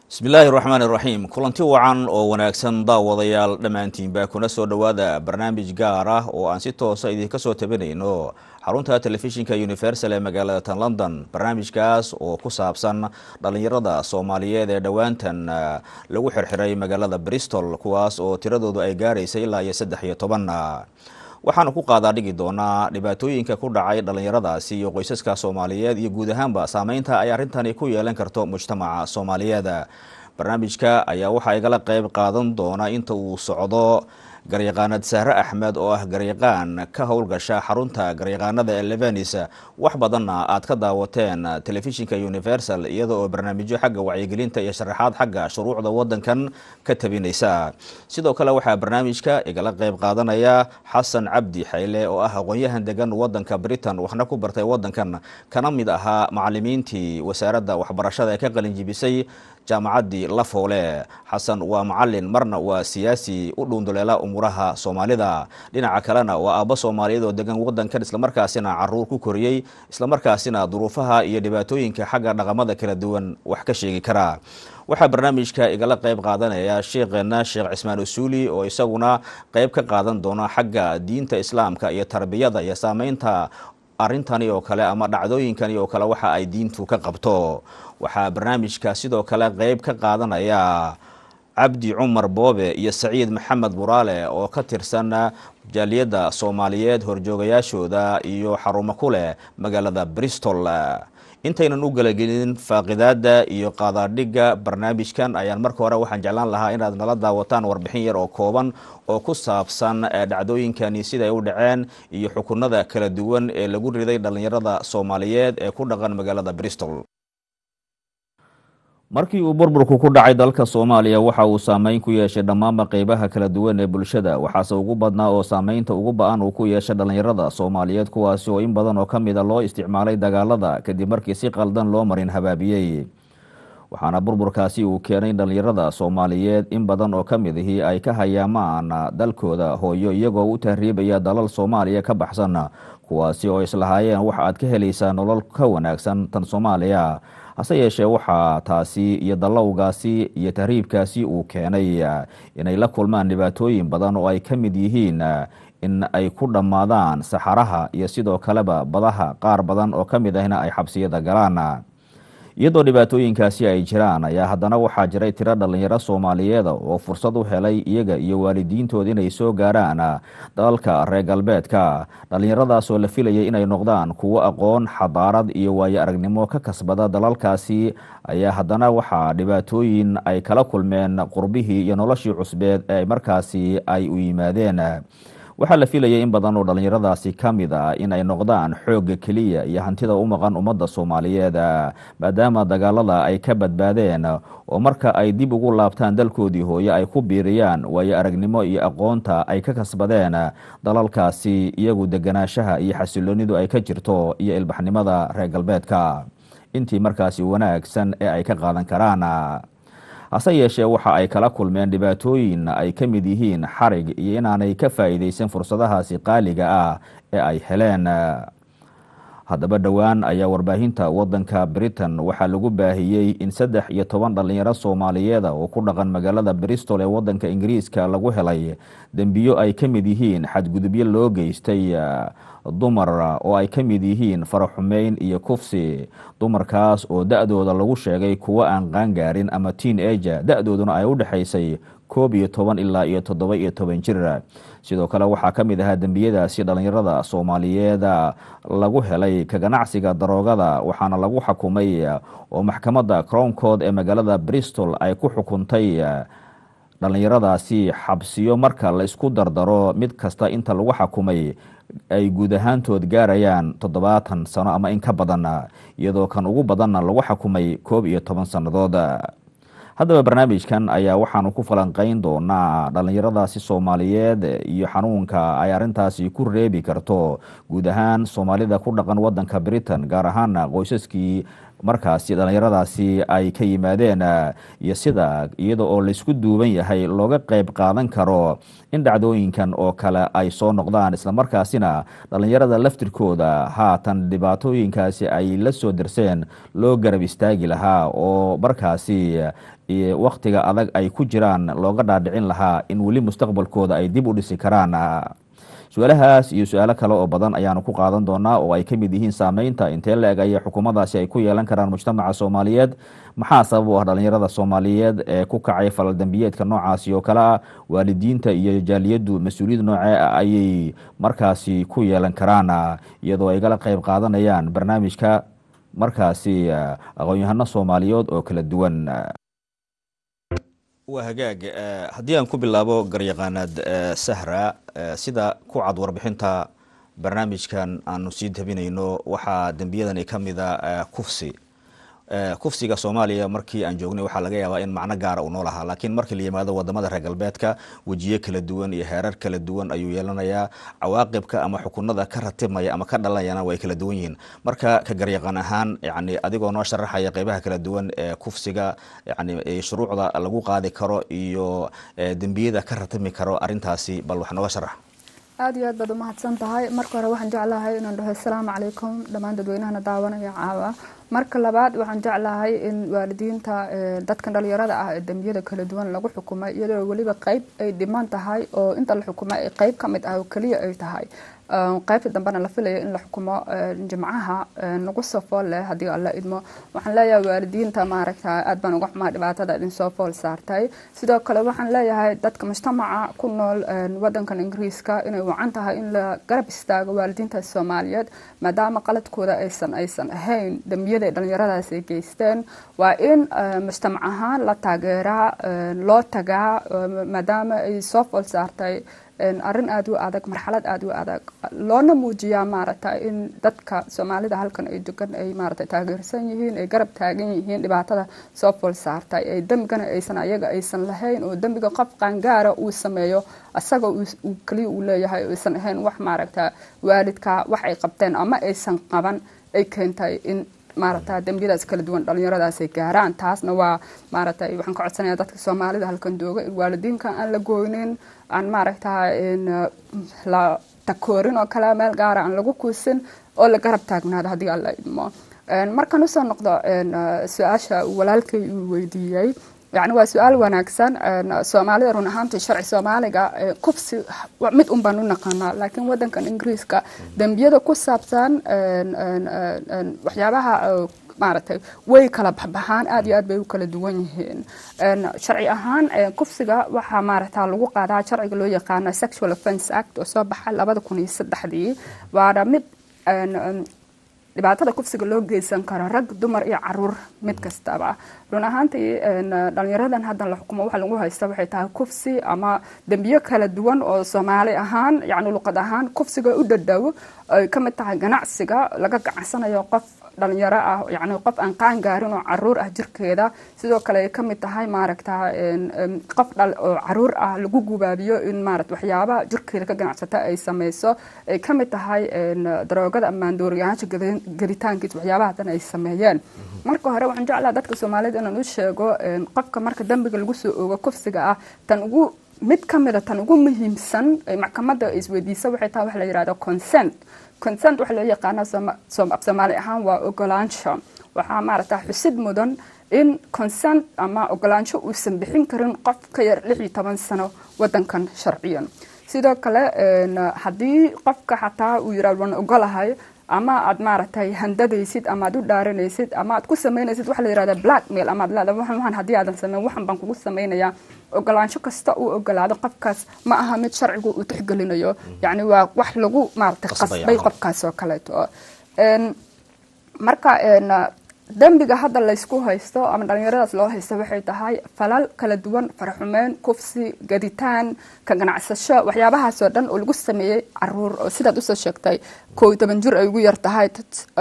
bismillaahi raxmaan iraxiim kulanti wacan oo wanaagsan daawadayaal dhammaantiinba kuna soo dhowaada barnaamij gaar ah oo aan si toosa idinka soo tabinayno xarunta telefishinka universal ee magaalada tan london barnaamijkaas oo ku saabsan dhalinyarada soomaaliyeed ee dhowaantan lagu xirxiray magaalada bristol kuwaas oo tiradoodu ay gaaraysa ilaa iyo saddex iyo toban waxaanu ku qaadaa dhigi doonaa dhibaatooyinka ku dhacay dhalinyaradaasi iyo qoysaska soomaaliyeed iyo guud ahaanba saameynta ay arrintani ku yeelan karto mujtamaca soomaaliyeed barnaamijka ayaa waxaa igala qeyb qaadan doona inta uu socdo garyaqaanad sahre axmed oo ah garyaqaan ka howlgasha xarunta garyaqaanada ee levenis wax badanna aad ka daawateen telefishinka universal iyada oo barnaamijyo xagga wacyigelinta iyo sharaxaad xagga shuruucda wadankan ka tabinaysa sidoo kale waxaa barnaamijka igala qeyb qaadanaya xasan cabdi xayle oo ah aqoon-yahan degan wadanka britain waxna ku bartay wadankan kana mid ahaa macalimiintii wasaaradda waxbarashada ee ka qalinjibisay jaamacaddii lafoole xasan waa macalin marna waa siyaasi u dhuunduleela umuuraha soomaalida dhinaca kalena waa aabbo soomaaliyeed oo degan wadankan islamarkaasina caruur ku koriyey islamarkaasina duruufaha iyo dhibaatooyinka xagga dhaqamada kala duwan wax ka sheegi kara waxaa barnaamijka igala qeyb qaadanaya sheekheena sheekh cismaan usuuli oo isaguna qeyb ka qaadan doona xagga diinta islaamka iyo tarbiyada iyo saameynta arrintani oo kale ama dhacdooyinkani oo kale waxa ay diintu ka qabto waxaa barnaamijka sidoo kale qeyb ka qaadanaya cabdi cumar boobe iyo saciid maxamed buraale oo ka tirsan jaaliyadda soomaaliyeed horjoogayaashooda iyo xarumo ku leh magaalada bristol intaynan u galagelin faaqidaada iyo qaadaadhigga barnaamijkan ayaan marka hore waxaan jeclaan lahaa inaad nala daawataan warbixin yar oo kooban oo ku saabsan dhacdooyinkani siday u dhaceen iyo xukunada kala duwan ee lagu riday dhalinyarada soomaaliyeed ee ku dhaqan magaalada bristol markii uu burburku ku dhacay dalka soomaaliya waxa uu saameyn ku yeeshay dhammaanba qeybaha kala duwan ee bulshada waxaase ugu badnaa oo saameynta ugu ba-an uu ku yeeshay dhalinyarada soomaaliyeed kuwaasi oo in badan oo ka mida loo isticmaalay dagaalada kadib markii si qaldan loo marin habaabiyey waxaana burburkaasi uu keenay dhalinyarada soomaaliyeed in badan oo ka mid ihii ay ka hayaamaan dalkooda hooyo iyagoo u tahriibaya dalal soomaaliya ka baxsan kuwaasi oo islahaayeen waxa aad ka helaysaa nolol ka wanaagsan tan soomaaliya hase yeeshee waxaa taasi iyo dallowgaasi iyo tahriibkaasi uu keenay inay la kulmaan dhibaatooyin badan oo ay ka mid yihiin in ay ku dhammaadaan saxaraha iyo sidoo kaleba badaha qaar badan oo ka mid ahna ay xabsiyada galaan iyadoo dhibaatooyinkaasi ay jiraan ayaa haddana waxaa jiray tiro dhalinyaro soomaaliyeeda oo fursad u helay iyaga iyo waalidiintooda inay soo gaaraan dalalka reer galbeedka dhalinyaradaasoo la filayay inay noqdaan kuwo aqoon xadaarad iyo waayo aragnimo ka kasbada dalalkaasi ayaa haddana waxaa dhibaatooyin ay kala kulmeen qurbihii iyo noloshii cusbeed ee markaasi ay u yimaadeen waxaa la filayay in badan oo dhalinyaradaasi ka mid a in ay noqdaan xoogga keliya iyo hantida u maqan ummadda soomaaliyeed maadaama dagaalada ay ka badbaadeen oo marka ay dib ugu laabtaan dalkoodii hooye ay ku biiriyaan waayo aragnimo iyo aqoonta ay ka kasbadeen dalalkaasi iyagu deganaanshaha iyo xasiloonidu ay ka jirto iyo ilbaxnimada reer galbeedka intii markaasi wanaagsan ee ay ka qaadan karaan hase yeeshee waxa ay kala kulmeen dhibaatooyin ay ka mid yihiin xarig iyo inaanay ka faa'iideysan fursadahaasi qaaliga ah ee ay heleen haddaba dhowaan ayaa warbaahinta wadanka britain waxaa lagu baahiyey in saddex iyo toban dhalinyaro soomaaliyeeda oo ku dhaqan magaalada bristol ee wadanka ingiriiska lagu helay dembiyo ay ka mid yihiin xadgudubyo loo geystay dumar oo ay ka mid yihiin faraxumeyn iyo kufsi dumarkaas oo da-dooda lagu sheegay kuwo aan qaangaarin ama teen ager da-dooduna ay u dhexaysay koob iyo toban ilaa iyo toddoba iyo toban jir sidoo kale waxaa ka mid ahaa dembiyadaasi dhalinyarada soomaaliyeed lagu helay ka ganacsiga daroogada waxaana lagu xukumay oo maxkamadda crown code ee magaalada bristol ay ku xukuntay dhalinyaradaasi xabsiyo marka la isku dardaro mid kasta inta lagu xukumay ay guud ahaantood gaarayaan toddobaatan sano ama in ka badan iyadoo kan ugu badanna lagu xukumay koob iyo toban sannadood haddaba barnaamijkan ayaa waxaanu ku falanqeyn doonaa dhalinyaradaasi soomaaliyeed iyo xanuunka ay arintaasi ku reebi karto guud ahaan soomaalida ku dhaqan wadanka britain gaar ahaana qoysaskii markaasi dhallinyaradaasi ay ka yimaadeen iyo sida iyada oo laysku duuban yahay looga qeyb qaadan karo in dhacdooyinkan oo kale ay soo noqdaan islamarkaasina dhallinyarada laftirkooda haatan dhibaatooyinkaasi ay la soo dirseen loo garab istaagi lahaa oo markaasi wakhtiga adag ay ku jiraan looga dhaadhicin lahaa in weli mustaqbalkooda ay dib u dhisi karaan su-aalahaas iyo su-aalo kale oo badan ayaanu ku qaadan doonaa oo ay ka mid yihiin saameynta intee la eg ayay xukuumadaasi ay ku yeelan karaan mujtamaca soomaaliyeed maxaa sabab u ah dhallinyarada soomaaliyeed ee ku kacay falaldambiyeedka noocaasi oo kale ah waalidiinta iyo jaaliyaddu mas-uuliyad noocee ah ayay markaasi ku yeelan karaan iyadoo ay gala qeyb qaadanayaan barnaamijka markaasi aqoon-yahano soomaaliyeed oo kala duwan waa hagaag haddii aan ku bilaabo garyaqaanaad sahra sida ku cad warbixinta barnaamijkan aanu sii tabinayno waxaa dembiyadani ka mida kufsi kufsiga soomaaliya markii aan joognay waxaa laga yaabaa in macno gaara uu noo lahaa laakiin markii la yimaado wadamada reer galbeedka wejiyo kala duwan iyo heerar kala duwan ayuu yeelanayaa cawaaqibka ama xukunada ka ratibmaya ama ka dhalanayana way kala duwan yihiin marka ka garyaqan ahaan yani adigoo noo sharaxaya qeybaha kala duwan ee kufsiga yani shuruucda lagu qaadi karo iyo dembiyada ka ratibmi karo arintaasi bal wax nooga sharax aada iyo aad baad umahadsan tahay marka hore waxaan jeclahay inaan dhaho asalaamu calaykum dhammaan dadweynahana daawanaya caawa marka labaad waxaan jeclahay in waalidiinta dadkan dhalinyarada ah ee dembiyada kala duwan lagu xukumay iyadoo weliba qeyb ay dhiman tahay oo inta la xukumay ay qeyb ka mid ah oo keliya ay tahay qaybta dambena la filayo in la xukumo jimcaha nagu soo fool leh haddii alla idmo waxaan leeyahay waalidiinta maaragta aad baan uga xumaa dhibaatada idin soo fool saartay sidoo kale waxaan leeyahay dadka mujtamaca ku nool wadankan ingiriiska inay wacan tahay in la garab istaago waalidiinta soomaaliyeed maadaama qaladkooda aysan aysan ahayn dembiyada ay dhalinyaradaas ay geysteen waa in mujtamac ahaan la taageeraa loo tagaa maadaama ay soo fool saartay arrin aada u adag marxalad aada u adag loona muujiyaa maaragta in dadka soomaalida halkan ay degan ay maarata taageersan yihiin ay garab taagan yihiin dhibaatada soo fool saartay ay dembigana aysan ayaga aysan lahayn oo dembiga qof qaangaara uu sameeyo asaga uu keliya uu leeyahay aysan ahayn wax maaragta waalidka wax ay qabteen ama aysan qaban ay keentay in maaragta dembiyadaas kala duwan dhalinyaradaas ay gaaraan taasna waa maaragtay waxaan ka codsanayaa dadka soomaalida halkan jooga in waalidiinka aan la gooynin aan maaragta la takoorin oo kale meel gaara aan lagu kuusin oo la garab taagnaado haddii alla idmo markaan usoo noqdo su-aasha walaalkay uu weydiiyey yani waa su-aal wanaagsan soomaalida run ahaantii sharci soomaaliga kufsi mid un baan u naqaanaa laakiin wadankan ingiriiska dembiyada ku saabsan waxyaabaha maaragtay way kala baxbaxaan aad iyo aad bay u kala duwan yihiin sharci ahaan kufsiga waxaa maaragta lagu qaadaa sharciga loo yaqaano sexual offence act oo soo baxa labada kun iyo saddexdii waana mid dhibaatada kufsiga loo geysan karo rag dumar iyo caruur mid kastaba run ahaantii dhalinyaradan haddan la xukumo waxa lagu haysta waxay tahay kufsi ama dembiyo kala duwan oo soomaali ahaan yani luqad ahaan kufsiga u dhadhow ay ka mid tahay ganacsiga laga ganacsanayo qof dhalinyaro ah yani qof aan qaan gaarin oo caruur ah jirkeeda sidoo kale ay ka mid tahay maaragta qof dhal oo caruur ah lagu gubaabiyo in maarata waxyaabaha jirkeeda ka ganacsata ay sameyso ay ka mid tahay daroogada amaandooriyaasha gelitaankiisa waxyaabaha dan ay sameeyeen marka hore waxaan jeclaha dadka soomaaliyed inaan u sheego qofka marka dambiga lagu soo oogo kufsiga ah tan ugu mid ka mida tan ugu muhiimsan maxkamadda isweydiisa waxay tahay waxa la yihahdo consent consent waxa loo yaqaana af soomaali ahaan waa ogolaansho waxaa maaragta xusid mudan in consent ama ogolaansho uusan bixin karin qof ka yar lix iyo toban sano wadankan sharciyan sidoo kale haddii qofka xataa uu yihahdo waan ogolahay ama aad maaragtay handadaysid ama aad u dhaaranaysid ama aad ku samaynaysid waxa la yihahda blackmail ama aad leedahay waxan waxan haddii aadan sameyn waxan baan kugu samaynayaa ogolaansho kasta uu ogolaado qofkaas ma aha mid sharcigu uu tixgelinayo yacni waa wax lagu maaragtay qasbay qofkaas oo kaleeto marka dembiga hadda laysku haysto ama dhalinyaradaas loo haysto waxay tahay falal kala duwan faraxumeyn kufsi gaditaan ka ganacsasho waxyaabahaasoo dhan oo lagu sameeyey caruur oo sidaad usoo sheegtay koo iyo toban jir ay ugu yar tahay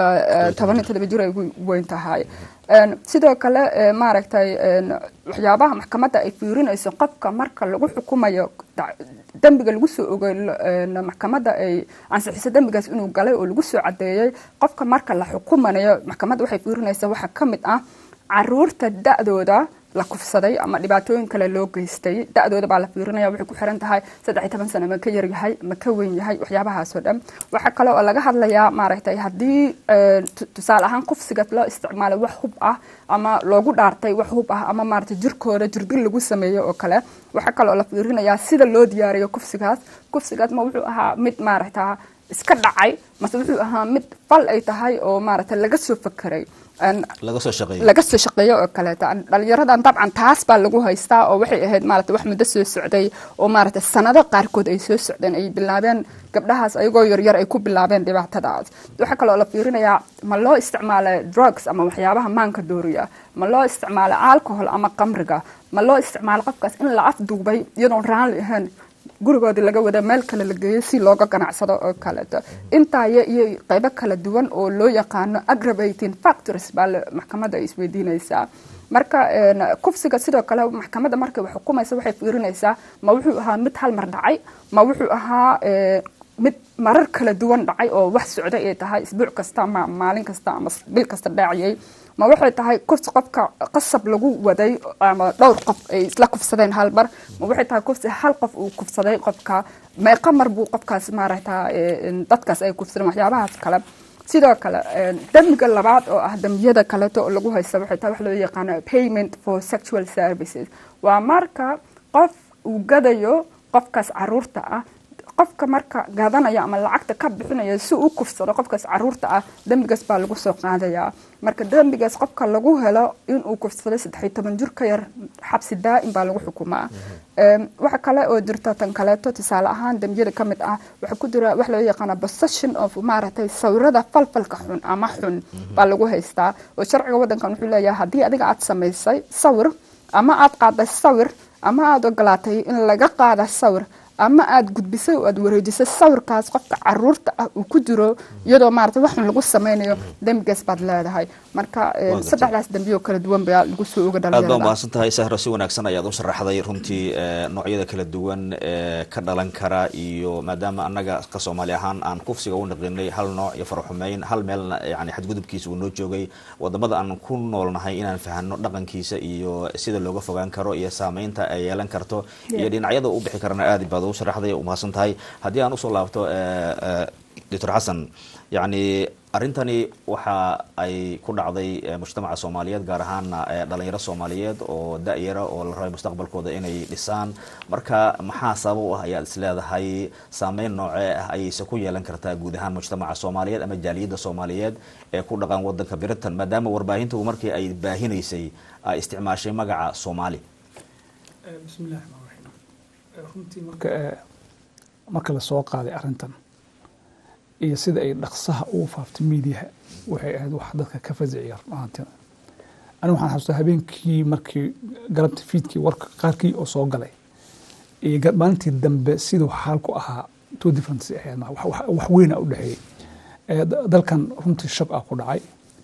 toban iyo todoba jir ay ugu weyn tahay sidoo kale maaragtay waxyaabaha maxkamadda ay fiirinayso qofka marka lagu xukumayo dembiga lagu soo ogay maxkamadda ay ansixiso dembigaas inuu galay oo lagu soo cadeeyey qofka marka la xukumanayo maxkamadda waxay fiirinaysaa waxaa ka mid ah caruurta da-dooda la kufsaday ama dhibaatooyin kale loo geystay da-dooda baa la fiirinaya waxay ku xiran tahay saddex iyo toban sano ma ka yaryahay ma ka weyn yahay waxyaabahaasoo dhan waxaa kale oo laga hadlayaa maaragtay haddii tusaale ahaan kufsiga loo isticmaalay wax hub ah ama loogu dhaartay wax hub ah ama maaragtay jirkooda jirdil lagu sameeyo oo kale waxaa kale oo la fiirinayaa sida loo diyaariyo kufsigaas kufsigaas ma wuxuu ahaa mid maaragta iska dhacay mase wuxuu ahaa mid fal ay tahay oo maaragtay laga soo fakeray laga soo shaqeeyo laga soo shaqeeyo oo kaleeta dhalinyaradan dabcan taas baa lagu haystaa oo waxay ahayd maarata wax muddo soo socday oo maarata sanado qaarkood ay soo socdeen ay bilaabeen gabdhahaas ayagoo yaryar ay ku bilaabeen dhibaatadaas waxaa kaloo la fiirinayaa ma loo isticmaalay drugs ama waxyaabaha maanka dooriya ma loo isticmaalay alcohol ama qamriga ma loo isticmaalay qofkaas in la afduubay iyadoon raanli ahayn gurigoodii laga wada meel kale la geeyo si looga ganacsado oo kaleeto intaaya iyo qeybo kala duwan oo loo yaqaano aggravating factors baa maxkamadda ay isweydiinaysaa marka kufsiga sidoo kale maxkamadda markay wax xukumaysa waxay fiirinaysaa ma wuxuu ahaa mid hal mar dhacay ma wuxuu ahaa mid marar kala duwan dhacay oo wax socda ay tahay isbuuc kasta ama maalin kasta ama bil kasta dhaaciyay ma waxay tahay kufsi qofka qasab lagu waday ama dhowr qof ay isla kufsadeen hal mar ma waxay tahay kufsi hal qof uu kufsaday qofka meeqa mar buu qofkaas maaragta dadkaas ay kufsadeen waxyaabahaas kale sidoo kale dembiga labaad oo ah dembiyada kaleeto oo lagu haysta waxay tahay wax loo yaqaano payment for sexual services waa marka qof uu gadayo qofkaas caruurta ah qofka marka gadanaya ama lacagta ka bixinaya si uu kufsado qofkaas caruurta ah dembigaas baa lagu soo qaadayaa marka dembigaas qofka lagu helo inuu kufsaday saddexiyo toban jir ka yar xabsi daa'im baa lagu xukumaa waxa kale oo jirta tan kaleeto tusaale ahaan dembiyada ka mid ah waxaa ku jira wax loo yaqaana possession of maaragtay sawirada falfalka xun ama xun baa lagu haystaa oo sharciga waddankan wuxuu leeyahay haddii adiga aad samaysay sawir ama aad qaaday sawir ama aada ogolaatay in laga qaada sawir ama aada gudbisay oo aada wareejisay sawirkaas qofka caruurta ah uu ku jiro iyadoo maarata waxun lagu sameynayo dembigaas baad leedahay marka saddexdaas dembiyo kala duwan baa lagu soo oga aad baa dhalinyarada mahadsan tahay sahro si wanaagsan ayaad u sharaxday runtii noocyada kala duwan ee ka dhalan kara iyo maadaama annaga ka soomaali ahaan aan kufsiga u naqinay hal nooc iyo faraxumeyn hal meelna yani xadgudubkiisa uu noo joogay wadamada aan ku noolnahay inaan fahano dhaqankiisa iyo sida looga fogaan karo iyo saameynta ay yeelan karto iyo dhinacyada u bixi karana aad baad u sharaxday u mahadsan tahay haddii aan usoo laabto doctor xasan yacni arrintani waxa ay ku dhacday mujtamaca soomaaliyeed gaar ahaana dhalinyaro soomaaliyeed oo da-yara oo la rabay mustaqbalkooda inay dhisaan marka maxaa sabab u ah ayaad is leedahay saameyn noocee ah ayayse ku yeelan kartaa guud ahaan mujtamaca soomaaliyeed ama jaaliyadda soomaaliyeed ee ku dhaqan wadanka britain maadaama warbaahintu markii ay baahinaysay ay isticmaashay magaca soomaali bismillahi raxmaan raxiim runtii marka marka la soo qaaday arrintan iyo sida ay dhaqsaha ugu faaftay miidiyaha waxay ahayd wax dadka ka fasiciya runaantii anigu waxaan xasuustaa habeenkii markii galabta fiidkii warka qaarkii oo soo galay iyo ga- maalintii dambe siduu xaalku ahaa two difference ahayd ma- wax- wax- wax weyna u dhexeeyey Eh, da- dalkan runtii shab ah ku dhacay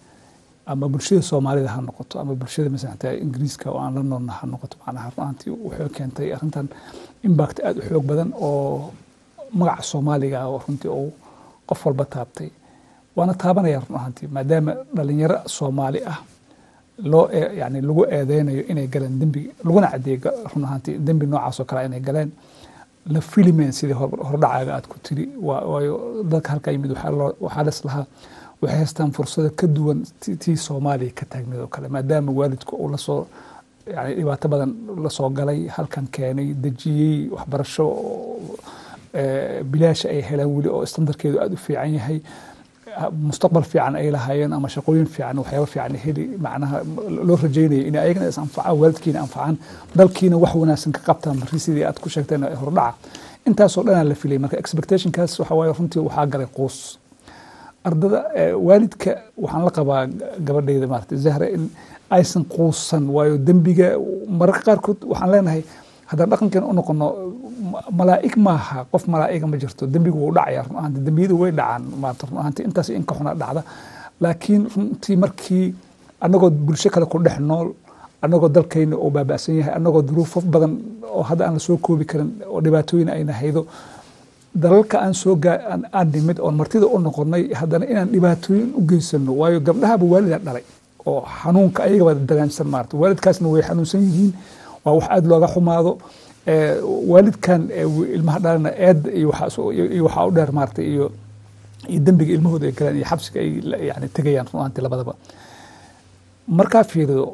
ama bulshada soomaalida ha noqoto ama bulshada masalan hataa ingiriiska oo aan la noolna ha noqoto macnaha runaantii waxay keentay arrintan impact aada u xoog badan oo magaca soomaaliga ah oo runtii uu qof walba taabtay waana taabanaya run ahaantii maadaama dhalinyaro soomaali ah loo ee- yani lagu eedeynayo inay galeen dembi laguna cadeeyo ga- run ahaantii dembi noocaas oo kale inay galeen la filimeen sidii hor- hordhacaaga aad ku tiri waa- waayo dadka halkaa yimid waxaa loo- waxaa les lahaa waxay haystaan fursado ka duwan ti- tii soomaaliya ka taagneed oo kale maadaama waalidku uu lasoo yani dhibaato badan lasoo galay halkan keenay dejiyey waxbarasho oo, eh, bilaasha ay heleen weli oo standarkeedu aada u fiican yahay ha- mustaqbal fiican ay lahaayeen ama shaqooyin fiican waxyaabo fiican heli macnaha loo rajeynaya in ayagana is anfacaan waalidkiina anfacaan dalkiina wax wanaagsan ka qabtaan markii sidii aad ku sheegteen ee hordhaca intaasoo dhanaa la filay marka expectationkaas waxa waaye runtii waxaa galay quus ardada eh, waalidka waxaan la qabaa gabadhayda maarata zahra in aysan quusan waayo dembiga mararka qaarkood waxaan leenahay haddaan dhaqankeena u noqono ma- malaa'ig maaha qof malaa'iga ma jirto dembigu wuu dhacaya run ahaanti dembiyadu way dhacaan maanta run ahaanti intaas in ka xuna dhacda laakiin runtii markii annagoo bulsho kale ku dhex nool annagoo dalkayna oo baaba'san yahay annagoo duruufo badan oo hadda aan la soo koobi karin oo dhibaatooyin ayna haydo dalalka aan soo gaa aan- aan nimid oon martida u noqonay haddana inaan dhibaatooyin u geysano waayo gabdhahaba waalida dhalay oo xanuunka ayagaba dareemsan maarata waalidkaasna way xanuunsan yihiin waa wax aada looga xumaado Eh, waalidkan eh, wi- ilmaha dhalana eed iyo waxaa soo- iyo iyo waxaa u dheer maarata iyo iyo dembiga ilmahooda ay galaan iyo xabsiga ay la- yani tegayaan run ahaantii labadaba markaa fiirido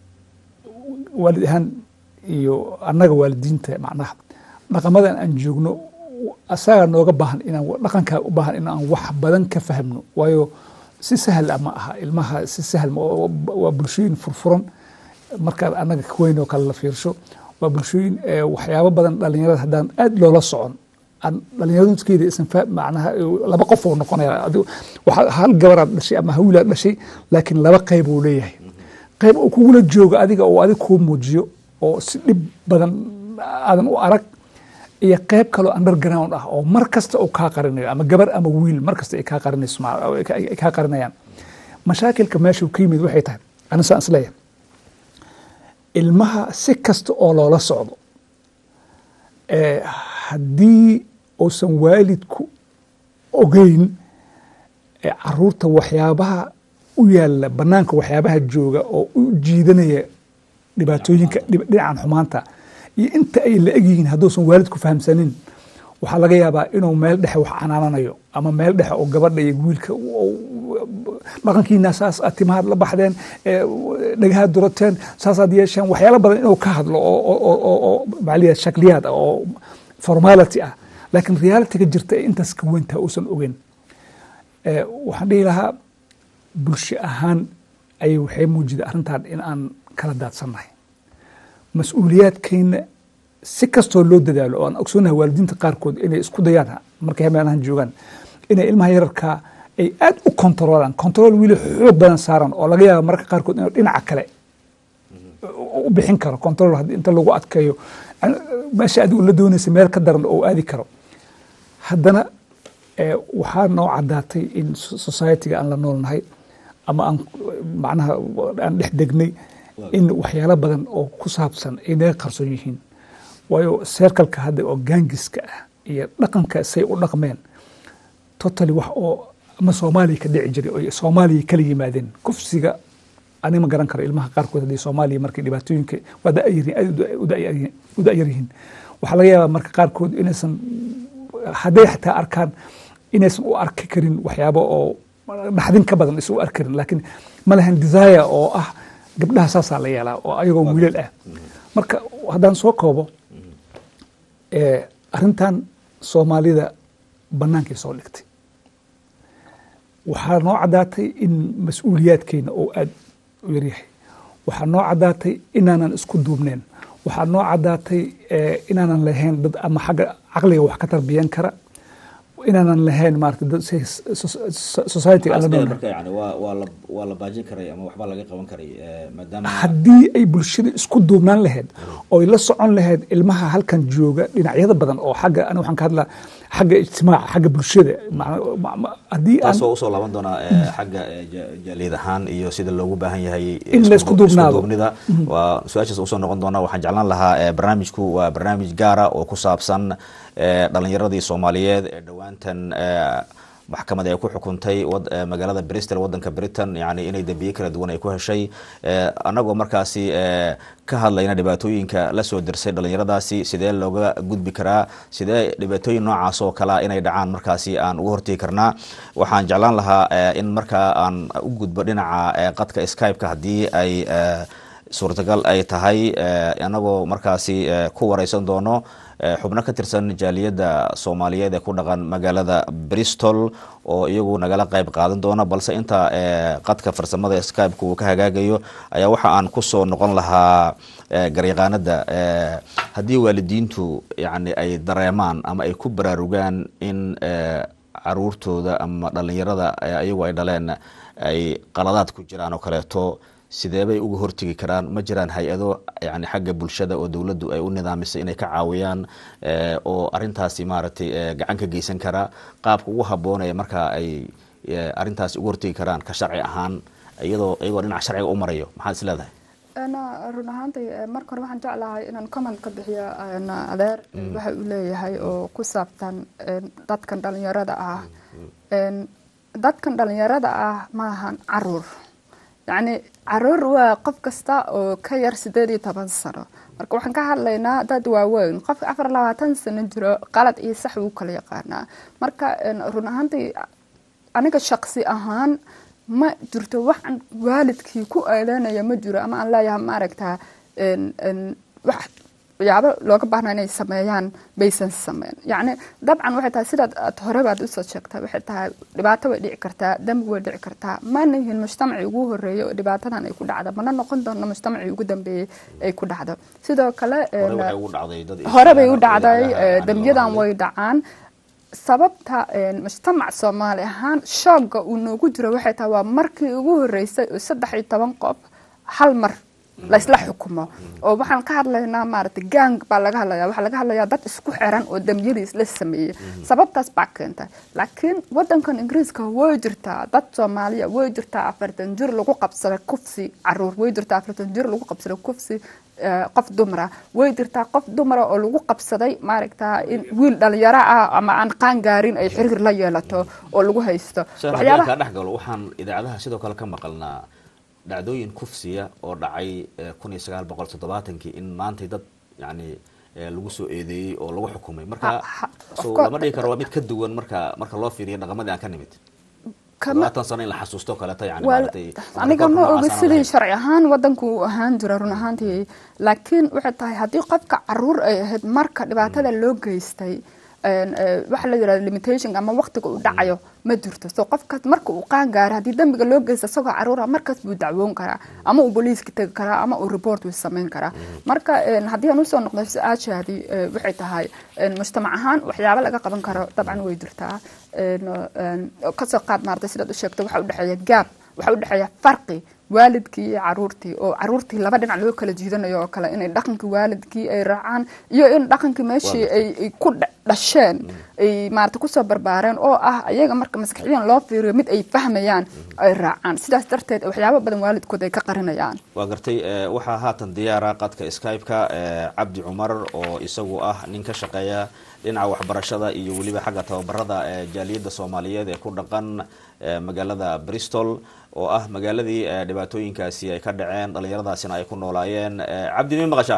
waalid ahaan iyo annaga waalidiinta macnaha dhaqamadan aan joogno asaga nooga baahan inaan dhaqankaa u baahan inaan wax badan ka fahmno waayo si sahal ah ma aha ilmaha si sahal ma oo- waa bulshooyin furfuran markaad annaga ka weyn oo kale la fiirsho waa bulshooyin eh, waxyaabo badan dhalinyarada haddaan aad loola socon aan dhalinyaradkeeda isan fa macnaha eh, laba qof oo noqonaya Adigu- waxaa hal gabaraad dhashay ama hawilaad dhashay laakiin laba qayb uu leeyahay qayb uu kugula joogo adiga oo adig kuu muujiyo oo si dhib badan aadan u arag iyo qayb kaloo underground ah oo mar kasta uu kaa qarinayo ama gabar ama wiil mar kasta ay kaa qarinayso ma- ay ka- ay kaa qarinayaan mashaakilka meesha uu ka yimid waxay tahay aniga saan isleeyahay ilmaha si kasta oo loola socdo eh, haddii uusan waalidku ogeyn eh, caruurta waxyaabaha u yaala banaanka waxyaabaha jooga oo u jiidanaya dhibaatooyinka dhib- dhinacan xumaanta iyo inta ay la egyihiin hadduusan waalidku fahamsanin waxaa laga yaabaa inuu meel dhexe wax canaananayo ama meel dhexe oo gabadha iyo wiilka dhaqankiina saas aad timahaad la baxdeen eh, dhagahaad durateen saasaad yeesheen waxyaalo badan inuu ka hadlo oo- oo- oo oo- oo macaliya shakliyaad ah oo formality ah laakiin realityga jirta ee intaas ka weyntaa uusan ogeyn Eh, waxaan dhihi lahaa bulsho ahaan ayay waxay muujida arrintan in aan kala daadsannahay mas-uuliyaadkayna si kastoo loo dadaalo oo aan ogsoonahay waalidiinta qaarkood inay isku dayaan markay meelahan joogaan inay ilmaha yararkaa ay aad u kontroolaan kontrool wili xoog badan saaran oo laga yaaba mararka qaarkood inuu dhinaca kale u bixin karo control haddii inta lagu adkeeyo an- meesha adigu la doonaysa meel ka daran oo aadi karo haddana eh, waxaa noo caddaatay in so- society-ga aan la noolnahay ama aan macnaha aan dhex degnay in waxyaalo badan oo ku saabsan ay naga qarsoon yihiin waayo seerkalka hadda oo gaangiska ah iyo dhaqanka say u dhaqmeen totally wax oo ama soomaaliya ka dhici jiray oo soomaaliya kala yimaadeen kufsiga ani ma garan karo ilmaha qaarkood haddii soomaaliya markay dhibaatooyinka waa da'yaryihiin aad u da'yaryihiin u da'yaryihiin waxaa laga yaabaa marka qaarkood inaysan hadday xataa arkaan inaysan u arki karin waxyaabo oo dhaxdin ka badan isu arki karin laakiin ma lahan desire oo ah gabdhaha saasaa la yeelaa oo ayagoo wiilal ah marka haddaan soo koobo eh, arrintan soomaalida bannaankay soo dhigtay waxaa noo caddaatay in mas-uuliyaadkeena oo aad u yaryahay waxaa noo caddaatay inaanan isku duubneen waxaa noo caddaatay eh, inaanan lahayn dad ama xagga caqliga wax ka tarbiyan kara inaanan lahayn maarata dad si- so- so- society aan la Askeeda noolnahay marka yani waa waa la waa la baajin karay ama waxba laga qaban karay eh, maadaama haddii ay bulshada isku duubnaan lahayd oo ay la socon lahayd ilmaha halkan jooga dhinacyada badan oo xagga ani waxaan ka hadlaa xagga ijtimaaca xagga bulshada macna- ma- ma- haddii aan taas waa usoo laaban doonaa eh, xagga eh, ja- jaaliyad ahaan iyo sida loogu baahan yahay eh, In la isku isku du- duubnaado. duubnida waa su-aashaas usoo noqon doonaa waxaan jeclaan lahaa eh, barnaamijku waa barnaamij gaara oo ku saabsan eh, dhalinyaradii soomaaliyeed ee dhowaantan eh, maxkamad ay ku xukuntay wad- eh, magaalada bristol wadanka britain yani inay dembiye kala duwan ay ku heshay eh, annagoo markaasi eh, ka hadlayna dhibaatooyinka la soo dirsay dhalinyaradaasi sidee looga gudbi karaa sidee dhibaatooyin noocaas oo kalea inay dhacaan markaasi aan uga hortegi karnaa waxaan jeclaan lahaa eh, in markaa aan u gudbo dhinaca eh, qadka skype-ka haddii ay eh, suurtagal ay tahay eh, annagoo markaasi eh, ku wareysan doono eh, xubno ka tirsan jaaliyadda soomaaliyeed ee ku dhaqan magaalada bristol oo iyagu nagala qayb qaadan doona balse inta eh, qadka farsamada skype-ka uu ka hagaagayo ayaa waxa aan kusoo noqon lahaa eh, garyaqaanada eh, haddii waalidiintu yani ay dareemaan ama ay ku baraarugaan in eh, caruurtooda ama dhalinyarada eh, ayagu ay dhaleen ay qaladaad ku jiraan oo kaleeto sidee bay uga hortegi karaan ma jiraan hay-ado yani xagga bulshada oo dowladdu ay u nidaamisay inay ka caawiyaan oo arintaasi maaragtay gacan ka geysan karaa qaabka ugu habboonaya markaa ay arintaasi uga hortegi karaan ka sharci ahaan iyadoo iyagoo dhinaca sharciga u marayo maxaad is leedahay run ahaantii marka hore waxaan jeclahay inaan comment ka bixiyo adeer waxa uu leeyahay oo ku saabsan dadkan dhalinyarada ah dadkan dhalinyarada ah maahan caruur yacni caruur waa qof kasta oo ka yar sideed iyo toban sano marka waxaan ka hadlaynaa dad waaweyn qofka afar labaatan sano jiro qalad iyo sax wuu kala yaqaanaa marka run ahaantii aniga shaqsi ahaan ma jirto waxaan waalidkii ku eedeynaya ma jiro ama aan leeyahay maaragta wax waxyaabo looga baahnaa inay sameeyaan baysan sameyn yacni dabcan waxay tahay sidaad aad hore baad usoo sheegtay waxay tahay dhibaato way dhici kartaa dambi way dhici kartaa mana yihiin mujtamacii ugu horeeya oo dhibaatadan ay ku dhacda mana noqon doona mujtamacii ugu dambeeyey ay ku dhacdo sidoo kale hore bay u dhacday dambiyadan way dhacaan sababta mujtamac soomaali ahaan shoogga uu noogu jiro waxay tahay waa markii ugu horeysay oo saddex iyo toban qof hal mar laysla xukumo oo waxaan ka hadlaynaa maaragtay gang baa laga hadlaya waxaa laga hadlayaa dad isku xiran oo dambiyadii isla sameeyey sababtaas baa keentay laakiin wadankan ingiriiska way jirtaa dad soomaaliya way jirtaa afartan jir lagu qabsaday kufsi caruur way jirtaa afartan jir lagu qabsaday kufsi qof dumara way jirtaa qof dumara oo lagu qabsaday maaragta in wiil dhalinyaro ah ama aan qaan gaarin ay xiriir la yeelato oo lagu haysto waxyaabaha dhex galo waxaan idaacadaha sidoo kale ka maqalnaa dhacdooyin kufsiya oo dhacay kun iyo sagaal boqol toddobaatankii in maantay dad yani lagu soo eedeeyey oo lagu xukumay marka so lama dhigi karo waa mid ka duwan marka marka loo fiiriyo dhaqamadii aan ka nimid labaatan sano in la xasuusto kaleeto yani maaragtay aniga ma oga sidii sharci ahaan wadanku uu ahaan jira run ahaantii laakiin waxay tahay haddii qofka caruur ay ahayd marka dhibaatada loo geystay waxa la yirahda limitation ama waqtiga uu dhacayo ma jirto so qofkaas marka uu qaan gaaro haddii dambiga loo geysta isagoo caruura markaas buu dacwoon karaa ama uu booliiska tegi karaa ama uu report uu samayn karaa marka haddii aan usoo noqdo su-aashaadii waxay tahay mujtamac ahaan waxyaabo laga qaban karo dabcan way jirtaa kasoo qaad maartay sidaad u sheegto waxa udhexeeya gaab waxa udhexeeya farqi waalidkii iyo caruurtii oo caruurtii laba dhinac loo kala jiidanayo oo kale inay dhaqankii waalidkii ay raacaan iyo in dhaqankii meeshii ay ku dhasheen ay maarata kusoo barbaareen oo ah ayaga marka maskaxiyan loo fiiriyo mid ay fahmayaan ay raacaan sidaas darteed waxyaabo badan waalidkood ay ka qarinayaan waa gartay waxaa haatan diyaara qadka skype-ka cabdi cumar oo isagu ah nin ka shaqeeya dhinaca waxbarashada iyo weliba xagga tababarada jaaliyadda soomaaliyeed ee ku dhaqan magaalada bristol oo ah magaaladii dhibaatooyinkaasi ay ka dhaceen dhallinyaradaasina ay ku noolaayeen cabdi mi maqashaa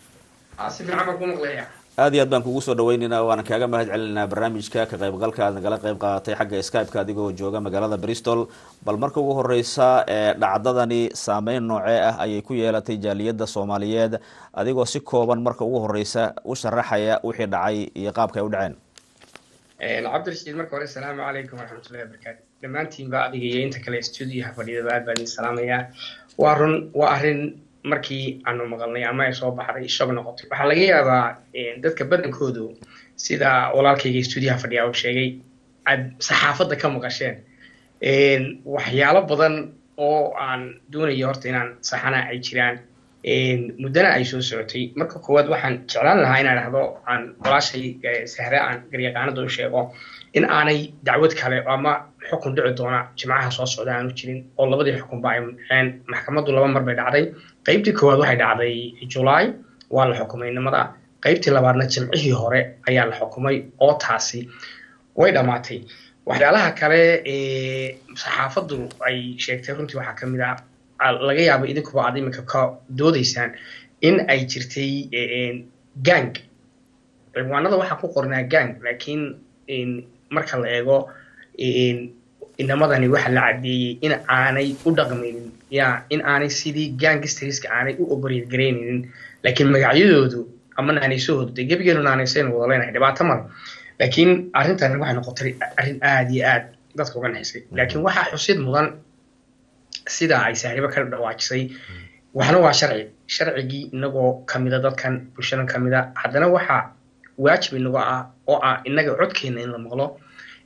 aad iyo aad baan kugu soo dhaweynaynaa waana kaaga mahad celinaynaa barnaamijka ka qaybgalka aad nagala qayb qaadatay xagga skype-ka adigoo jooga magaalada bristol bal marka ugu horeysa dhacdadani saameyn noocee ah ayay ku yeelatay jaaliyadda soomaaliyeed adigoo si kooban marka ugu horeysa u sharaxaya wixii dhacay iyo qaabka ay u dhaceen cabdirashiid marka hore asalaamu calaykum waraxmatullahi wabarakaatu dhammaantiinba adiga iyo inta kale stuudiyaha fadhidaba aad baan idin salaamayaa waa run waa arrin markii aanu maqalnay ama ay soo baxday shog noqotay waxaa laga yaabaa dadka badankoodu sida walaalkayga stuudiyaha fadhiya uu sheegay aad saxaafadda ka maqasheen waxyaalo badan oo aan doonayo horta inaan saxana ay jiraan muddana ay soo socotay marka koowaad waxaan jeclaan lahaa inaan dhahdo aan walaashay sahre aan garyaqaanada u sheego in aanay dacwad kale ama xukun dhici doona jimcaha soo socda aanu jirin oo labadii xukunba ay dhaceen maxkamaddu laba mar bay dhacday qaybtii koowaad waxay dhacday julaay waa la xukumay nimada qaybtii labaadna jimcihii hore ayaa la xukumay oo taasi way dhammaatay waxyaalaha kale ee saxaafaddu ay sheegtay runtii waxaa ka mid ah laga yaabo idinkuba aad iminka ka doodaysaan in ay jirtay gang ciwaanada waxaa ku qornaa gang laakiin marka la eego inamadani waxa la cadeeyey in aanay u dhaqmaynin ya in aanay sidii gangstariska aanay u operate garaynaynin laakiin magacyadoodu ama naanaysahoodu dee gebigeenu naanaysaynu wada leenahay dhibaato male laakiin arrintani waxay noqotay arrin aada iyo aad dadka uga naxisay laakiin waxaa xusid mudan sida ay sahribo ka dhawaajisay waxna waa sharci sharcigii inagoo kamida dadkan bulshadan kamida haddana waxaa waajib inago ah oo ah inaga codkeena in la maqlo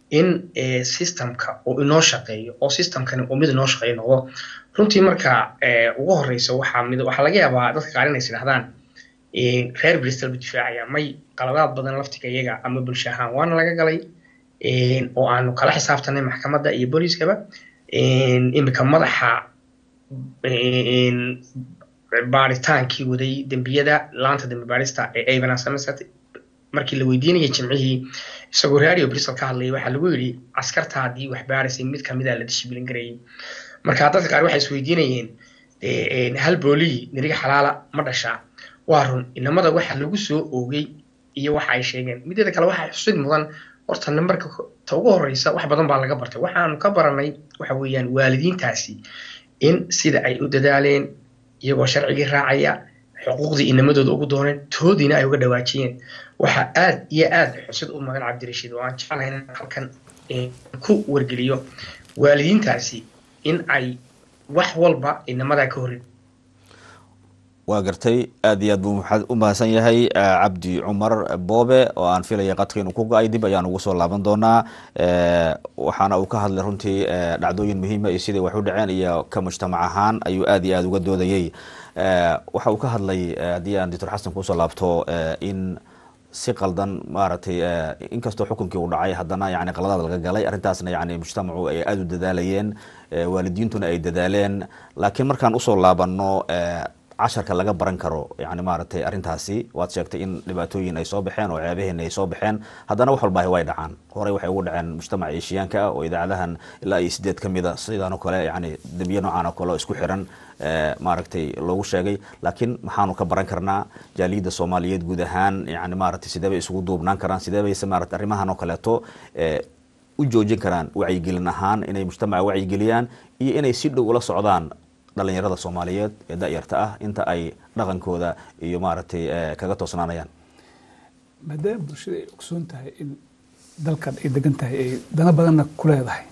in systemka uu inoo shaqeeyo oo systemkani uu mid inoo shaqeeyo noqdo runtii marka ugu horeysa waxaa mid waxaa laga yaabaa dadka qaar inay isdhahdaan reer bristol bu difaacaya may qaladaad badan laftiga iyaga ama bulsho ahaan waana laga galay oo aanu kala xisaabtanay maxkamadda iyo booliiskaba imika madaxa baaritaankii waday dembiyada laanta dembi baarista ee avana somerset markii la weydiinayay jimcihii isagoo radio bristol ka hadlayay waxaa lagu yidhi askarta haddii wax baaraysay mid kamida la dishibilin garayay marka dadka qaar waxay isweydiinayeen hal boolii niriga xalaala ma dhashaa waa run inamada waxa lagu soo oogay iyo waxa ay sheegeen mideeda kale waxaa xusid mudan horta nambarka ta ugu horeysa wax badan baa laga bartay waxaanu ka baranay waxa weeyaan waalidiintaasi in sida ay u dadaaleen iyagoo sharcigii raacaya xuquuqdii inamadooda ugu dooneen toodiina ay uga dhawaajiyeen waxaa aad iyo aad xusid u mudan cabdirashiid oo aan jeclahay in halkan ku wargeliyo waalidiintaasi in ay wax walba inamadaa ka horin waa gartay aad iyo aad buu u mahadsan yahay cabdi cumar boobe oo aan filaya qadka inuu ku go-ay dib ayaan ugu soo laaban doonaa waxaana uu ka hadlay runtii dhacdooyin muhiima iyo siday wax u dhaceen iyo ka mujtamac ahaan ayuu aad iyo aad uga doodayey waxa uu ka hadlay haddii aan doctor xasan kusoo laabto in si qaldan maaragtay inkastoo xukunkii uu dhacay haddana yani qaladaad laga galay arrintaasna yani mujtamacu ay aada u dadaalayeen waalidiintuna ay dadaaleen laakiin markaan usoo laabano casharka laga baran karo yani maaragtay arrintaasi waad sheegtay in dhibaatooyin ay soo baxeen oo ceebaheena ay soo baxeen haddana wax walbaahi way dhacaan horey waxay ugu dhaceen mujtamaca eeshiyaanka ah oo idaacadahan ilaa iyo sideed ka mida sidaan oo kale yani dembiye noocan oo kale oo isku xiran maaragtay loogu sheegay laakiin maxaanu ka baran karnaa jaaliyadda soomaaliyeed guud ahaan yani maaragtay sidee bay isugu duubnaan karaan sidee bayse maarata arrimahan oo kaleeto u joojin karaan wacyigelin ahaan inay mujtamaca wacyigeliyaan iyo inay si dhow ula socdaan dhalinyarada soomaaliyeed ee da-yarta ah inta ay dhaqankooda iyo maaragtay kaga toosnaanayaan maadaama bulshada ay ogsoon tahay in dalkan ay degan tahay ay dana badanna ku leedahay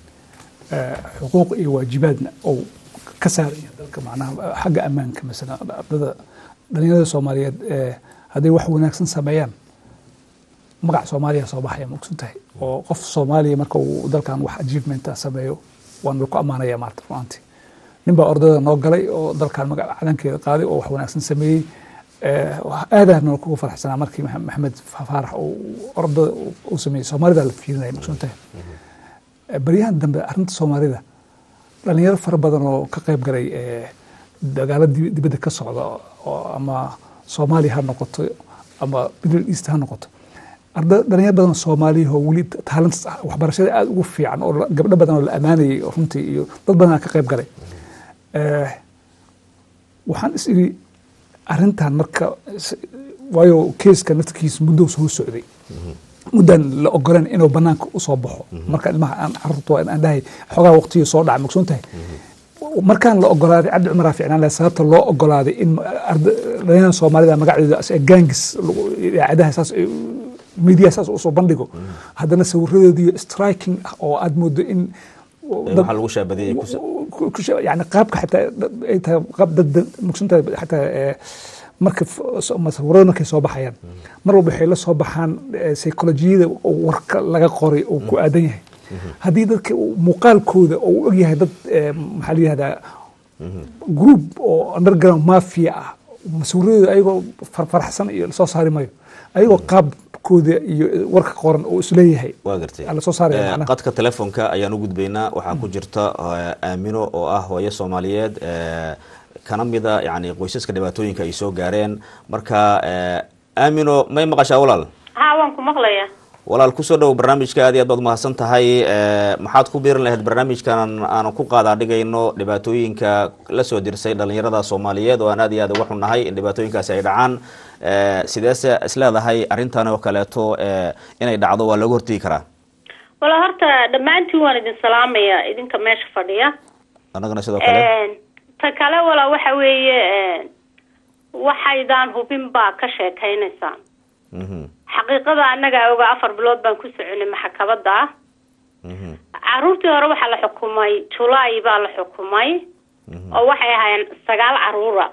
xuquuq iyo waajibaadna oo ka saaraya dalka macnaha xagga ammaanka masalan ardada dhalinyarada soomaaliyeed hadday wax wanaagsan sameeyaan magac soomaaliya soo baxaya ma ogsoon tahay oo qof soomaaliya marka uu dalkan wax achievementa sameeyo waan laku ammaanaya maarta runaantii nin baa ordada noo galay oo dalkan magac calankeeda qaaday oo wax wanaagsan sameeyey aadaana kugu faraxsanaa markii maxamed faarax ordada uu sameeyey soomaalida la fiirinaya maqsuun tahay baryahan dambe arrinta soomaalida dhalinyaro fara badan oo ka qayb galay dagaalo dibadda ka socda oo ama soomaaliya ha noqoto ama middle east ha noqoto arda dhalinyaro badan oo soomaaliya oo weli taalent waxbarashada aada ugu fiican oo gabdho badan oo la ammaanayay runtii iyo dad badan ka qayb galay waxaan is iri arrintan marka waayo keeska naftikiisa muddo soo socday muddaan la ogolan inuu banaanka usoo baxo marka ilmaha aan carruurta aan dhahay xoogaa waqtiga soo dhaca magsoon tahay markaan la ogolaaday cabdi cumar ficnaan laha sababta loo ogolaaday in dhalinyarada soomaalida magacdooda gaangis idaacadaha saas media saas usoo bandhigo haddana sawiradoodii striking ah oo aad moodo in waxaa lagu shaabadiyey yani qaabka xataa ay tahay qaab dad mugsantahay xataa marka sawirada markay soo baxayaan mar walba waxay la soo baxaan psycholojiyada warka laga qoray oo ku aadan yahay haddii dadka muuqaalkooda oo u ogyahay dad maxaa la yihahdaa group oo underground mafia ah sawiradooda ayagoo farfarxsan iyo lasoo saari mayo ayagoo qaabkooda iyo warka qoran oo isleeyahay waa gartay lasoo saaraya qadka telefoonka ayaan u gudbaynaa waxaa ku jirta aamino oo ah hooyo soomaaliyeed kana mida yani qoysaska dhibaatooyinka ay soo gaareen marka aamino may maqashaa walaal ha waan ku maqlaya walaal kusoo dhow barnaamijka aad iyo aad baad mahadsan tahay maxaad ku biirin lahayd barnaamijkan aan ku qaadaa dhigayno dhibaatooyinka lasoo dirsay dhalinyarada soomaaliyeed oo aan aad iyo aad uga xunnahay in dhibaatooyinkaasi ay dhacaan sideese isleedahay arrintan oo kaleeto inay dhacdo waa looga hortegi karaa wala horta dhammaantiin waan idin salaamaya idinka meesha fadhiya annagana sidoo kale ta kale wala waxa weeye waxaydaan hubin baa ka sheekaynaysaan xaqiiqada annaga oga afar bilood baan ku soconay maxkamada caruurtii hore waxaa la xukumay julaay baa la xukumay oo waxay ahaayeen sagaal caruura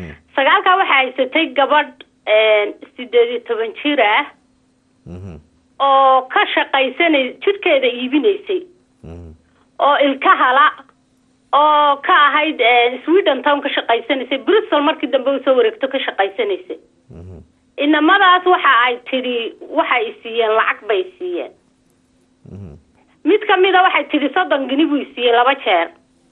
sagaalkaa waxaa haysatay gabadh sideed iyo toban jir ah oo ka shaqaysanay jidhkeeda iibinaysay oo ilkahala oo ka ahayd sweden town ka shaqaysanaysay bristol markii dambe usoo wareegto ka shaqaysanaysay inamadaas waxa ay tidhi waxay siiyeen lacag bay siiyeen mid kamida waxay tidhi soddon gini buu siiyey laba jeer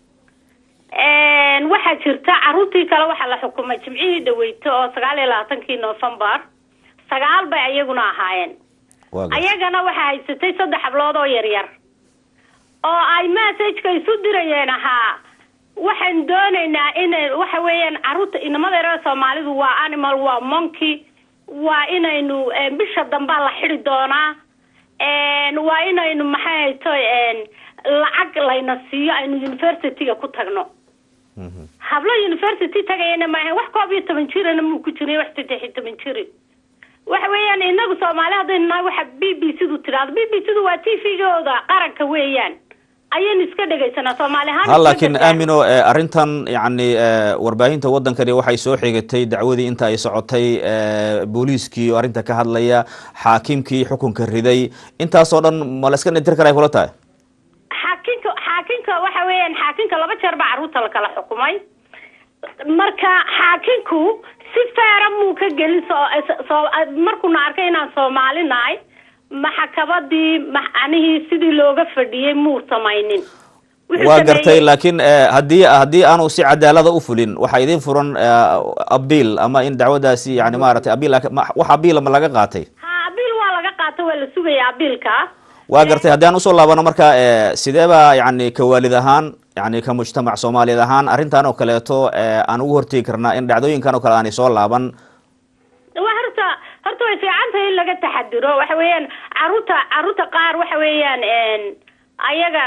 waxaa jirta caruurtii kale waxaa la xukumay jimcihii dhaweyto oo sagaal iyo labaatankii novembar sagaal bay ayaguna ahaayeen ayagana waxaa haysatay saddex hablood oo yaryar oo ay messageka isu dirayeen ahaa waxaan doonaynaa inay waxa weeyaan caruurta inamada yareer soomaalidu waa animal waa monkey waa inaynu bisha dambaa la xidi doonaa waa inaynu maxay hayto lacag layna siiyo aynu universityga ku tagno hablo university tagayana maaha wax koob iyo toban jirana muu ku jiray wax saddex iyo toban jiri waxa weeyaan inagu soomaali haddaynu nahay waxa b b c du tidhaahdo b b c du waa t v-gooda qaranka weeyaan ayaynu iska dhegaysanaa soomaali ahaan ha laakiin aamino arrintan yacni warbaahinta waddankani waxay soo xigatay dacwadii inta ay socotay booliiskii oo arrinta ka hadlaya xaakimkii xukunka riday intaasoo dhan ma la iska dhintir karay kula tahay xaakinka xaakinka waxa weeyaan xaakinka laba jeer baa carruurta lakala xukumay marka xaakinku si feera muu ka gelin soo markuuna arkay inaan soomaali nahay maxakabadii macnihii sidii looga fadhiyey muu samaynin waa gartay laakiin haddii haddii aanu si cadaalada u fulin waxaa idin furan abiil ama in dacwadaasi yani maaragtay abiil wax abiila ma laga qaatay ha abiil waa laga qaatay waa la sugaya abiilka waa gartay haddii aan usoo laabano marka sidee baa yani ka waalid ahaan yani ka mujtamac soomaaliyeed ahaan arrintan oo kaleeto aan ugu hortegi karnaa in dhacdooyinkan oo kale aanay soo laaban wa horta horta way fiican tahay in laga taxadiro waxa weeyaan caruurta caruurta qaar waxa weeyaan ayaga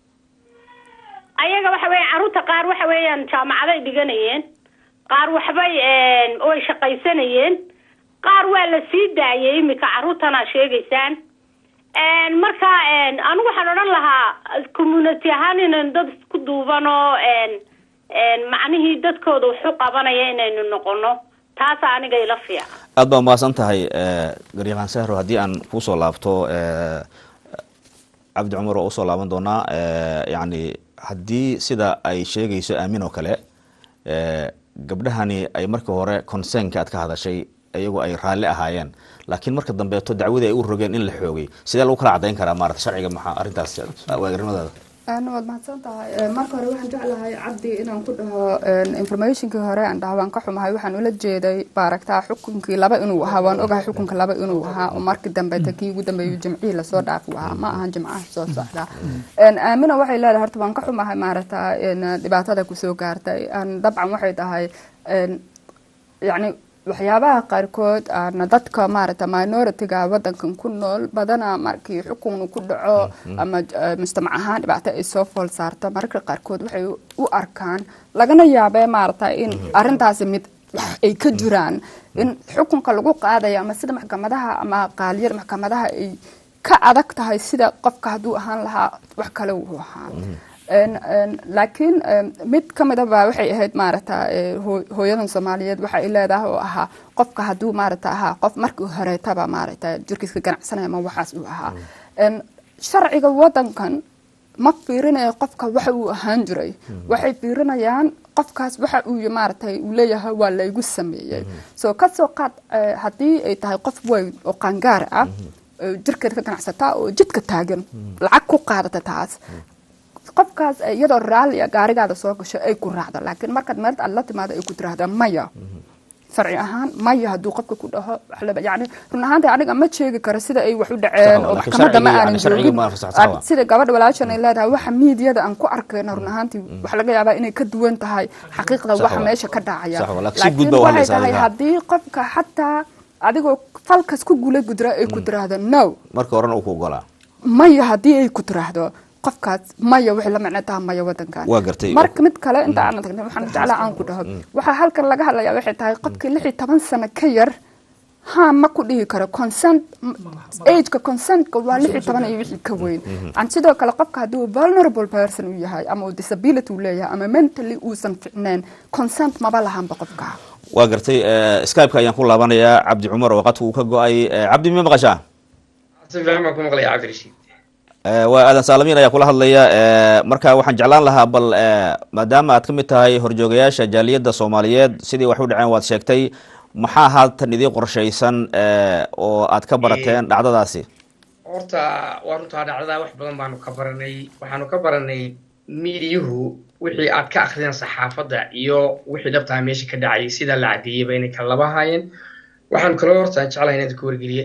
ayaga waxa weya caruurta qaar waxa weeyaan jaamacaday dhiganayeen qaar waxbay way shaqaysanayeen qaar waa la sii daayay imika caruurtana sheegaysaan marka anigu waxaan odhan lahaa community ahaan inaynu dad isku duuban oo macnihii dadkooda waxu qabanaya inaynu noqono taasa aniga ila fiican aad baa umahadsan tahay garyaqaan sahro haddii aan kusoo laabto cabdi cumar oo usoo laaban doonaa yani haddii sida ay sheegayso aamin oo kale gabdhahani ay markii hore concernka aad ka hadashay iyagoo ay raalli ahaayeen laakiin marka dambeeto dacwadii ay u rogeen in la xoogay sidee lagu kala cadayn karaa maarata sharciga maxaa arrintaas waagarnimadaada waad mahadsan tahay marka hore waxaan jeclahay cabdi inaan ku dhaho informationkii hore aan dhaha waan ka xumahay waxaan ula jeeday baaragtaa xukunkii laba inuu ahaa waan ogahay xukunka laba inuu ahaa oo markii dambeeta kii ugu dambeeyu jimcihii lasoo dhaafu ahaa ma ahan jimcaha soo socda aamina waxay leedahay horta waan ka xumahay maaragta dhibaatada kusoo gaartay dabcan waxay tahay yani waxyaabaha qaarkood aana dadka maaragta minority-ga wadankan ku nool badana markii xukun ku dhaco ama mujtamac ahaan dhibaato ay soo fool saarto mararka qaarkood waxay u arkaan lagana yaabee maaragta in arintaasi mid ay ka jiraan in xukunka lagu qaadayo ama sida maxkamadaha ama qaaliyada maxkamadaha ay ka adag tahay sida qofka hadduu ahaan lahaa wax kale uu ahaa laakiin mid ka mid aba waxay ahayd maaragta hooyadan soomaaliyeed waxa ay leedahay oo ahaa qofka hadduu maaragta ahaa qof markii horeetaba maaragta jirkiiska ganacsanaya ma waxaas uu ahaa sharciga wadankan ma fiirinayo qofka waxa uu ahaan jiray waxay fiirinayaan qofkaas waxa uu maaragtay uu leeyahay waa laygu sameeyey soo kasoo qaad haddii ay tahay qof weyn oo qaangaar ah jirkeeda ka ganacsataa oo jidka taagan lacag ku qaadata taas qofkaas iyadoo raallia gaarigaada soo gasho ay ku raacdo laakiin markaad meelta aad la timaado ay ku tiraahda maya sharci ahaan maya hadduu qofka ku dhaho yani run ahaanta aniga ma sheegi karo sida ay wax u dhaceen oo maxkamadda ma aanan joogin sida gabadha walaashan ay leedahay waxa miidiyada aan ku arkayno run ahaantii waxa laga yaabaa inay ka duwan tahay xaqiiqda waxa meesha ka dhacaya laakiin waxay tahay haddii qofka xataa adigoo falkas ku gula gudra ay ku tiraahdo no marka horena uu ku ogolaa maya haddii ay ku tiraahdo qofkaas maya waxay la macno taha maya wadankan waa gartay marka mid kale inta aanan tagnin waxaan jeclaa aan ku dhaho waxaa halkan laga hadlayaa waxay tahay qofkii lix iyo toban sano ka yar ha ma ku dhihi karo consent ageka consentka waa lix iyo toban iyo wixii ka weyn an sidoo kale qofka haddii uu vulnerable person uu yahay ama uu disability uu leeyahay ama mentally uusan ficneen consent maba lahanba qofka waa gartay skypeka ayaan ku laabanayaa cabdi cumar oo qadka uu ka go-ay cabdi ma maqashaa si fiican baan ku maqlaya cabdirashiid waa aadan saalamin ayaa kula hadlaya marka waxaan jeclaan lahaa bal maadaama aad ka mid tahay horjoogayaasha jaaliyadda soomaaliyeed sidii wax u dhaceen waad sheegtay maxaa haatan idii qorshaysan oo aad ka barateen dhacdadaasi horta waa runtaa dhacdadaa wax badan baanu ka baranay waxaanu ka baranay miidiyuhu wixii aad ka akrideen saxaafadda iyo wixii dhabtaa meesha ka dhacayay sidaa la cadeeyeyba inay kala laba haayeen waxaanu kaloo horta jeclahay inaad ku wargeliya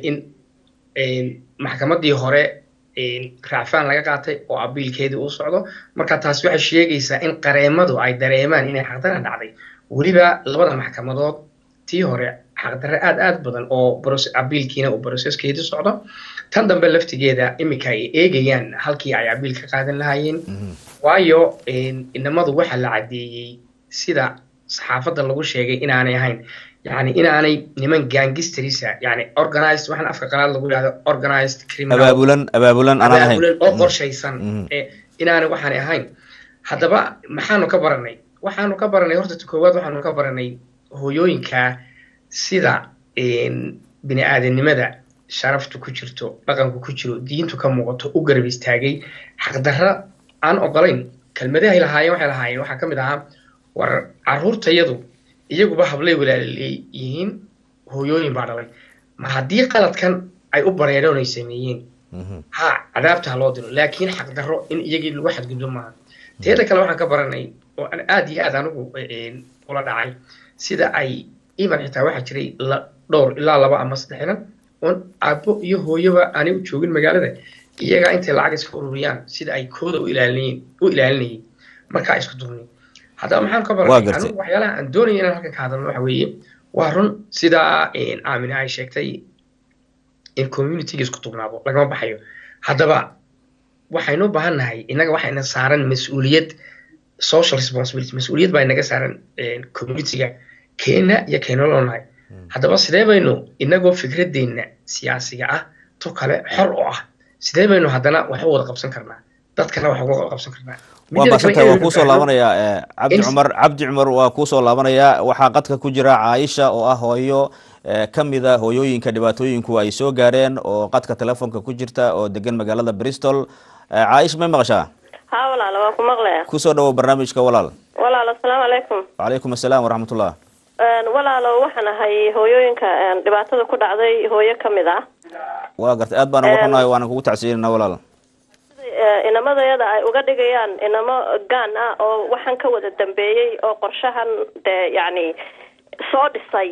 in maxkamaddii hore raacfaan laga qaatay oo abiilkeedii uu socdo marka taasi waxay sheegaysaa in qareemadu ay dareemaan inay xaqdara dhacday weliba labada maxkamadood tii hore xaqdarre aad aad badan oo abiilkiina uu broseskeedii socdo tan dambe laftigeeda iminka ay eegayaan halkii ay abiil ka qaadan lahaayeen waayo inamadu waxa la caddeeyey sida saxaafadda lagu sheegay inaanay ahayn yani inaanay niman gangisterisa yani organized waxaan afka qalaad lagu yidhahdo organized criminal abaabulan abaabulan anaan ahayn abaabulan oo qorshaysan inaanay waxaanay ahayn haddaba maxaanu ka baranay waxaanu ka baranay horta ta koowaad waxaanu ka baranay hooyooyinka sida bini aadanimada sharaftu ku jirto dhaqanku ku jiro diintu ka muuqato u garab istaagay xaqdarra aan ogolayn kelmadahay lahaayeen waxay lahaayeen waxaa ka mid ahaa war caruurtayadu iyaguba hablay walaaley yihiin hooyooyin baa dhalay ma haddii qaladkan ay u bareereen ay sameeyeen ha cadaabta ha loo diro laakiin xaqdarro in iyagii lagu xadgudbo maaha teeda kale waxaan ka baranay oo aad iyo aad anigu ula dhacay sida ay iman xitaa waxaa jiray dhowr ilaa laba ama saddex inan oon aabbo iyo hooyoba aanay u joogin magaalada iyagaa intay lacag iska ururiyaan sida ay kooda u ilaalinayen u ilaalinayeen markaa isku durni haddaba maxaan ka baranay anigu waxyaalaha aan doonaya inaan halkan ka hadalno waxa weeye waa run sidaa aamina ay sheegtay in communityga isku tugnaado lagama baxayo haddaba waxaynu u baahan nahay innaga waxayna saaran mas-uuliyad social responsibility mas-uuliyad baa inaga saaran communityga keena iyo keenoloonahay haddaba sidee baynu inagoo fikradeenna siyaasiga ah to kale xor oo ah sidee baynu haddana wax u wada qabsan karnaa dadkana wax uga qabsan karnaa waa masantahay waa kuusoo laabanayaa cabdi cumar cabdi cumar waa kuusoo laabanayaa waxaa qadka ku jira caaisha oo ah hooyo ka mida hooyooyinka dhibaatooyinku ay soo gaareen oo qadka telefoonka ku jirta oo degan magaalada bristol caaisha may maqashaa ha walaal waa ku maqlaya kusoo dhawow barnaamijka walaal walaal asalaamu calaykum wacalaykum asalaam waraxmatullah walaalo waxaan ahay hooyooyinka dhibaatada ku dhacday hooyo ka mid ah waa gartay aad baan uga xunahay waana kugu tacsiinana walaal inamadayada ay uga dhigayaan inamo gaan ah oo waxaan ka wada dambeeyey oo qorshahan dee yacni soo dhisay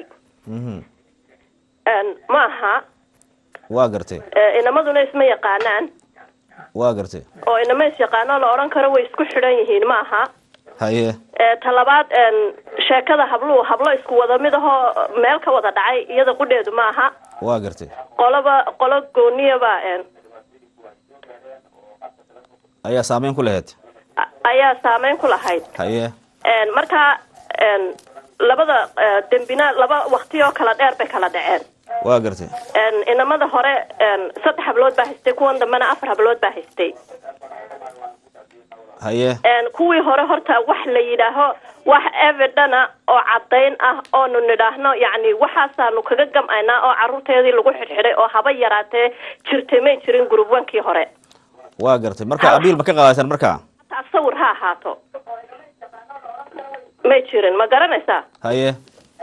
ma aha waa gartay inamaduna isma yaqaanaan waa gartay oo inama is yaqaano la odhan karo way isku xidhan yihiin ma aha haye talabaad sheekada habluhu hablo isku wada mid ahoo meel ka wada dhacay iyada qudheedu ma aha waa gartay qoloba qolo gooniyaba ayaa saameyn ku lahayd ayaa saameyn ku lahayd haye marka labada dembina laba wakti oo kala dheer bay kala dhaceen waa gartay inamada hore saddex hablood baa haystay kuwan dambena afar hablood baa haystay haye kuwii hore horta wax la yidhaaho wax evidena oo caddayn ah oonu nidhaahno yacni waxaasaanu kaga gam'aynaa oo carruurteedii lagu xidhxidhay oo haba yaraatee jirtay may jirin gurubwankii hore waa gartay marka abiil ma ka qaadaysan marka hataa sawir ha ahaato may jirin ma garanaysaa haye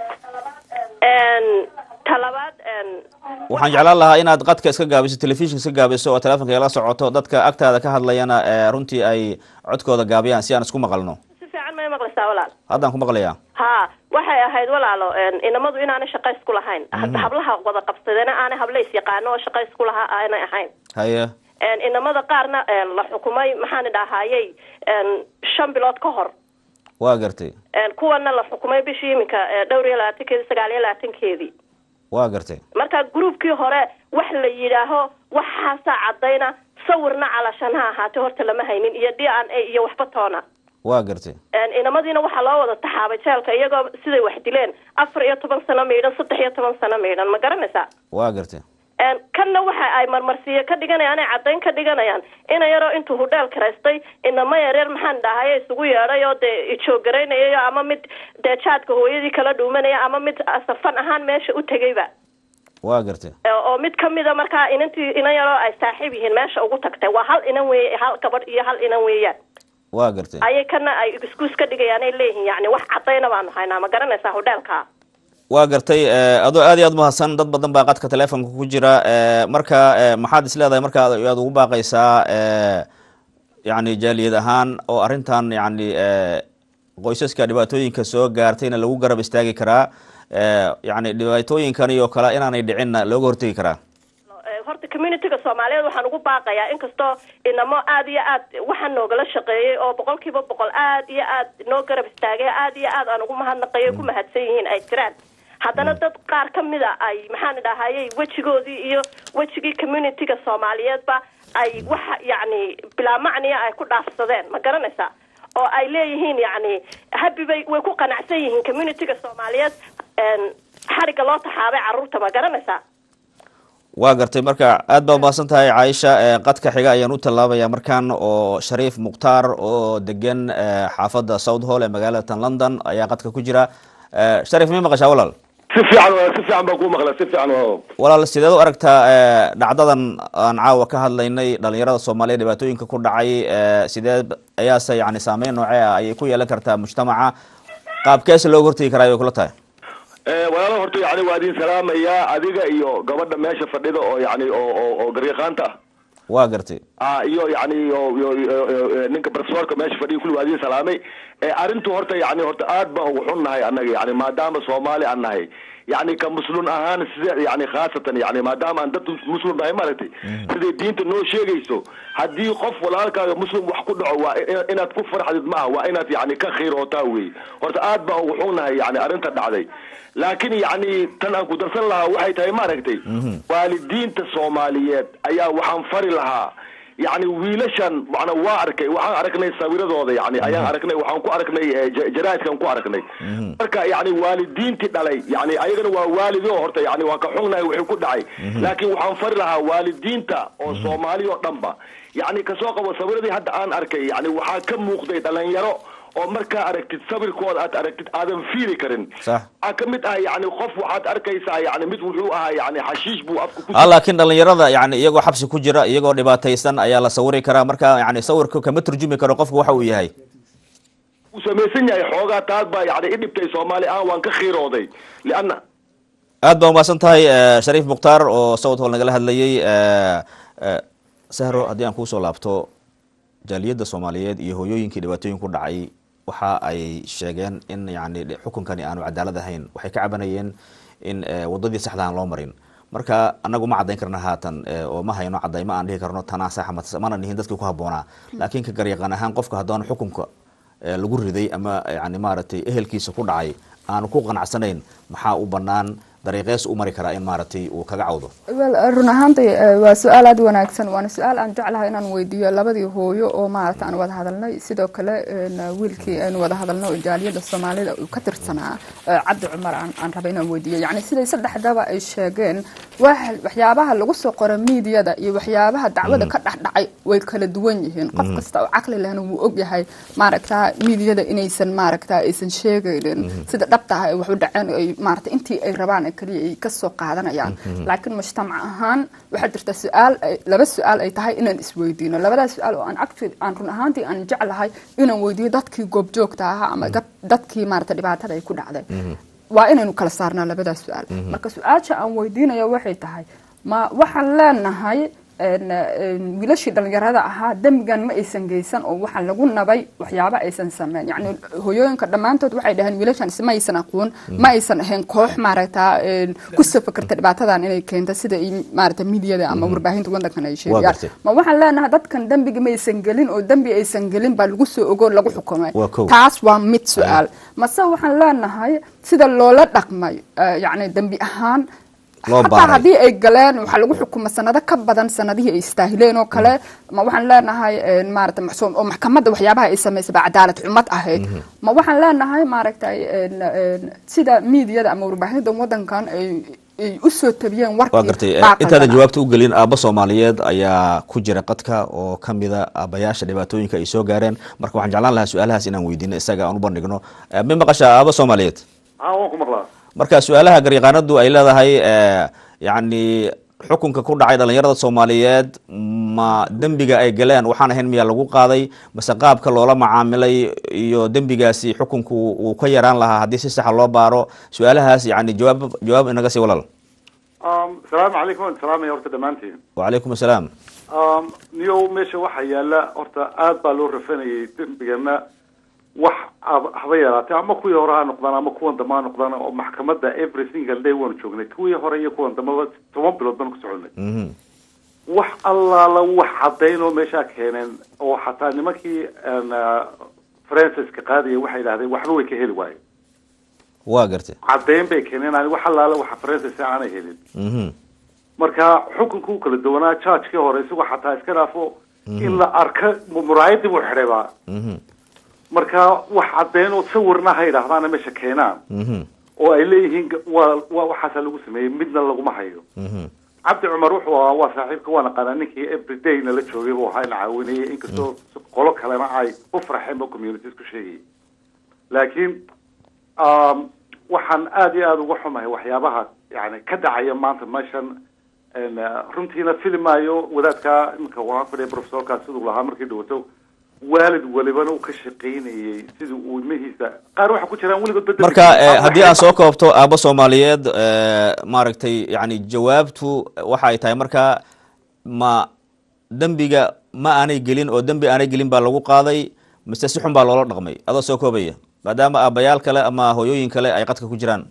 talabaad waxaan jeclaan lahaa inaad qadka iska gaabiso telefishinka iska gaabiso oo telefonka igala socoto dadka agtaada ka hadlayana runtii ay codkooda gaabiyaan si aan isku maqalno si fiican may maqlaysaa walaal haddaan ku maqlayaa ha waxay ahayd walaalo inamadu inaanay shaqa isku lahayn hablaha wada qabsadena aanay habla is yaqaano oo shaqa isku lahaa aanay ahayn haye inamada qaarna la xukumay maxaan idhaahayey shan bilood ka hor waa gartay kuwana la xukumay bishii iminka dhowr iyo labaatankeedii sagaal iyo labaatankeedii waa gartay marka groupkii hore wax la yidhaaho waxaasaa caddayna sawirna calashan ha ahaatee horta lama haynin iyo d n a iyo waxba toona waa gartay inamadiina waxaa loo wada taxaabay jeelka iyagoo siday wax dileen afar iyo toban sano maydhan saddex iyo toban sano maydhan ma garanaysaa waa gartay kanna waxa ay marmarsiiyo ka dhiganayaan ay caddayn ka dhiganayaan ina yaroo intuu hudheel karaystay inama yareer maxaan dhahaye isugu yeedhay oo dee ijoogaraynaya ama mid dee jaadka hooyadii kala dhuumanaya ama mid safan ahaan meesha u tegayba waa gartay oo mid kamida markaa inantii inan yaroo ay saaxiib yihiin meesha ugu tagtay waa hal inan wey hal gabadh iyo hal inan weeyaan waa gartay ayay kana ay iskuus ka dhigayaan ay leeyihiin yani wax cadayna baanu haynaa ma garanaysaa hodheelka waa gartay adoo aad iyo aad mahadsan dad badan baa qadka telefonka ku jira marka maxaad is leedahay marka aad ugu baaqaysaa yani jaaliyad ahaan oo arrintan yani qoysaska dhibaatooyinka soo gaartayna lagu garab istaagi karaa yani dhibaatooyinkani oo kale inaanay dhicinna looga hortegi karaa horta communityga soomaaliyeed waxaan ugu baaqayaa inkastoo inamo aad iyo aad waxaa noogala shaqeeyey oo boqol kiiba boqol aad iyo aad noo garab istaagay aad iyo aad aan ugu mahadnaqayo ku mahadsan yihiin ay jiraan haddana dad qaar ka mid a ay maxaan idhahayey wejigoodii iyo wejigii communityga soomaaliyeedba ay waxa yacni bilaa macniya ay ku dhaafsadeen ma garanaysaa oo ay leeyihiin yacni habi bay way ku qanacsan yihiin communityga soomaaliyeed xariga loo taxaabay carruurta ma garanaysaa waa gartay marka aad baa umahadsan tahay caaisha qadka xiga ayaan u tallaabaya markan oo shariif mukhtaar oo degan xaafadda south hall ee magaalatan london ayaa qadka ku jira sharif may maqashaa walaal si fiican si fiican baan kuu maqla si fiican walaal sideed u aragtaa dhacdadan aan caawa ka hadlaynay dhalinyarada soomaaliya dhibaatooyinka ku dhacay sideed ayaase yani saameyn noocee ah ayay ku yeelan kartaa mujtamaca qaabkeese looga hortegi karaa ay kula tahay walaalo horta yani waa idin salaamayaa adiga iyo gabadha meesha fadhida oo yani oo oo oo garyaqaanta ah waa gartay a iyo yani ninka profesorka meesha fadhiya kulli waa idin salaamay arrintu horta yani horta aad baan ugu xun nahay annaga yani maadaama soomaali aan nahay yani ka muslim ahaan sida yani khaasatan yani maadaama aan dad muslim nahay maaragtay siday diinta noo sheegayso haddii qof walaalkaaga muslim wax ku dhaco waa inaad ku farxdid maaha waa inaad yani ka khiirootaa wey horta aad baan ugu xun nahay yani arrinta dhacday laakiin yani tan aan ku darsan lahaa waxay tahay maaragtay waalidiinta soomaaliyeed ayaa waxaan fari lahaa yani wiilashan mana waa arkay waxaan aragnay sawiradooda yani ayaan aragnay waxaan ku aragnay jaraaidkan ku aragnay marka yani waalidiintii dhalay yani ayagana waa waalidi oo horta yani waa ka xugnahay wixii ku dhacay laakiin waxaan fari lahaa waalidiinta oo soomaali oo dhanba yani kasoo qabo sawiradii hadda aan arkay yani waxaa ka muuqday dhalinyaro oo markaa aragtid sawirkooda aad aragtid aadan fiiri karin waxaa ka mid ah yani qof waxaad arkaysaa yani mid wuxuu ahaa yani xashiish buu afka ku laakiin dhalinyarada yani iyagoo xabsi ku jira iyagoo dhibaataysan ayaa la sawiri karaa marka yani sawirka kama turjumi karo qofku waxa uu yahay uu samaysan yahay xoogaa taas baa yani i dhibtay soomaali aan waan ka khiirooday lianna aad baa umahadsan tahay shariif mukhtaar oo south hall nagala hadlayay sahro haddii aan kuusoo laabto jaaliyadda soomaaliyeed iyo hooyooyinkii dhibaatooyin ku dhacay waxa ay sheegeen in yani xukunkani aanu cadaalad ahayn waxay ka cabanayeen in wadadii saxda aan loo marin marka anagu ma caddayn karna haatan oo ma hayno cadaymo aan dhihi karno tanaa sax mana nihin dadkii ku habboonaa laakiin ka garyaqaan ahaan qofka haddaan xukunka lagu riday ama yani maaragtay ehelkiisa ku dhacay aanu ku qanacsanayn maxaa u banaan dariiqees u mari karaa in maaragtay uu kaga cawdo wel run ahaantii waa su-aal aada wanaagsan waana su-aal aan jeclahay inaan weydiiyo labadii hooyo oo maaragta aan wada hadalnay sidoo kale wiilkii aynu wada hadalno oo jaaliyadda soomaalida uu ka tirsanaa cabdi cumar aan rabay inaan weydiiyo yani siday saddexdaba ay sheegeen waxyaabaha lagu soo qoro miidiyada iyo waxyaabaha dacwada ka dhexdhacay way kala duwan yihiin qof kasta oo caqli lehna wuu ogyahay maaragta miidiyada inaysan maaragta aysan sheegaynin sida dhabta ah ay wax u dhaceen ay maaragta intii ay rabaan kaliya ay kasoo qaadanayaan laakiin mujtamac ahaan waxaa jirta su-aal laba su-aal ay tahay inaan isweydiino labadaas su-aal oo aan actually aan run ahaantii aan jeclahay inaan weydiiyo dadkii goobjoogta ahaa ama dadkii maarata dhibaatada ay ku dhacday waa inaynu kala saarnaa labadaas su-aal marka su-aasha aan weydiinayo waxay tahay ma waxaan leenahay wiilashii dhalinyarada ahaa dembigan ma aysan geysan oo waxaa lagu nabay waxyaaba aysan sameyn yani hoyooyinka dhammaantood waxay dhaheen wiilashan ma aysan aqoon ma aysan ahayn koox maaragta kusoo fakerta dhibaatadan inay keento sida maarata miidiyada ama warbaahinta wadankan ay sheegayaan ma waxaan leenahay dadkan dembiga ma aysan gelin oo dembi aysan gelin baa lagu soo ogo lagu xukumay taas waa mid su-aal mase waxaan leenahay sida loola dhaqmay yani dembi ahaan hataa haddii ay galeen waxaa lagu xukuma sanado ka badan sanadihii ay istaahileen oo kale ma waxaan leenahay maarata maxsuum oo maxkamadda waxyaabaha ay samaysay baa cadaalad xumad ahayd ma waxaan leenahay maaragtay sida miidiyada ama warbaahinta wadankan ay ay usoo tabiyeen waa gartay intaadan jawaabta u gelin aabba soomaaliyeed ayaa ku jira qadka oo kamida aabayaasha dhibaatooyinka ay soo gaareen marka waxaan jeclaan lahaa su-aalahaas inaan weydiino isaga aan u bandhigno ma maqashaa aabba soomaaliyeed waan ku maqlaa marka su-aalaha garyaqaanadu ay leedahay yacni xukunka ku dhacay dhalinyarada soomaaliyeed ma dembiga ay galeen waxaan ahayn miyaa lagu qaaday mase qaabka loola macaamilay iyo dembigaasi xukunku uu ka yaraan lahaa haddii si saxa loo baaro su-aalahaas yani jawaab jawaab inaga sii walaal asalaamu calaykum waan salaamaya horta dhammaantiin wacalaykum asalaam niyow meesha waxaa yaala horta aad baa loo rafanayay dembigana wax ab- haba yaraatee ama kuwii hore ha noqdaan ama kuwan dambe ha noqdaan oo maxkamadda every single day waanu joognay kuwii hore iyo kuwan dambeba toban bilood baan ku soconay Mhm. wax allaala wax caddayn oo meeshaa keeneen oo xataa nimankii een, ah, franciska qaadaya waxay idhahdeen waxba way ka heli waaye waa gartay caddayn bay keeneen aan wax allaala waxa francis aanay helin Mhm. marka xukunka u kala duwanaa judgekii hore isagoo xataa iska dhaafo in la arka mu- muraayadii buu xidhaybaa Mhm. marka wax caddeyn oo sawirna ha yidhaahdaana meesha keenaan Mhm. oo ay leeyihiin ga- waa waa waxaasaa lagu sameeyey midna laguma hayo Mhm. cabdi cumar wuxuu ahaa waa saaxiibka waa naqaanaa ninkii everyday nala joogay buu ahaa ina caawinayay inkastoo qolo kalena ay u farxeen oo communities ku sheegayay laakiin um, waxaan aad iyo aada uga xumahay waxyaabaha yani ka dhacaya maanta meeshan En, uh, runtiina filimaayo wadaadka iminka waan fadhiya professorka siduu lahaa markii dhawato waalid walibana uu ka shaqaynayay sidii uu ilmihiisa qaar waxaa ku jiraan weligood bedel marka eh, haddii aan soo koobto aabo soomaaliyeed eh, maaragtay yani jawaabtu waxa ay tahay marka ma dembiga ma aanay gelin oo dembi aanay gelin baa lagu qaaday mise si xun baa loola dhaqmay adoo soo koobaya maadaama aabayaal kale ama hooyooyin kale ay qadka ku jiraan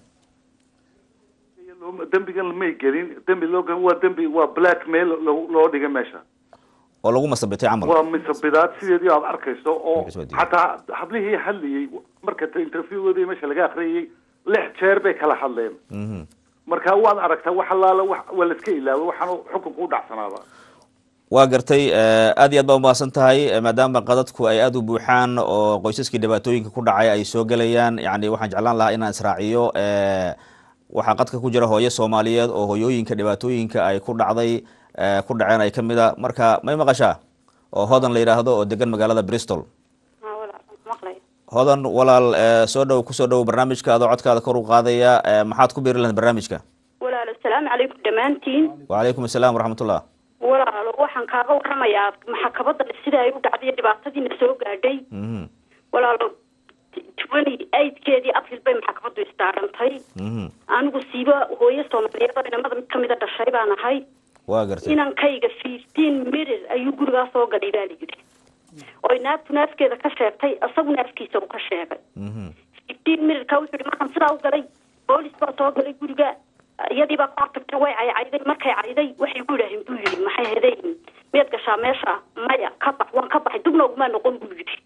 dembigan may gelin dembi loo gelin waa dembi waa blackmail loo loo dhigay meesha oo lagu masabitay camal waa misabidaad sideedii aad arkayso oo Markaas waa diiday. xataa hablihii hadlayey marka interviewgoodii meesha laga akhriyay lix jeer bay kala hadleen Mhm. marka waad aragtaa wax allaala wax waa la iska ilaaway waxaan xukunka u dhacsanaaba waa gartay eh, aad iyo aad baa umahadsan tahay eh, maadaama qadadku ay aada u buuxaan oo qoysaskii dhibaatooyinka ku dhacay ay soo gelayaan yani waxaan jeclaan lahaa inaan israaciyo eh, waxaa qadka ku jira hooyo soomaaliyeed oo hooyooyinka dhibaatooyinka ay ku dhacday eh, ku dhaceen ay kamid a marka may maqashaa oo hodan la yidhaahdo oo degan magaalada bristol hodan walaal eh, soo dhow kusoo dhow barnaamijka adoo codkaada kor u qaadaya eh, maxaad ku biiri lahayd barnaamijka walaalo asalaamu calaykum dhammaantiin wacalaykum asalaam waraxmatullah walaalo waxaan kaaga waramayaa maxkamadda sida ay u dhacday iyo dhibaatadiina soo gaadhay Mhm, walaalo twenty eightkeedii april bay maxkamaddu isdaarantay mhm. anigu siiba hooyo soomaaliyeed oo inamada mid kamida dhashay baan ahay waa gartay inankayga fifteen mirir ayuu gurigaa soo galay baa la yidhi oy naagtu naafkeeda ka sheegtay isagu naafkiisa uu ka sheegay Mhm, fifteen mirirka wuxuu yihi markaan sidaa u galay boolis baa soo galay guriga iyadii baa ku hortagtay way caycayday markay cayday waxay ku yidhaaheen buu yidhi maxay hedayn miyaad gashaa meesha maya ka bax waan ka baxay dubna ugumaa noqon buu yidhi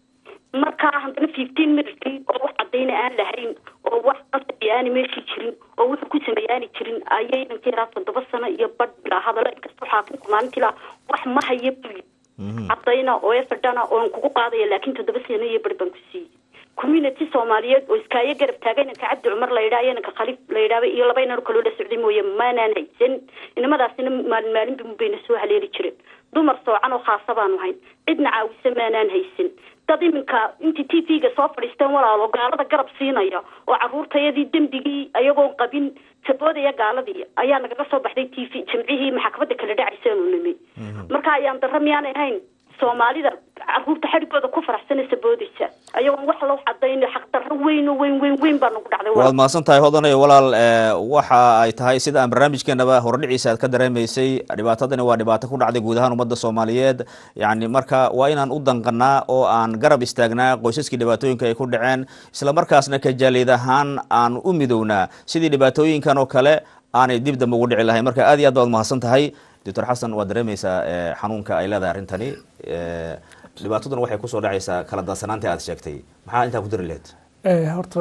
markaa haddana fifteen mirirkii oo wax cadayna aan lahayn oo wax qasabi aani meeshii jirin oo wuxuu ku sameeye aani jirin ayay inankii yaraa toddoba sano iyo badh bilaa hadalo inkastoo xaakimku maalintii laa wax ma haya buu yidhi mhm. cadayna oo eferdhana oon kugu qaadaya laakiin toddoba sano iyo bari baan ku siiyey community soomaaliyeed oo iskaayo garab taagay inanka cabdi cumar la yidhaha iyo inanka khaliif la yidhahba iyo laba inan kaloo la socday mooye maanaan haysan inamadaasina maalin maalinba bayna soo haleeli jireen dumar soocan oo khaasa baanu hayn cidna caawisa maanaan haysan dad iminka intii t v-ga soo fadhiisteen walaalo gaalada garab siinaya oo caruurtayadii dembigii ayagoon qabin saboodaya gaaladii ayaa nagaga soo baxday t v jimcihii maxkamadda kala dhacaysaanu nimi marka ayaan darra miyaanay ahayn soomaalida caruurta xadhigooda ku faraxsanaysa boodaysa ayagoon wax loo cadayn xaqdarro weyn oo weyn weyn weyn baa nagu dhacday waad mahadsan tahay hodanay walaal eh, waxa ay tahay sida aan barnaamijkeenaba hordhiciisa aad ka dareemaysay dhibaatadani waa dhibaato ku dhacday guud ahaan ummadda soomaaliyeed yani marka waa inaan u danqanaa oo aan garab istaagnaa qoysaskii dhibaatooyinka ay ku dhaceen isla markaasna kajaalid ahaan aan u midownaa sidii dhibaatooyinkan oo kale aanay dib dambe ugu dhici lahayn marka aad iyo aad baad mahadsan tahay doctor xasan waad dareemaysaa eh, xanuunka ay leedahay arrintani eh, dhibaataduna waxay kusoo dhacaysaa kala dansanaanta aad sheegtay maxaa intaa ku dari lahayd Eh, horta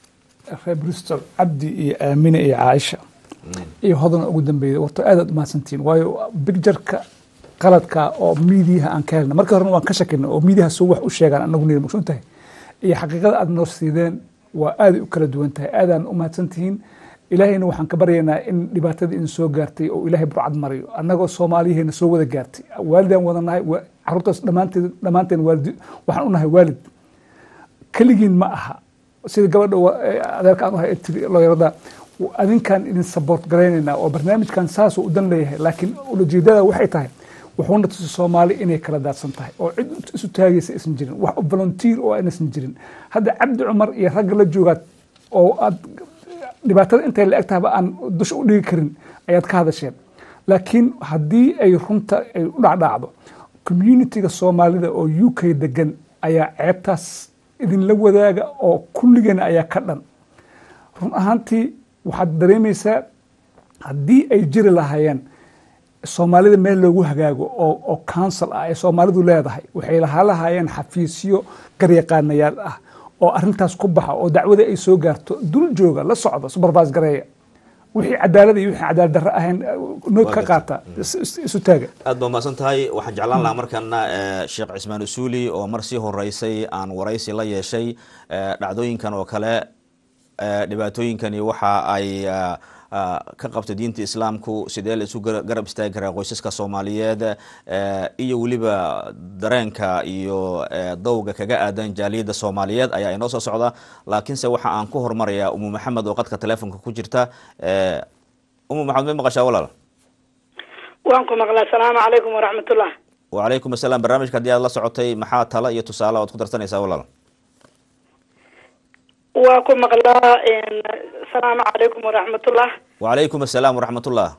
reer bristol cabdi iyo aamine iyo caaisha iyo hodana ugu dambeeyay horta aad aad umahadsantihiin waayo bigjarka qaladka oo miidiyaha aan ka helna marka horena waan ka shakina oo miidiyaha soo wax u sheegaan anagu niri maqsuun tahay iyo xaqiiqada aad noo siideen waa aaday u kala duwan tahay aadaan umahadsantihiin ilaahayna waxaan ka baryaynaa in dhibaatadii idin soo gaartay oo ilaahay burcad mariyo annagoo soomaaliyaheena soo wada gaartay waalidaan wada nahay wa- caruurtaas dhammaanteen dhammaanteen waalidi waxaan u nahay waalid keligiin ma aha sida gabadha wa- ee adeerka aan u hay tiri looyarada adinkaan idin support garaynaynaa oo barnaamijkan saasuu u dan leeyahay laakiin ulajeedada waxay tahay wuxuuna tusi soomaali inay kala daadsan tahay oo cid isu taagaysa aysan jirin wax volunteer oo aynasan jirin hadda cabdi cumar iyo ragga la joogaad oo aad dhibaatada intay la eg tahaba aan dusha u dhigi karin ayaad ka hadasheen laakiin haddii ay runta ay u dhacdhacdo communitiga soomaalida oo u k degan ayaa ceebtaas idinla wadaaga oo kulligeena ayaa ka dhan run ahaantii waxaad dareemaysaa haddii ay jiri lahaayeen soomaalida meel loogu hagaago oo oo council ah ay soomaalidu leedahay waxay lahaa lahaayeen xafiisyo garyaqaanayaal ah oo arintaas ku baxa oo dacwada ay soo gaarto dul jooga la socda supervise gareeya wixii cadaalada iyo wixii cadaalad darro ahayn nood ka qaata isu taaga aad baa mahadsan tahay waxaan jeclaan lahaa markana sheekh cismaan usuuli oo mar sii horeysay aan waraysi la yeeshay dhacdooyinkan oo kale dhibaatooyinkani waxa ay ka qabta diinta islaamku sidee la isu garab istaagi karaa qoysaska soomaaliyeed iyo weliba dareenka iyo dowga kaga aadan jaaliyadda soomaaliyeed ayaa inoo soo socda laakiinse waxa aan ku hormarayaa umu maxamed oo qadka telefonka ku jirta umu maxamed may maqashaa walaal waan ku maqlaa asalaamu calaykum waraxmatullah wacalaykum asalaam barnaamijka haddii aad la socotay maxaa tala iyo tusaale oad ku darsanaysaa walaal waa ku maqlaa asalaamu calaykum waraxmatullah wacalaykum asalaam waraxmatullah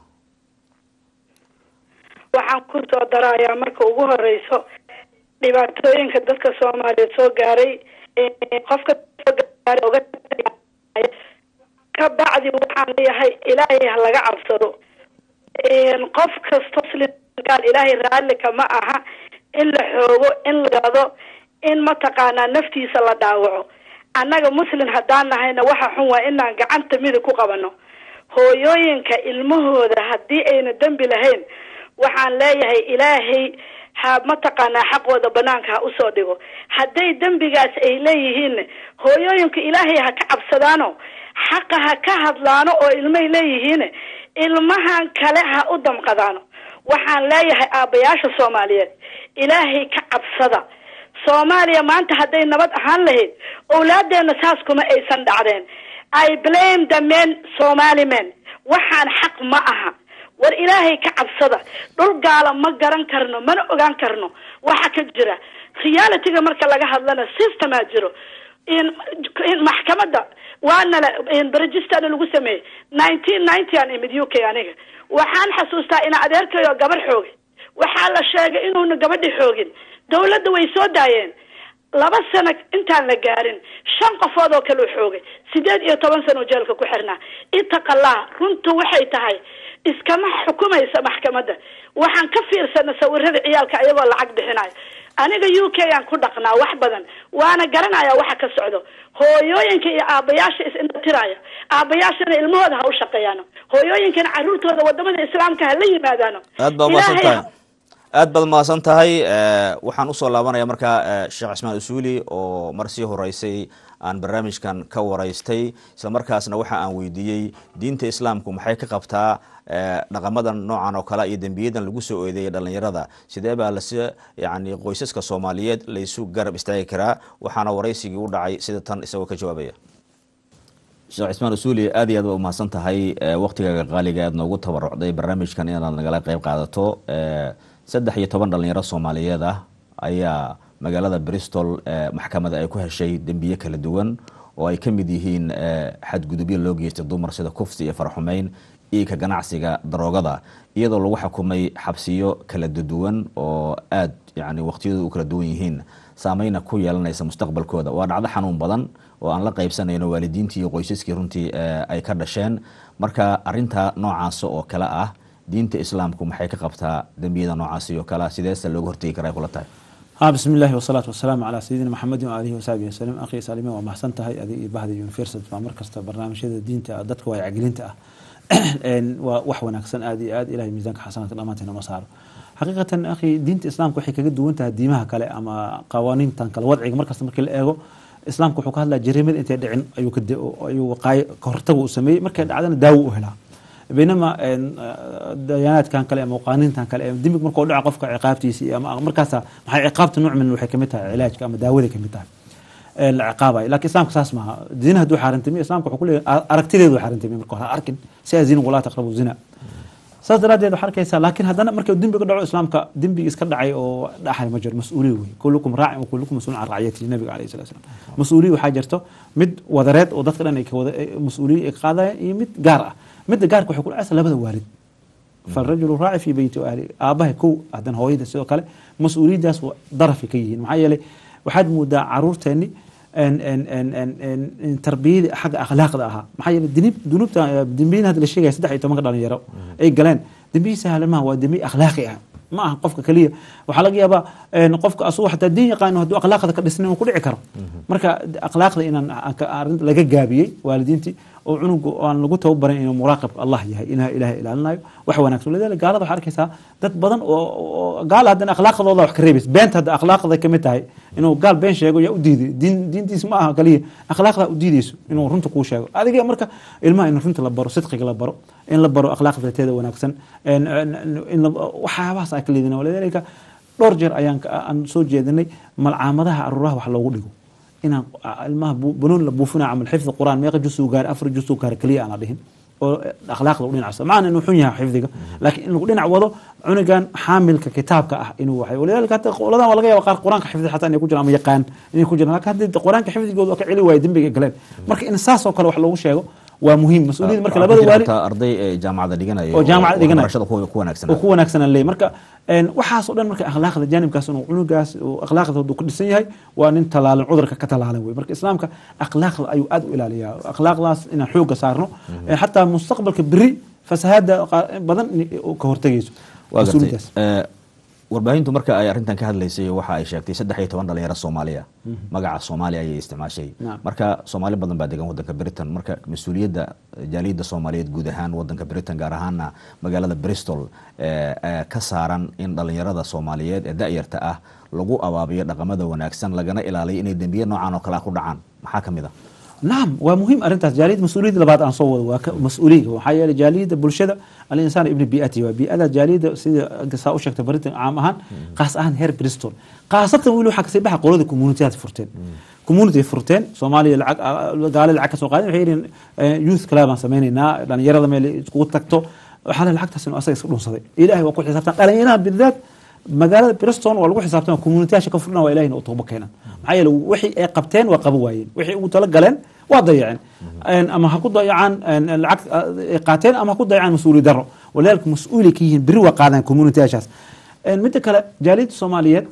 waxaan ku soo darayaa marka ugu horeyso dhibaatooyinka dadka soomaaliyeed soo gaaray qofka soo gaaray oga ka bacdi waxaan leeyahay ilaahay ha laga cabsado qof kasto muslimgaal ilaahay raallika ma aha in la xoogo in la gado in mataqaanaa naftiisa la dhaawaco annaga muslim haddaan nahayna waxa xun waa inaan gacanta midig ku qabano hooyooyinka ilmahooda haddii ayna dembi lahayn waxaan leeyahay ilaahay ha mataqaanaa xaqooda banaanka ha usoo dhigo hadday dembigaas ay leeyihiin hooyooyinka ilaahay ha ka cabsadaano xaqa ha ka hadlaano oo ilmay leeyihiin ilmahan kale ha u damqadaano waxaan leeyahay aabbayaasha soomaaliyeed ilaahay ka cabsada soomaaliya maanta hadday nabad ahaan lahayd owlaadeena saas kuma aysan dhacdeen i blame the men somali men waxaan xaq ma aha war ilaahay ka cabsada dhul gaala ma garan karno mana ogaan karno waxa ka jira realityga marka laga hadlana systemaa jiro in maxkamadda waanala registerna lagu sameeyey nineteen ninety aan imid u k aniga waxaan xasuustaa ina adeerkayo gabar xoogay waxaa la sheegay inuuna gabadhi xoogin dawladda way soo daayeen laba sano intaan la gaarin shan qofood oo kale u xoogay sideed iyo toban sano jeelka ku xirnaa itaqallah runtu waxay tahay iskama xukumaysa maxkamadda waxaan ka fiirsana sawirada ciyaalka ayagoo lacag bixinayo aniga u k aan ku dhaqnaa wax badan waana garanaya waxa ka socdo hooyooyinka iyo aabayaasha is-indhatiraya aabayaashana ilmahooda ha u shaqeeyaano hooyooyinkana caruurtooda wadamada islaamka ha la yimaadaano aad baa umahadsan tahay aad baad mahadsan tahay waxaan usoo laabanaya markaa sheekh cismaan usuuli oo mar sii horeysay aan barnaamijkan ka waraystay islamarkaasna waxa aan weydiiyey diinta islaamku maxay ka qabtaa dhaqamadan noocan oo kale iyo dembiyadan lagu soo eedeeyay dhalinyarada sidee baa lasi yani qoysaska soomaaliyeed laysu garab istaagi karaa waxaana waraysigii u dhacay sida tan isagoo ka jawaabaya sheekh cismaan usuuli aad iyo aad ba umahadsan tahay waktigaaga qaaliga aad noogu tabarucday barnaamijkan inaad nagala qeyb qaadato saddex iyo toban dhalinyaro soomaaliyeed ah ayaa magaalada bristol maxkamada ay ku heshay dembiye kala duwan oo ay ka mid yihiin xadgudubyo loo geystay dumar sida kufsi iyo farxumeyn iyo ka ganacsiga daroogada iyadoo lagu xukumay xabsiyo kala duwan oo aad yani waqtiyadu u kala duwan yihiin saameyna ku yeelanaysa mustaqbalkooda waa dhacdo xanuun badan oo aan la qaybsanayno waalidiintii iyo qoysaskii runtii ay ka dhasheen marka arinta noocaas oo kale ah diinta islaamku maxay ka qabtaa dembiyada noocaasi oo kale sideese looga hortegi karaa kula tahay بسم الله والصلاة والسلام على سيدنا محمد وآله وصحبه وسلم أخي سالمي ومحسن تهي أدي بهذا يونيفرسيتي ومركز برنامج هذا الدين دتك واي عقلينتا wax wanaagsan aad iyo aad ilahay miisaanka xasanaadka dhammaanteena ma saaro xaqiiqatan akhi diinta islaamka waxay kaga duwan tahay diimaha kale ama qawaaniintan kale wadciga markasta markii la eego islaamka wuxuu ka hadlaya jariimada intay dhicin ayuu ka ayuu waqaayo ka hortaga uu sameeyey markay dhacdana daawo u helaa baynama dayaanaadkan kale ama qaaniintan kale dembig markuu dhaco qofka ciqaabtiisa ama markaasa maxay ciqaabta nuuc min waxay kamid tahay cilaajka ama daawaday kamid tahay ee la ciqaabayo laakiin islaamka saas maaha zina hadduu xaarantimiyo islaamka wuxuu ku leeyahay aragtideedu xaarantimiyo marka hore ha arkin si aa zina walaa taqrabu zina saas daraaddeed waxaa arkaysaa laakiin haddana marka dembi ka dhaco islaamka dembigi iska dhacay oo dhaxay ma jiro mas-uuliya wey kullukum raacin wa kullukum mas-uulun can raciyatihi nabiga alayhi salatu wasalam mas-uuliya waxaa jirto mid wadareed oo dadka dhan ay ka wada mas-uuliya ay ka qaadayaan iyo mid gaar ah midda gaarka waxay ku dhacaysaa labada waalid falrajulu raaci fi beyti ahli aabaha kow haddana hooyada sidoo kale mas-uuliyaddaas darafay ka yihiin maxaa yeelay waxaad moodaa caruurteenni tarbiyadii xagga akhlaaqda ahaa maxaa yeelay dinib dunuubta dembiyin hadda la sheegaya saddex iyo tobanka dhalinyaro ay galeen dembiyi sahlan maaha waa dembiyi akhlaaqi ah ma aha qofka keliya waxaa laga yaabaa qofka asugu xataa diin yaqaano hadduu akhlaaqda ka dhisnin uu ku dhici karo marka akhlaaqda inaan arrinta laga gaabiyey waalidiintii oo cunuga aan lagu tababarin inuu muraaqibka allah yahay inaa ilahay ilaalinayo wax wanaagsan lidaalika gaalada waxaa arkaysaa dad badan oo gaal haddana akhlaaqdooda wax ka reebaysa beenta hadda akhlaaqda kamid tahay inuu gaal been sheego yaa u diiday diin diintiis ma aha kaliya akhlaaqda u diidayso inuu runta kuu sheego adiga marka ilmaha in runta la baro sidqiga la baro in la baro akhlaaqda teeda wanaagsan in waxyaabahaas ay ka leedina walidaalika dhowr jeer ayaan aan soo jeedinay malcaamadaha aruuraha wax loogu dhigo inaan ilmaha banoon la buufina camal xifdi quraan meeqa jusuu gaar afar jusuu gaar kaliya aan la dhihin oo akhlaaqda u dhinacsa macna inuu xun yahay xifdiga laakiin in lagu dhinac wado cunugan xaamilka kitaabka ah inuu waxay walidaalika hata qoladan waa laga yaaba qaar quraanka xifdi xataa inay ku jiraan ama yaqaan inay ku jiraan laakiin haddii quraanka xifdigooda waa ka celi waayo dembiga galeen marka in saas oo kale wax loogu sheego waa muhiim mas-uuliyadda marka labada waalid arday ee jaamacada dhiganaya oo jaamacada dhiganaya barashada ku ku wanaagsan oo ku wanaagsan leey marka waxaas oo dhan marka akhlaaqda jaanibkaas inuu cunugaas akhlaaqda hadduu ku dhisan yahay waa nin talaalan cudurka ka talaalan wey marka islaamka akhlaaqda ayuu aad u ilaaliyaa akhlaaqdaas inaan xooga saarno xataa mustaqbalka beri fasahaada badan ka hortegayso waa gartay warbaahintu marka ay arrintan ka hadlaysay waxa ay sheegtay saddex iyo toban dhalinyaro soomaaliya magaca soomaaliya ayay isticmaashay marka soomaali badan baa degan wadanka britain marka mas-uuliyadda jaaliyadda soomaaliyeed guud ahaan wadanka britain gaar ahaana magaalada bristol ka saaran in dhalinyarada soomaaliyeed ee da-yarta ah lagu abaabiyo dhaqamada wanaagsan lagana ilaaliyo inay dembiye noocan oo kale ku dhacaan maxaa ka mid a nacam waa muhiim arrintaas jaaliyadda mas-uuliyadda labaad aan soo wado waa mas-uuliyiga waxaa yeelay jaaliyadda bulshada alinsaan ibni biati waa bii'ada jaaliyadda sida saa u sheegtay britain caam ahaan qaas ahaan heer bristol khaasatan weli waxaa kasii baxa qolada communitiyaad furteen community furteen soomaaliya lacag gaali lacag ka soo qaadeen waxay yihiin youth club aan sameynaynaa dhalinyarada meel iskugu tagto waxaa le lacagtaas inuu asaga iska dhunsaday ilaahay waa ku xisaabtan dhalinyaraha bidaat magaalada briston waa lagu xisaabtama communitiyaasha ka furna waa ilahina u toobo keenan maxaa yeele wixii ay qabteen waa qaba waayeen wixii ugu tala galeen waa dayaceen ama ha ku dayacaan lacag ay qaateen ama ha ku dayacaan mas-uuli daro walidaalika mas-uuli ka yihiin beri waa qaadaan communitiyaashaas midda kale jaaliyadda soomaaliyeed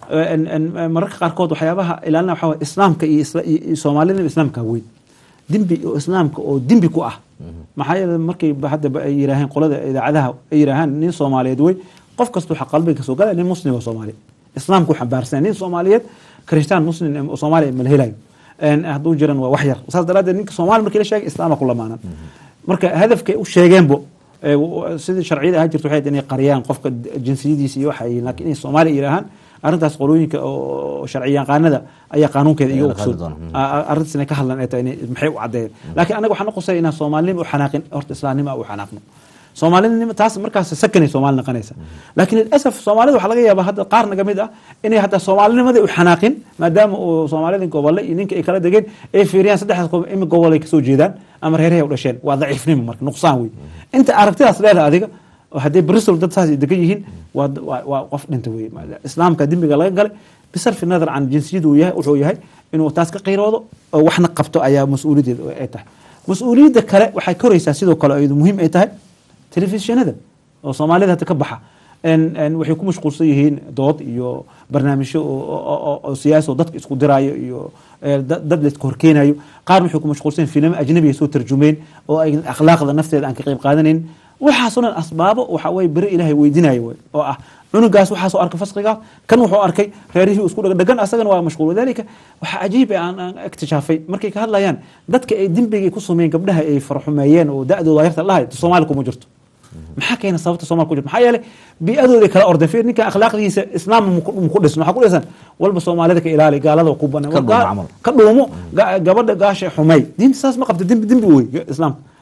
mararka qaarkood waxyaabaha ilaalina waxaa waye islaamka iyo soomaalida islaamka weyn dembi oo islaamka oo dembi ku ah maxaa yeele markay hadda ay yiraaheen qolada idaacadaha ay yiraahaan nin soomaaliyeed wey qof kasta waxaa qalbiga kasoo galaya nin muslim oo soomaali islaamka u xambaarsan nin soomaaliyeed kristaan muslim oo soomaaliya mala helayo hadduu jiran waa wax yar saas daraaddeed ninka soomaali markii la sheegay islaama ku lamaanan marka hadafkay u sheegeenbo sidii sharciyada ahaa jirta waxay inay qariyaan qofka jinsiyadiisa iyo waxa laakiin inay soomaaliya yiraahaan arrintaas qolooyinka oo sharci yaqaanada ayaa qaanuunkeeda iga ogsoon arrintaas inay ka hadlan ay tahay maxay u caddeeyeen laakiin anaga waxaan qosay inaan soomaalinima u xanaaqin horta islaamnima u xanaaqno soomaalinima taas markaas sakanay soomaali noqonaysa laakiin lilasaf soomaalida waxaa laga yaabaa hadda qaar naga mid ah inay hataa soomaalinimadii u xanaaqin maadaama uu soomaalida gobolle iyo ninka ay kala degeen ay fiiriyaan saddexdaas qof imi gobol ay kasoo jeedaan ama reerahay u dhasheen waa daciifnimo marka nuqsaan wey inta aragtidaas leedahay adiga hadday bristol dad saas degan yihiin waa qof dhinta wey islaamka dembiga laga galay bisarfi nadar can jinsiyadu yahay wuxuu yahay inuu taas ka qiiroodo oo waxna qabto ayaa mas-uuliyaddeeda ay tahay mas-uuliyadda kale waxay koraysaa sidoo kale ayadu muhiim ay tahay telefishinada oo soomaalida hadda ka baxa waxay ku mashquulsan yihiin dood iyo barnaamijyo oo siyaasi oo dadka isku diraayo iyo dad la iska horkeenayo qaarna waxay ku mashquulsan yihin filimo ajnabi ay soo tarjumeen oo ay akhlaaqda nafteeda aan ka qayb qaadanayn waxaasoo dhan asbaabo waxa weye beri ilaahay weydinayo oo ah cunugaas waxaasoo arkay fasqigaas kan wuxuu arkay reerihii isku dhegdhegan asagana waa mashquul wadalika waxaa cajiib aan iktishaafay markay ka hadlayaan dadka ay dembigay ku sameeyeen gabdhaha ay farxumeeyeen oo da-dooda yarta lahay soomaali kuma jirto maxaa keena sababta somal ku jirto maxaa yeelay bi-adooday kala ordeen fiir ninka akhlaaqdiisa islaam muku dhisno maxaa ku dhisan walba soomaalida ka ilaali gaalada ku banan ka dhuumo gabadha gaasha xumey diinta saas ma qabta dembi dembi wey islaamka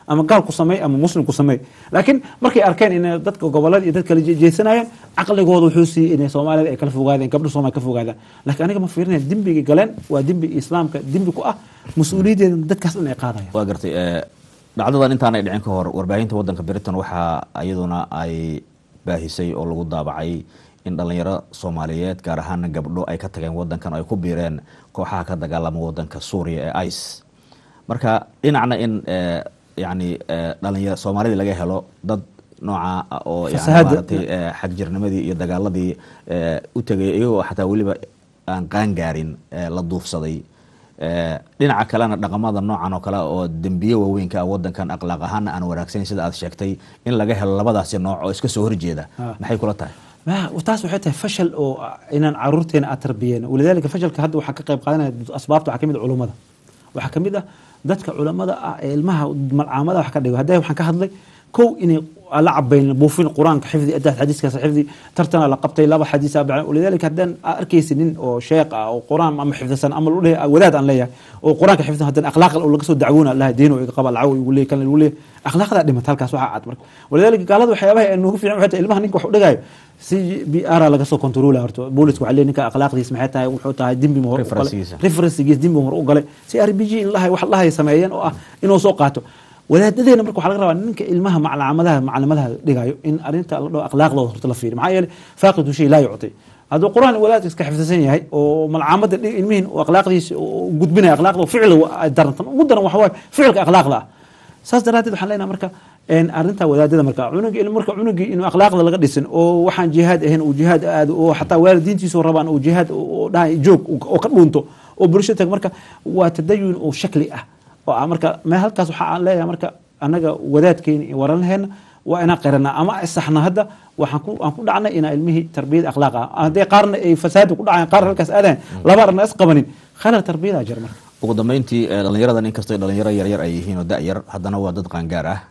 ama gaal ku sameey ama muslim ku sameey laakiin markay arkeen in dadka gobolada iyo dad kala jeesanayeen caqligooda wuxuu siiyey inay soomaalida ay kala fogaadeen gabdho soomaali ka fogaadaan laakiin aniga ma fiirinaya dembigay galeen waa dembi islaamka dembi ku ah mas-uuliyaddeeda dadkaas dhan ay qaadayaan waa gartay dhacdadan intaanay dhicin ka hor warbaahinta wadanka britain waxaa iyaduna ay baahisay oo lagu daabacay in dhalinyaro soomaaliyeed gaar ahaana gabdho ay ka tageen wadankan oo ay ku biireen kooxaha ka dagaalama wadanka suuriya ee ice marka dhinacna in yani dhalinyaro soomaalida laga helo dad nooca oo maaragtay xagjirnimadii iyo dagaaladii u tegay iyagoo xataa weliba aan qaangaarin la duufsaday dhinaca kalena dhaqamada noocan oo kale oo dembiye waaweynka ah wadankan akhlaaq ahaana aan wanaagsayn sida aad sheegtay in laga helo labadaasi nooc oo iska soo horjeeda maxay kula tahay taas waxay tahay fashal oo inaan caruurteena aan tarbiyeyno walidaalika fashalka hadda waxaa ka qayb qaadanaya asbaabta waxaa kamid ah culummada waxaa kamid ah dadka culammada ah ee ilmaha malcaamada wax ka dhigo hadda waxaan ka hadlay kow inay la cabayn buufin qur-aanka xifdi adaad xadiiskaas xifdi tartana la qabtay laba xadiis walidaalika haddaan arkaysi nin oo sheekh ah oo qur-aan ama xifdisan ama lu leeyahay wadaad aan leeyahay oo qur-aanka xifdisan haddana akhlaaq oo laga soo dacwoona allaha diino iga qaba lacaw igu leeyahay kan igu leeyahay akhlaaqdaa dhimata halkaas waxaa cad marka walidaalika gaalada waxyaabaha ee noogu fiican waxay tahay ilmaha ninka wax u dhigaayo si b r laga soo controla horta booliska waxaa leeyahay ninka akhlaaqdiis maxay tahay wuxuu tahay dembi ma hor u galay referensigiis dembi hor u galay si r b g in lahay wax lahay sameeyeen oo ah inuu soo qaato wadaadadeena marka waxaa laga rabaa ninka ilmaha maclamadaha maclimadaha dhigayo in arinta la dhaho akhlaaqdooda horta la fiiriyo maxaa yeelay faaqidu shay laa yucti hadduu qur-aan wadaadka iska xifdisan yahay oo malcaamada ilmihin akhlaaqdiisa gudbinaya akhlaaqda ficil darantan ugu daran waxa waaye ficilka akhlaaqda ah saas daraadeed waxaan leenahay marka arinta wadaadada marka cunugi marka cunugii inuu akhlaaqda laga dhisin oo waxaan jihaad ahayn uu jihaad aado oo xataa waalidiintiisu rabaan uu jihaad dhahay joog oo ka dhuunto oo bulsho tag marka waa tadayun oo shakli ah oo marka me halkaas waxa aan leeyahay marka annaga wadaadkeeni iyo waranheena waa inaan qiranaa ama isaxna hadda waxaan ku aan ku dhacnay inaa ilmihii tarbiyada akhlaaq ah haddii qaarna ay fasaada ku dhacayan qaarna halkaas aadayan laba arna is qabanin khalal tarbiyadaa jira marka ugu dambeyntii dhalinyaradan inkastoo dhalinyaro yaryar ay yihiin oo da-yar haddana waa dad qaangaar ah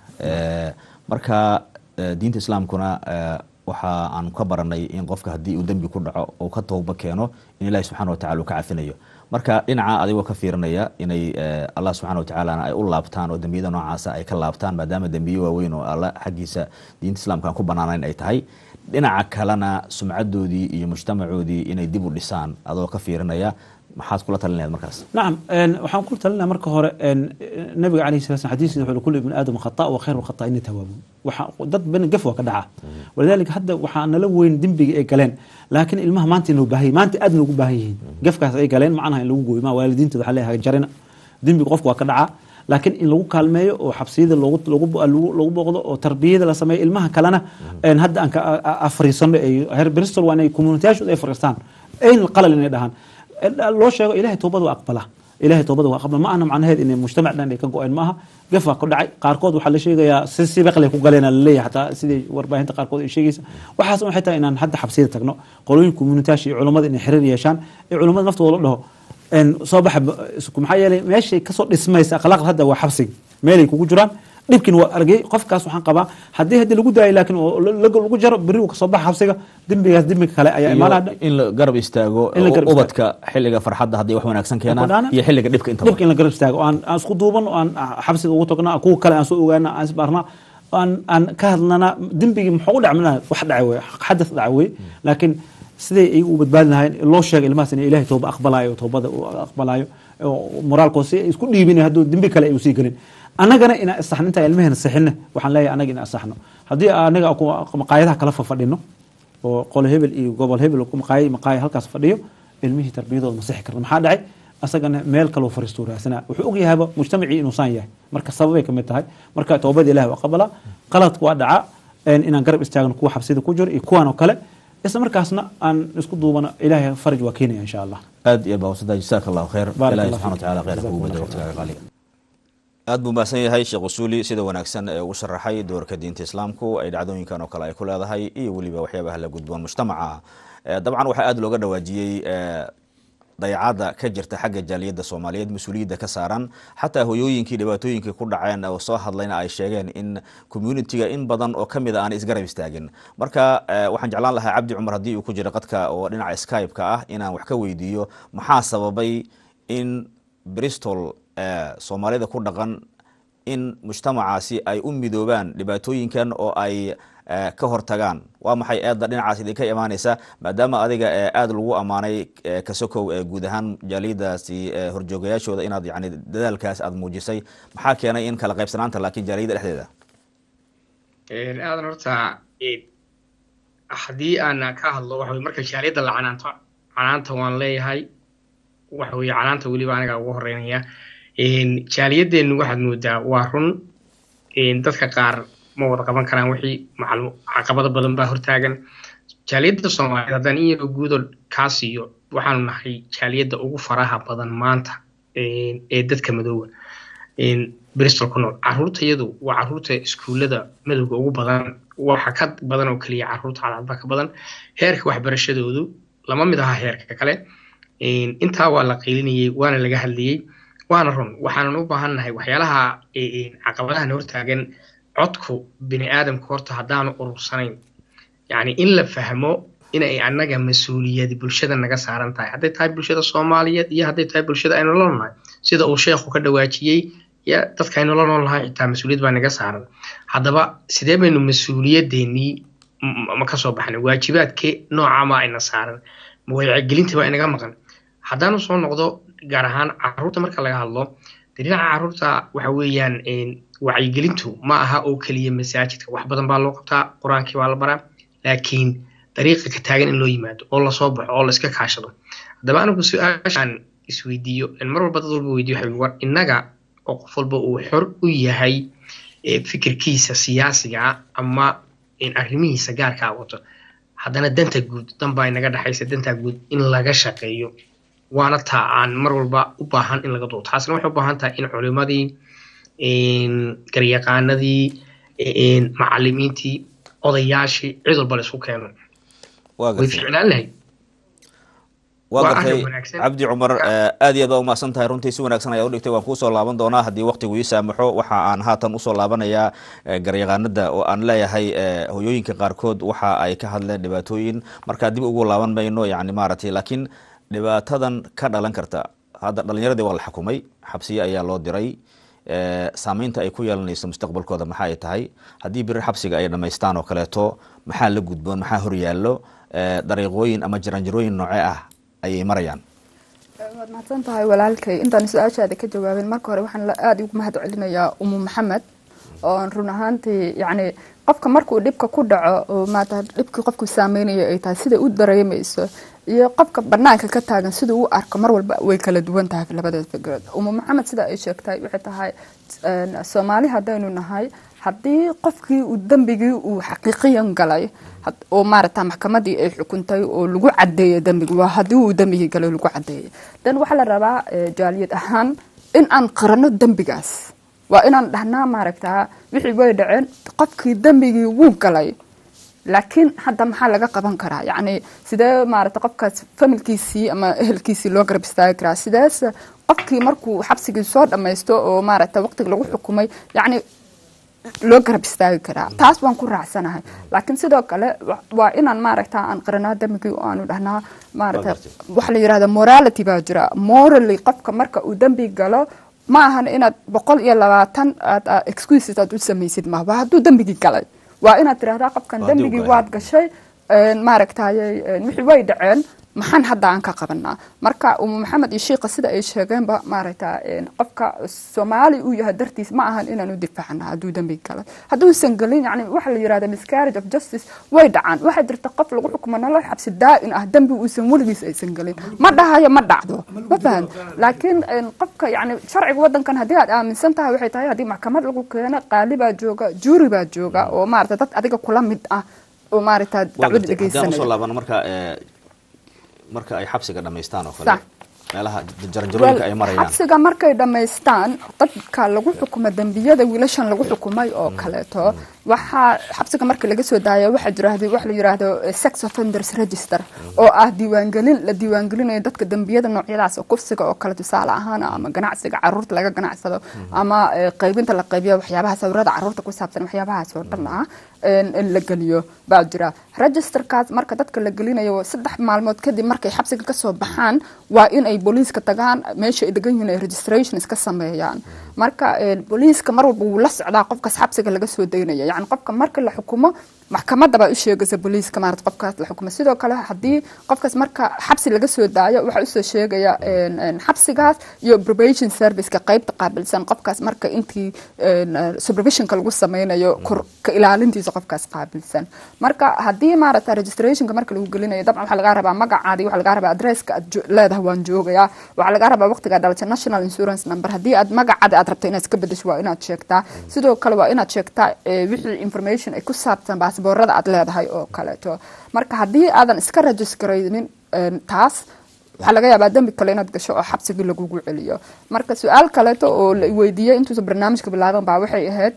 marka diinta islaamkuna waxa aan ka baranay in qofka haddii uu dembi ku dhaco uu ka tooba keeno in ilahi subxana watacala uu ka cafinayo marka dhinaca adigoo ka fiirinaya inay allah subxana watacaalana ay u laabtaan oo dembiyada noocaasa ay ka laabtaan maadaama dembiye waaweyn oo alla xaggiisa diinta islamka aan ku banaanayn ay tahay dhinaca kalena sumcadoodii iyo mujtamacoodii inay dib u dhisaan adoo ka fiirinaya maxaad kula talin lahayd markaas nacam waxaan kula talinaya marka hore nabiga alayhi salatu slam xadiiskiisa wuxuu kullu ibni aadam khata wa khayru khataa'ina tawaabuun waxa dad bani gaf waa ka dhaca walidaalika hadda waxaa nala weyn dembiga ay galeen laakiin ilmaha maanta inuu baahan maanta aad noogu baahan yihiin gafkaas ay galeen macnaha in lagu gooyo ma waalidiinta waxaa leeyahay jarina dembiga qofka waa ka dhacaa laakiin in lagu kaalmeeyo oo xabsiyada lagu booqdo oo tarbiyada la sameeyo ilmaha kalena hadda aan ka fariisano heer bristol waa inay communityaashooda ay fariistaan ayn qalal inay dhahaan loo sheego ilahay toobada waa aqbala ilahay toobada waa aqbala ma ahna macnaheed inay mujtamac dhan ay ka go-een maaha gaf waa ku dhacay qaarkood waxaa la sheegayaa si sibeqlay ku galeen laleeyahay xataa sidai warbaahinta qaarkood ay sheegaysa waxaas waxay tahay inaan hadda xabsiyada tagno qolooyin communityaasha iyo culummada inay xiriir yeeshaan ee culummada naftooda la dhaho soo baxa maxaa yeelay meeshay kasoo dhismaysa akhlaaqda hadda waa xabsiga meelay kugu jiraan dhibkin waa argay qofkaas waxaan qabaa haddii haddii lagu daayo laakiin lagu jaro berri uu kasoo baxa xabsiga dembigaas dembiga kale ayaa imaanaya in la garab istaago ubadka xilliga farxadda haddii wax wanaagsan keenaan iyo xilliga dhibka inta dhibka in la garab istaago aan aan isku duuban oo aan xabsiga ugu tagna kuwa kale aan soo ogaana aan isbaarna aan aan ka hadlana dembigii muxuu u dhacmana wax dhacay wey xadath dhacay wey laakiin siday iyagu u badbaadi lahayn loo sheegay ilmahaas in ilahay tooba aqbalayo toobada uu aqbalayo moraalkood si isku dhiibin hadduu dembi kale ay usii gelin annagana inaan isaxno intaan ilmaheena sixinna waxaan leeyahay annaga inaan isaxno haddii anaga maqaayadaha kala fafadhino oo qolo hebel iyo gobol hebel maqaaya maqaaya halkaas fadhiyo ilmihii tarbiyadooda ma sixi karna maxaa dhacay asagana meel kaloo fariistuu raasana wuxuu og yahayba mujtamacii inuusan yahay marka sababay kamid tahay marka toobada ilahi waa qabala qaladka waa dhaca inaan garab istaagno kuwa xabsida ku jiro iyo kuwan oo kale isla markaasna aan isku duubano ilaahay faraj waa keenaya insha allah aad iyo baawsada jasaaka allahu khayr ilahi subxana wataala khayr kugu bedel waqtigaaga qaaliga aad buu mahadsan yahay sheekh usuuli sida wanaagsan ee ugu sharaxay doorka diinta islaamku ay dhacdooyinkan oo kale ay ku leedahay iyo weliba waxyaabaha la gudboon mujtamaca dabcan waxaa aada looga dhawaajiyey dayacadda ka jirta xagga jaaliyadda soomaaliyeed mas-uuliyadda ka saaran xataa hoyooyinkii dhibaatooyinkii ku dhaceen oo soo hadlayna ay sheegeen in communitiga in badan oo kamid a aan isgarab istaagin marka waxaan jeclaan lahaa cabdi cumar haddii uu ku jiro qadka oo dhinaca skype-ka ah inaan wax ka weydiiyo maxaa sababay in bristol soomaalida ku dhaqan in mujtamacaasi ay u midoobaan dhibaatooyinkan oo ay ka hortagaan waa maxay eedda dhinacaas idinka imaaneysa maadaama adiga aada lagu ammaanay kasokow guud ahaan jaaliyadaasi horjoogayaashooda inaad yani dadaalkaas aada muujisay maxaa keenay in kala qaybsanaanta laakiin jaaliyada dhexdeeda aadan horta haddii aan ka hadlo waxa marka jaaliyadda la canaanto canaanta waan leeyahay waxa weye canaanta weliba aniga ugu horeynaya jaaliyadeennu waxaad moodaa waa run dadka qaar ma wada qaban karaan wixii maclu caqabado badan baa hortaagan jaaliyadda soomaaliyeed haddaan in yaroo guudo kaa siiyo waxaanu nahay jaaliyadda ugu faraha badan maanta ee dadka madooba bristol ku nool caruurtayadu waa caruurta iskuullada madowga ugu badan waxa ka badan oo keliya caruurta cadcadba ka badan heerka waxbarashadoodu lama mid aha heerka kale intaa waa la qiilinayey waana laga hadlayey waana run waxaanan u baahannahay waxyaalaha caqabadahan hortaagan codku bini aadamku horta haddaanu urursanayn yacni in la fahmo inay annaga mas-uuliyadi bulshada naga saaran tahay hadday tahay bulshada soomaaliyeed iyo hadday tahay bulshada aynu la noolnahay sida uu sheekhu ka dhawaajiyey ya dadka aynu la noolnahay xitaa mas-uuliyad baa naga saaran haddaba sidee baynu mas-uuliyadeennii ma ka soo baxnay waajibaadkee noocamaa ayna saaran mawacyigelintii baa inaga maqan haddaanu soo noqdo gaar ahaan caruurta marka laga hadlo dee dhinaca caruurta waxa weeyaan wacyigelintu ma aha oo keliya masaajidka wax badan baa loo qabtaa qur-aankii baa la baraa laakiin dariiqa ka taagan in loo yimaado oo lasoo baxo oo la iska kaashado haddaba anigu su-aashaan isweydiiyo mar walba dad walba weydiyo waxa war innaga oo qof walba uu xor u yahay fikirkiisa siyaasiga ama arrimihiisa gaarkaa wato haddana danta guud danbaa inaga dhexaysa dantaa guud in laga shaqeeyo waana taa aan mar walba u baahan in laga duuto taasna waxay u baahan tahay in culimadii garyaqaanadii macalimiintii odayaashii cid walba la isku keeno way ficnaan lahayd waa gartay cabdi cumar aad iyo aad baa umahadsan tahay runtii si wanaagsan ayaa udhigtay waan kuusoo laaban doonaa haddii waktigu ii saamaxo waxa aan haatan usoo laabanayaa garyaqaanada oo aan leeyahay hoyooyinka qaarkood waxa ay ka hadleen dhibaatooyin markaa dib ugu laaban mayno yani maaragtay laakiin dhibaatadan ka dhalan karta hadda dhalinyaradii waa la xukumay xabsiye ayaa loo diray saameynta ay ku yeelanayso mustaqbalkooda maxaa ay tahay haddii biri xabsiga ay dhamaystaan oo kaleeto maxaa la gudboon maxaa horyaallo dariiqooyin ama jaranjarooyin nooce ah ayay marayaan waad mahadsan tahay walaalkay intaan su-aashaada ka jawaabin marka hore waxaan aada ugu mahad celinayaa umu maxamed oo run ahaantii yacni qofka markuu dhibka ku dhaco oo maata dhibkii qofku saameynaya ay tahay sida u dareemayso iyo qofka banaanka ka taagan siduu u arko mar walba way kala duwan tahay labada fikradood umu maxamed sida ay sheegtay waxay tahay soomaali haddaynu nahay haddii qofkii uu dembigii uu xaqiiqiyan galay oo maaragta maxkamadii ay xukuntay oo lagu cadeeyay dembigi waa haddii uu dembigii galay lagu cadeeyay dan waxaa la rabaa jaaliyad ahaan in aan qarano dembigaas waa inaan dhahnaa maaragtaa wixii way dhaceen qofkii dembigii wuu galay laakiin hadda maxaa laga qaban karaa yacni sidee maaragta qofkaas familkiisii ama ehelkiisii loo garab istaagi karaa sidees qofkii markuu xabsigii soo dhammaysto oo maaragta waqtiga lagu xukumay yacni loo garab istaagi karaa taas waan ku raacsanahay laakiin sidoo kale waa inaan maaragta aan qaranaa dembigii oo aanu dhahnaa maaragta waxa la yirahda morality baa jira morally qofka marka uu dembi galo ma ahan inaad boqol iyo labaatan aad excuses aad u samaysid ma waa hadduu dembigii galay waa inaad tirahdaa qofkan dembigii waad gashay maaragtaye wixii way dhaceen maxaan hadda aan ka qabanaa marka umu maxamed iyo shiika sida ay sheegeenba maaragta qofka soomaali uu yahay dartiis ma ahan inaanu difaacna hadduu dembi galay hadduusan gelin yani waxa la yirahda miscarriage of justice way dhacaan waxaa jirta qof lagu xukumo nolol xabsi daa-in ah dembi uusan weligiis aysan gelin ma dhahayo ma dhacdo ma fahan laakiin qofka yani sharciga wadankan haddii aad aaminsan tahay waxay tahay haddii maxkamad lagu keeno qaali baa jooga juuri baa jooga oo maarata dad adiga kula mid ah oo maaragta dacwada dhegeysanaya marka ay xabsiga dhamaystaan oo kale meelaha jaranjarooyinka ay marayaan xabsiga markay dhammaystaan dadka lagu xukumo dembiyada wiilashan lagu xukumay oo kaleeto waxaa xabsiga marka laga soo daaya waxaa jira wax la yiraahdo sex offenders register oo ah diiwaangelin la diiwaangelinayo dadka dembiyada noocyadaas oo kufsiga oo kale tusaale ahaan ama ganacsiga caruurta laga ganacsado ama qaybinta la qaybiyo waxyaabaha sawirada caruurta ku saabsan waxyaabahaas oo dhan ah in la geliyo baa jira registerkaas marka dadka la gelinayo saddex maalmood kadib markay xabsiga kasoo baxaan waa in ay booliiska tagaan meesha ay degan yihiin ay registration iska sameeyaan marka booliiska mar walba wuu la socdaa qofkaas xabsiga laga soo daynaya yani qofka marka la xukumo maxkamadda baa u sheegaysa booliiska maarata qofkaas la xukumo sidoo kale haddii qofkaas marka xabsi laga soo daayo waxaa usoo sheegaya xabsigaas iyo probation serviceka qeybta qaabilsan qofkaas marka intii supervisionka lagu sameynayo kor ka ilaalintiisa qofkaas qaabilsan marka haddii maarata registrationka marka lagu gelinayo dabcan waxaa lagaa rabaa magacaadi waxaa lagaa rabaa adresska aad leedahay waan joogayaa waxaa lagaa rabaa waqtigaa dhalata national insurance number haddii aad magacaada aad rabto inaad iska bedesho waa inaad sheegtaa sidoo kale waa inaad sheegtaa wixii information ay ku saabsan baasboorada aad leedahay oo kaleeto marka haddii aadan iska registraynin taas waxaa laga yaabaa dembi kale inaad gasho oo xabsigii lagugu celiyo marka su-aal kaleeto oo la weydiiyey intuusa barnaamijka bilaaban baa waxay ahayd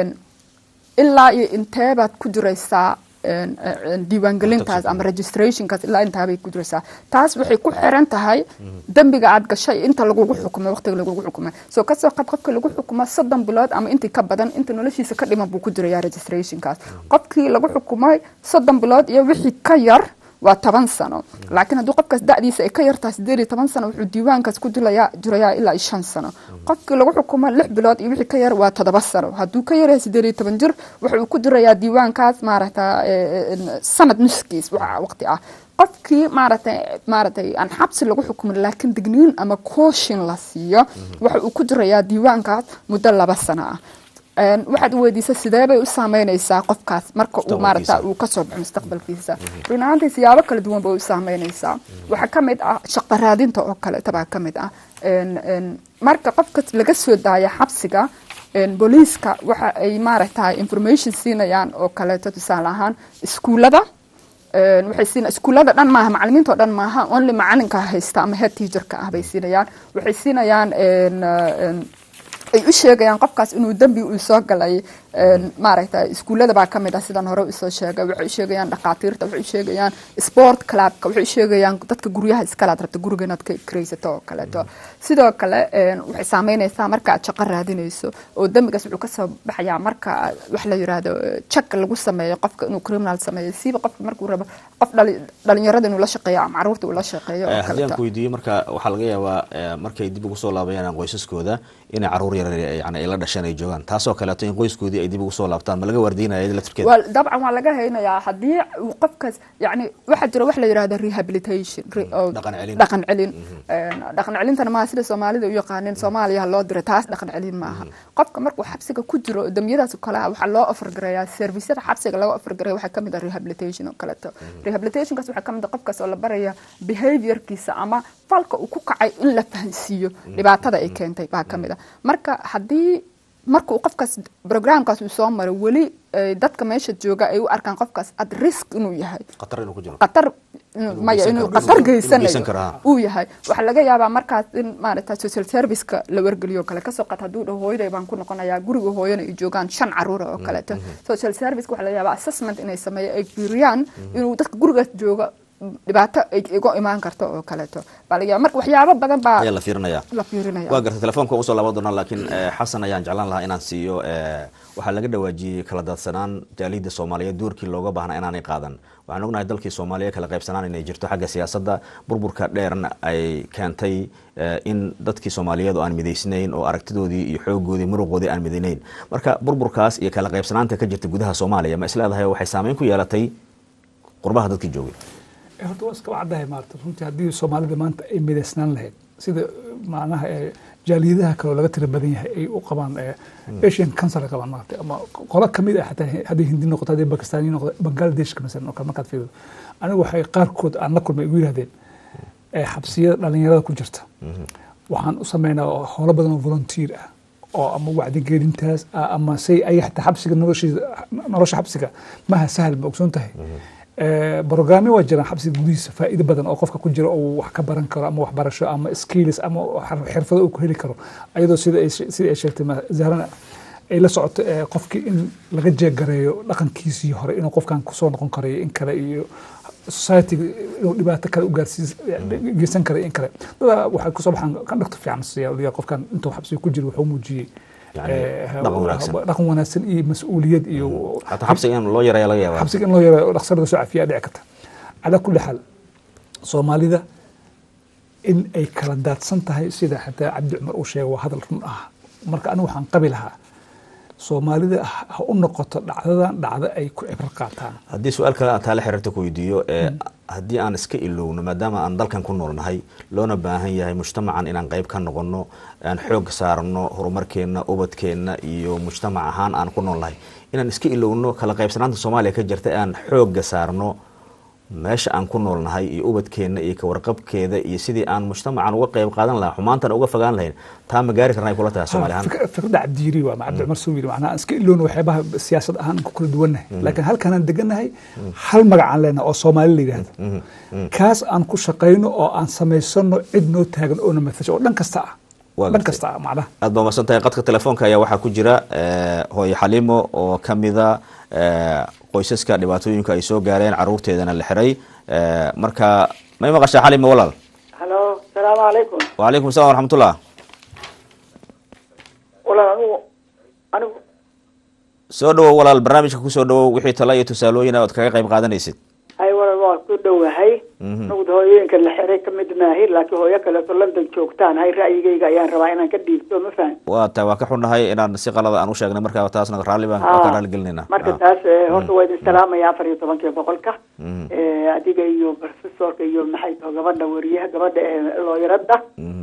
ilaa iyo inteebaad ku jiraysaa diiwaangelintaas ama registrationkaas ilaa intaabay ku jiraysaa taas waxay ku xiran tahay dembiga aad gashay inta lagugu xukumay waqtiga lagugu xukumay soo kasoo qad qofka lagu xukumo soddon bilood ama intii ka badan inta noloshiisa ka dhiman buu ku jirayaa registrationkaas qofkii lagu xukumay soddon bilood iyo wixii ka yar waa toban sano laakiin haddii qofkaas da'diisa ay ka yartahay sideed iyo toban sano wuxuu diiwaankaas ku jirayaa jirayaa ilaa iyo shan sano qofkii lagu xukumo lix bilood iyo wixii ka yar waa toddoba sano hadduu ka yaryahay sideed iyo toban jir wuxuu ku jirayaa diiwaankaas maaragta sanad nuskiis waqti ah qofkii maaragtay maaragtay aan xabsi lagu xukumin laakiin digniin ama kooshin la siiyo waxa uu ku jirayaa diiwaankaas muddo laba sano ah waxaad weydiisa sidee bay u saameynaysaa qofkaas marka uu maarata uu kasoo baxo mustaqbalkiisa run ahaantii siyaabo kala duwan bay u saameynaysaa waxaa ka mid ah shaqo raadinta oo kaleeta baa ka mid ah marka qofkas laga soo daaya xabsiga booliiska waxa ay maaragta information siinayaan oo kaleeto tusaale ahaan iskuullada waxay siina iskuullada dhan maaha macalimiinta oo dhan maaha only macalinka haysta ama head teacherka ah bay siinayaan waxay siinayaan ay u sheegayaan qofkaas inuu dembi uu soo galay maaragta iskuullada baa ka mid ah sidaan hore usoo sheegay waxay u sheegayaan dhakhaatiirta waxay u sheegayaan sport clubka waxay u sheegayaan dadka guryaha iskalaad rabta guriga inaad ka kiraysato oo kaleeto sidoo kale waxay saameynaysaa marka aad shaqo raadinayso oo dembigaas wuxuu kasoo baxayaa marka wax la yiraahdo check lagu sameeyo qofka inuu criminal sameeyo siiba qofka markuu rabo qof dhalinyarada inuu la shaqeeyo ama caruurta uu la shaqeeyo oo haddii aan kaleeto ku weydiiyo marka waxaa laga yaabaa markay dib ugu soo laabayaan qoysaskooda inay caruur yar yani ay la dhasheen ay joogaan taasoo kaleeto in qoyskoodii ay dib ugu soo laabtaan ma laga waardiinaya iyada laftirkeeda waa dabcan waa laga haynayaa haddii uu qofkaas yani waxaa jira wax la yidhahda rehabilitation re- oo Dhaqan celin. dhaqan celin dhaqan celintana maaha sida soomaalida u yaqaanin soomaaliya loo diray taas dhaqan celin maaha qofka markuu xabsiga ku jiro dembiyadaas oo kale ah waxaa loo ofargareeyaa servisyada xabsiga laga ofargareeya waxaa kamid ah rehabilitation oo kaleeto rehabilitationkaas waxaa kamid ah qofkaas oo la baraya behaviorkiisa ama falka uu ku kacay in la fahansiiyo dhibaatada ay keentay baa kamid ah marka haddii marka uu qofkaas programkaas uu soo maray weli eh, dadka meesha jooga ay u arkaan qofkaas at risk inuu yahay khatar inuu ku jiro qatar inuu- maya geysan inuu karo. qatar Inuu geysan geysanayo karo, ha. uu yahay waxaa laga yaabaa markaas in maaragta social serviceka la wargeliyo kale kasoo qat hadduu dhaho hooyaday baan ku noqonayaa guriga hooyana ay joogaan shan caruura oo kaleeto social serviceka waxaa laga yaabaa assessment inay sameeyo ay fiiriyaan inuu dadka gurigaas jooga dhibaato ay iga imaan karto oo kaleeto baa laga yaabaa marka waxyaabo badan baa ayaa la fiirinaya la fiirinaya waa gartay telefoonka ugu soo laaban doonaa laakiin eh, xasan ayaan jeclaan lahaa inaan siiyo eh, waxaa laga dhawaajiyey kala daadsanaan jaaliyadda soomaaliyeed doorkii looga baahnaa inaanay qaadan waxaan ognahay dalkii soomaaliya kala qaybsanaan inay jirto xagga siyaasadda burburka dheerna ay keentay eh, in dadkii soomaaliyeed oo aan midaysnayn oo aragtidoodii iyo xoogoodii muruqoodii aan midaynayn marka burburkaas iyo kala qaybsanaanta ka jirta gudaha soomaaliya ma isleedahay waxay saameyn ku yeelatay qurbaha dadkii joogay Eh, horta waa iska wacdahay maarata runtii haddii soomaalida maanta ay midaysnaan lahayd sida macnaha eh, jaaliyadaha kaloo laga tira badan yahay ay u qabaan eh, asian cancer ay qabaan maarata ama qolo kamid ah xataa hadday hindi noqoto hadday bakistani noqoto bangladeshka masalan oo kale markaad fiirido anigu waxay qaarkood aan la kulmay igu yidhahdeen eh, xabsiyada dhalinyarada ku jirta waxaan u sameynaa howlo badan oo volunteer ah oo ama wacdigelintaas ah ama say ay xataa xabsiga noloshiisa nolosha xabsiga maha sahal ma ogsoon tahay Eh, brograamyo waa jiraan xabsiga gudihiisa faa'iido badan oo qofka ku jira oo wax ka baran karo ama waxbarasho ama skills ama xir- xirfado uu ku heli karo ayadoo sida ay she- sida ay sheegtay ma- zahrana ay la socoto eh, qofkii in laga jeegareeyo dhaqankiisii hore inuu qofkan kusoo noqon karayo in kale iyo society inuu dhibaato kale u gaarsiis geysan kara in kale dadaa waxay kusoo baxaan kan dhagto fiican siya qofkan intuu xabsiga ku jiro wuxuu muujiyey Yani, eh, dhaqan wanaagsan. dhaqan wanaagsan iyo mas-uuliyad iyo xataa xabsiga in loo yareeya laga yaaba xabsiga in loo yaro dhaqsar laga soo cafiyaa dhici karta calaa kulli xaal soomaalida in ay kala daadsan tahay sida xataa cabdi cumar uu sheegay waa hadal run ah marka anigu waxaan qabi lahaa soomaalida ha u noqoto dhacdadan dhacdo ay ku cibro qaataan haddii su-aal kale aan taala xiriirta ku weydiiyo ee haddii aan iska ilowno maadaama aan dalkan ku noolnahay loona baahan yahay mujtamacan inaan qayb ka noqono aan xoog saarno horumarkeenna ubadkeenna iyo mujtamac ahaan aan ku noolnahay inaan iska ilowno kala qaybsanaanta soomaaliya ka jirta aan xooga saarno meesha aan ku noolnahay iyo ubadkeenna iyo kawarqabkeeda iyo sidii aan mujtamacan uga qayb qaadan lahaa xumaantan uga fogaan lahayn taa ma gaari karna ay kula tahay soomaali ahaan fikradda cabdiiri waa cabdi cumar soo yiri macnaha aan iska ilowno waxyaabaha siyaasad ahaan ku kala duwannahay laakiin halkanaan degannahay hal magac aan leenahay oo soomaali la yidhahdo kaas aan ku shaqayno oo aan samaysano cid noo taagan oo na matasho oo dhan kasta ah dhan kasta ah macnaha aad baa masan tahay qadka telefoonka ayaa waxaa ku jira hooye xalimo oo ka mida qoysaska dhibaatooyinka ay soo gaareen caruurteedana la xiray marka may maqashaa xalimo walaal halo asalaamu calaykum wacalaykum assalam waraxmatullah walaal anigu anigu soo dhawow walaal barnaamijka kusoo dhawow wixii tala iyo tusaalooyin ood kaga qayb qaadanaysid hay walaal waa ku dhowahay anigu hooyooyinka la xiray ka mid maahi laakiin hooyo kaleeto london joogtaan hay ra'yigayga ayaan rabaa inaan ka dhiibto ma fahan waa ta waa ka xunnahay inaan si qalada aan u sheegnay marka taasna raalli baan ka raalli gelinayna marka taas horta waa idin salaamaya afar iyo tobankii boqolka adiga iyo professorka iyo maxay taho gabadha wariyaha gabadha ee looyarada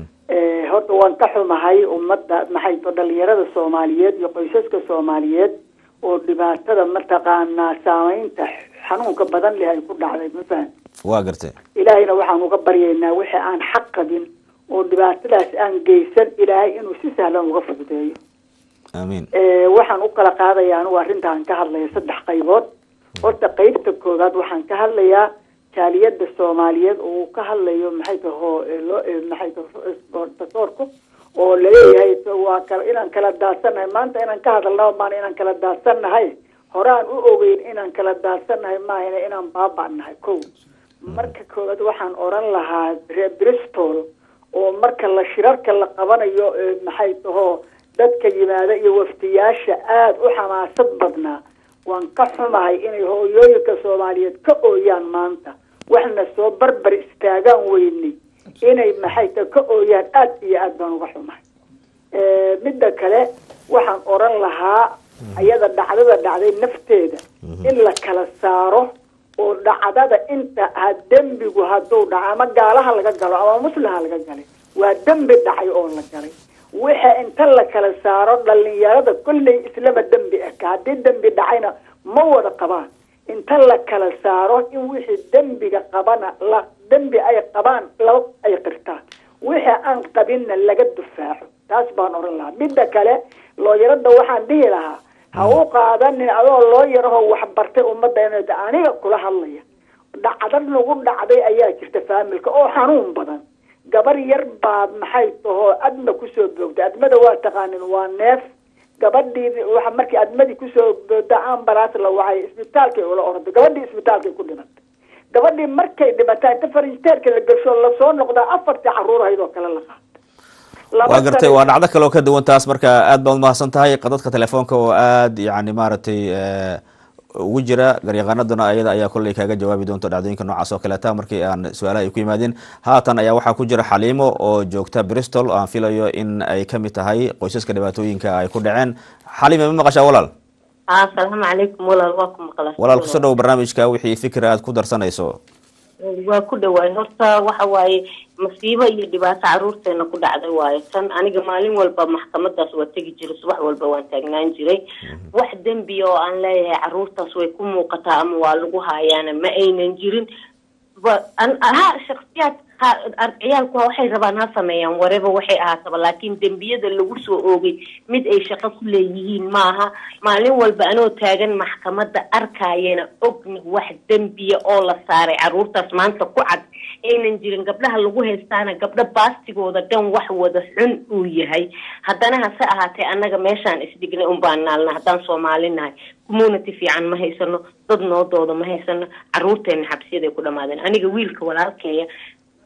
horta waan ka xumahay ummadda maxay taho dhalinyarada soomaaliyeed iyo qoysaska soomaaliyeed oo dhibaatada mataqaanaa saameynta xanuunka badan leh ay ku dhacday ma fahan waa gartay ilaahayna waxaan uga baryaynaa wixii aan xaq qabin oo dhibaatadaas aan geysan ilaahay inuu si sahlan uga fududeeyo amiin waxaan u kala qaadaya anigu arrintaan ka hadlaya saddex qaybood horta qeybta koowaad waxaan ka hadlayaa jaaliyada soomaaliyeed oo uu ka hadlayo maxay taho maxay taho tasoorku oo laleeyahay waa kala inaan kala daadsannahay maanta inaan ka hadalnaba maana inaan kala daadsannahay horaan u ogeyn inaan kala daadsannahay maahana inaan baaba'nahay ko marka koowaad waxaan oran lahaa reer bristol oo marka la shirarka la qabanayo maxay taho dadka yimaada iyo waftiyaasha aada u xamaasad badnaa waan ka xumahay inay hooyooyinka soomaaliyeed ka ooyaan maanta waxna soo barbar istaagaan weyni inay maxay ta ka ooyaan aada iyo aad baan uga xumahay midda kale waxaan oran lahaa ayada dhacdada dhacday nafteeda in la kala saaro oo dhacdada inta ha dembigu hadduu dhaco ama gaalaha laga galo ama musliha laga galay waa dembi dhacay oo la galay waxa inta la kala saaro dhalinyarada kolley islama dembi eka haddii dembi dhacayna ma wada qabaan inta la kala saaro in wixii dembiga qabana la dembi ay qabaan laba ay qirtaan wixii aan qabinna laga dufaaco taas baan oran lahaa midda kale looyarada waxaan dhihi lahaa ha u qaadanin adoo loo yarahoo waxbartay ummadda inay aniga kula hadlaya dhacda nagu dhacday ayaa jirta faamilka oo xanuun badan gabar yar baa maxay tahoo adma kusoo boogtay admada waa taqaanin waa neef gabadhii waa markii admadii kusoo boogda ambalaas la wacay isbitaalkay ula orday gabadhii isbitaalkay ku dhimatay gabadhii markay dhimataa inta farinjeerka la gersho lasoo noqdaa afartii caruur ahayd oo kale la qaata waa gartay waa dhacdo kale oo ka duwan taas marka aad baad umahadsan tahay qadadka telefoonka oo aad yani maaragtay ugu jira garyaqaanaduna ayada ayaa kolley kaaga jawaabi doonto dhacdooyinka noocaas oo kaleeta markii aan su-aalaha ay ku yimaadeen haatan ayaa waxaa ku jira xaliimo oo joogta bristol aan filayo in ay kamid tahay qoysaska dhibaatooyinka ay ku dhaceen xaliime ma maqashaa walaal asalaamu calaykum walaal waa ku maqla walaal kusoo dhow barnaamijka wixii fikir aad ku darsanayso waa ku dhawaay horta waxa waaye masiibo iyo dhibaato caruurteena ku dhacday waayo tan aniga maalin walba maxkamadaas waa tegi jiray subax walba waan taagnaan jiray wax dembiya oo aan leeyahay caruurtaas way ku muuqataa ama waa lagu haayaana ma aynan jirin ha shaksiyaad ciyaalku waxay rabaan ha sameeyaan wareba waxay ahaataba laakiin dembiyada lagu soo oogay mid ay shaqo ku leeyihiin maaha maalin walba anoo taagan maxkamada arkayana ogna wax dembiya oo la saaray caruurtaas maanta ku cad aynan jirin gabdhaha lagu haystaana gabdho baastigooda dhan wax wada xun uu yahay haddana hase ahaatee annaga meeshaan isdhignay unbaan naalna haddaan soomaali nahay community fiican ma haysano dad noodooda ma haysano caruurteena xabsiyaday ku dhamaadeen aniga wiilka walaalkeeya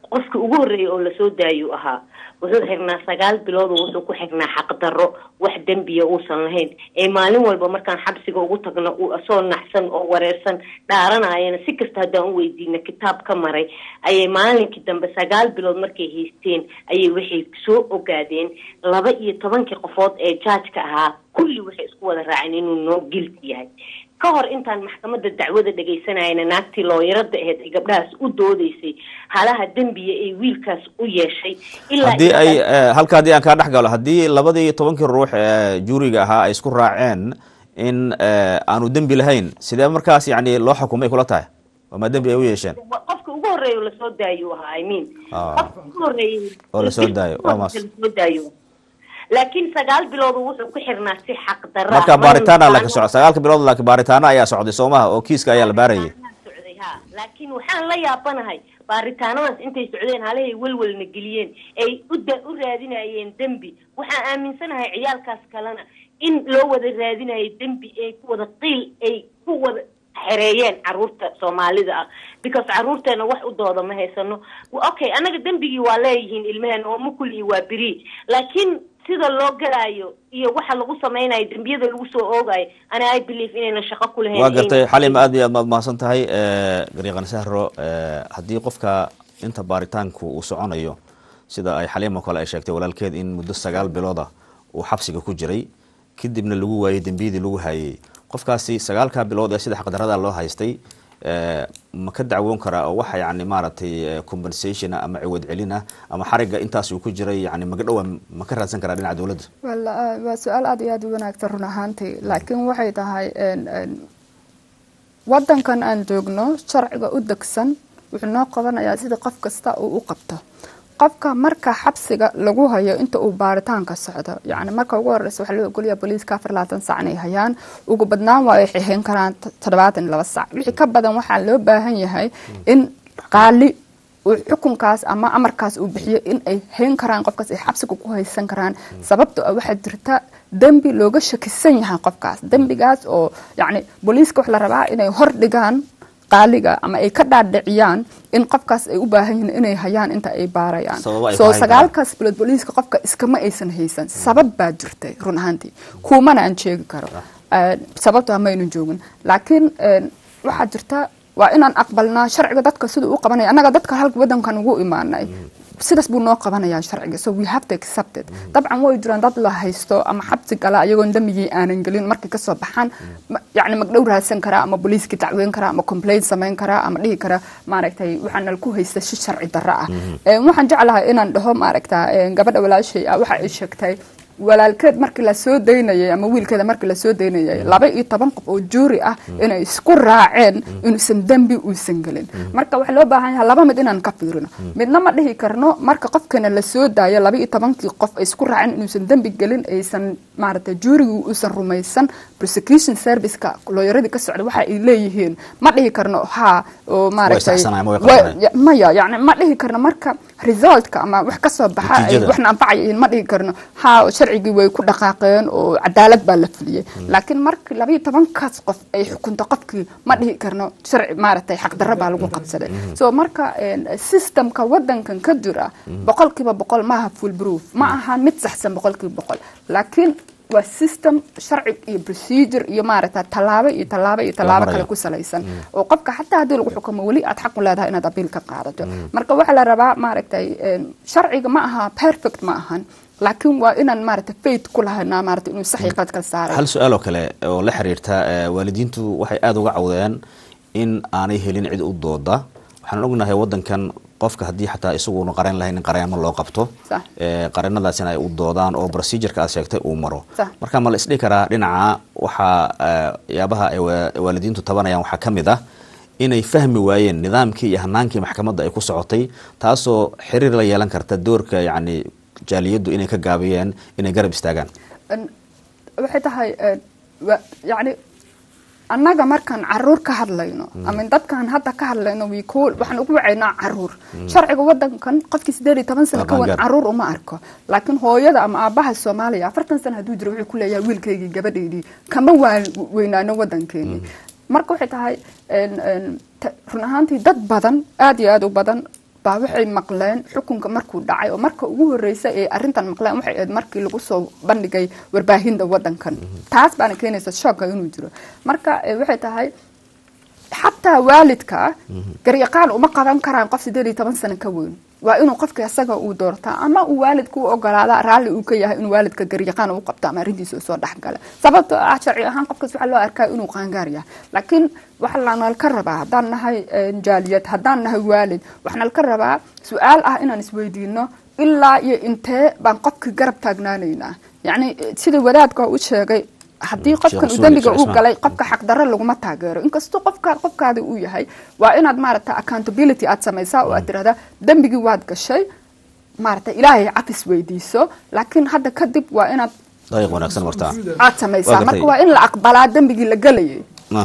qofkii ugu horreeyay oo lasoo daayuu ahaa wuxuu xirnaa sagaal bilood oo wuxuu ku xirnaa xaqdarro wax dembiya uusan lahayn ee maalin walba markaan xabsiga ugu tagno uu asoo naxsan oo wareersan dhaaranayana si kasta haddaan u weydiina kitaab ka maray ayay maalinkii dambe sagaal bilood markay haysteen ayay waxay soo ogaadeen laba iyo tobankii qofood ee jaajka ahaa kulli waxay isku wada raaceen inuu noo gilti yahay ka hor intaan maxkamadda dacwada dhegaysanayana naagtii looyarada aheyd ay gabdhahaas u doodeysay halaha dembiya ay wiilkaas u yeeshay ilaa haddii ay eh, halka haddii aan kaa dhex galo haddii labadii tobankii ruux ee juuriga ahaa ay isku raaceen in eh, aanu dembi lahayn sidee markaas yani loo xukumay kula tahay ama dembi ay u yeesheen qofka ugu horreeya oo lasoo daayuu ahaa i mean Ah. qofka ugu horreeyay oo lasoo daayo waa maas lasoo daayo laakiin sagaal bilood wuxuu ku xirnaa si xaq darra marka baaritaana la ka socda sagaalka bilood laakiin baaritaano ayaa socday soo maha oo kiiska ayaa la baarayay socday ha laakiin waxaan la yaabanahay baaritaanadaas intay socdeen halahay welwelna geliyeen ay u da- u raadinayeen dembi waxaan aaminsanahay ciyaalkaas kalena in loo wada raadinayo dembi ay ku wada qiil ay ku wada xereeyeen caruurta soomaalida ah because caruurteena wax u dooda ma haysano okay anaga dembigii waa leeyihiin ilmaheen oo mukul iyo waa beri laakiin sida loo galaayo iyo waxa lagu samaynayo dembiyada lagu soo oogayo ana i believe inayna shaqo ku lahayn waa gartay xalima aad iyo aad maad mahadsan tahay gariiqan sahro eh, haddii qofka inta baaritaanku uu soconayo sida ay xaliimo kale ay sheegtay walaalkeed in muddo sagaal bilooda uu xabsiga ku jiray kadibna lagu waayey dembiyadii lagu hayay qofkaasi sagaalkaa bilood ee sida xaqdarada loo haystay eh, ma ka dacwoon karaa oo waxa yani maaragtay eh, compensation ah ama ciwad celin ah ama xariga intaas uu ku jiray yani magadhowa ma ka raadsan karaa dhinaca dowladda wala waa su-aal aad iyo aad u wanaagsan run ahaantii laakiin waxay tahay een, een, wadankan aan joogno sharciga u degsan wuxuu noo qabanayaa sida qof kasta uu u qabto qofka marka xabsiga lagu hayo inta uu baaritaanka socdo yani marka ugu horeysa waxaa loo ogolaya booliiska afar labaatan sac inay hayaan ugu badnaan waa ay xixin karaan toddobaatan iyo laba sac wixii ka badan waxaa loo baahan yahay in qaali uu xukunkaas ama amarkaas uu bixiyo in ay hayn karaan qofkaas ay xabsiga ku haysan karaan sababto ah waxaa jirta dembi looga shakisan yahay qofkaas dembigaas oo yani booliiska waxa la rabaa inay hor dhigaan qaaliga ama ay ka dhaadhiciyaan in qofkaas ay u baahan yihiin inay hayaan inta ay baarayaan Sababo ay ku soo hayn sagaalkaas bilood booliiska qofka iskama aysan haysan sabab baa jirtay run ahaantii kuumana aan sheegi karo Eh, sababto ah maynu joogin laakiin eh, waxaa jirta waa inaan aqbalnaa sharciga dadka siduu u qabanaya annaga dadka halka wadankan ugu imaanay sidaas buu noo qabanayaa sharciga so we have to accept it dabcan way jiraan dad la haysto ama xabsi gala ayagoon dambigii aanan gelin markay kasoo baxaan ma- yacni magdhow raadsan karaa ama booliiska dacweyn karaa ama complaint samayn karaa ama dhihi karaa maaragtay waxaa nal ku haysta si sharci darro ah Eh, waxaan jeclahay inaan dhaho maaragta eh, gabadha walaashay ah waxa ay sheegtay walaalkeed markii la soo daynayay ama wiilkeeda markii la soo daynayay laba iyo toban qof oo juuri ah inay isku raaceen inuusan dembi uusan gelin marka waxaa loo baahan yahay laba mid inaan ka fiirino midna ma dhihi karno marka qofkana la soo daayo laba iyo tobankii qof ay isku raaceen inuusan dembi gelin aysan maaragtay juurigii uusan rumaysan prosecution serviceka looyaradii ka socda waxa ay leeyihiin ma dhihi karno ha oo maaragtay saxsanayaan, ma way wa- qaldanayaan. ya- maya yani ma dhihi karno marka resultka ama wax kasoo baxa ay Natiijada. waxna anfacayihiin ma dhihi karno ha sharcigii way ku dhaqaaqeen oo cadaalad baa la fuliyey laakiin markii labayo tobankaas qof ay xukunto qofkii ma dhihi karno sharci maaragtay xaqdarro baa lagu qabsaday so marka een, systemka wadankan ka jira boqolkiiba boqol maaha full proof ma aha mid saxsan boqolkiiba boqol laakiin waa system sharci iyo procedure iyo maaragta tallaabo iyo tallaabo iyo tallaabo marayo. kale ku salaysan oo qofka xataa haddii lagu xukumo weli aad xaq u leedahay inaad abiil ka qaadato marka waxaa la rabaa maaragtay een, sharciga ma aha perfect ma ahan laakiin waa inaan maaragtay faith ku lahaynaa maaragtay inuu sax iyo qalad kala saaray hal su-aal oo kale oo la xiriirta eh, waalidiintu waxay aada uga cawdeen in aanay helin cid u dooda waxaan ognahay wadankan qofka haddii xataa isaguunu qaran lahayn in qareemo loo qabto Sax. eh, qareennadaasina ay u doodaan oo procedureka aad sheegtay uu maro Sax. marka ma la isdhihi karaa dhinaca waxaa eh, yaabaha ay wa- waalidiintu tabanayaan waxaa ka mid ah inay fahmi waayeen nidaamkii iyo hanaankii maxkamadda ay ku socotay taasoo xiriir la yeelan karta doorka yacni jaaliyaddu inay ka gaabiyeen inay garab istaagaan Een, waxay tahay een, wa- yacni annaga markaan caruur ka hadlayno ama dadkaan hadda ka hadlayno we cool waxaan ugu wacaynaa caruur sharciga wadankan qofkii sideed iyo toban sano ka wan Qaangaar. caruur uma arko laakiin hooyada ama aabaha soomaaliya afartan sano hadduu jiro wuxuu ku leeyahay wiilkaygii gabadhaydii kama waan weynaano wadankeenii marka waxay tahay een, een, ta- run ahaantii dad badan aad iyo aad u badan baa waxay maqleen xukunka markuu dhacay oo marka ugu horeysa ee arrintan maqleen waxay ahayd markii lagu soo bandhigay warbaahinta wadankan taas baana keenaysa shooka inuu jiro marka waxay tahay xataa waalidka garyaqaan uma qaban karaan qof sideed iyo toban sano ka weyn waa inuu qofka isaga uu doortaa ama uu waalidka u ogolaada raalli uu ka yahay inuu waalidka garyaqaan u qabto ama arrintiisa usoo dhexgala sababtoo ah sharci ahaan qofkaas waxaa loo arkaa inuu qaangaar yahay laakiin waxaa lanalka rabaa haddaan nahay jaaliyad haddaan nahay waalid waxaa ka rabaa su-aal ah inaan isweydiino ilaa iyo intee baan qofka garab taagnaanaynaa yacni sida wadaadka u sheegay haddii qofkan uu dembiga uu galay qofka xaqdarro laguma taageero inkastoo qofka qofkaada uu yahay waa inaad maaragta accountability aad samaysaa oo aad tirahdaa dembigii waad gashay maaragta ilaahay cafis weydiiso laakiin hadda kadib waa inaad dariiq wanaagsan martaa aad samaysaa marka waa in la aqbalaa dembigii la gelayay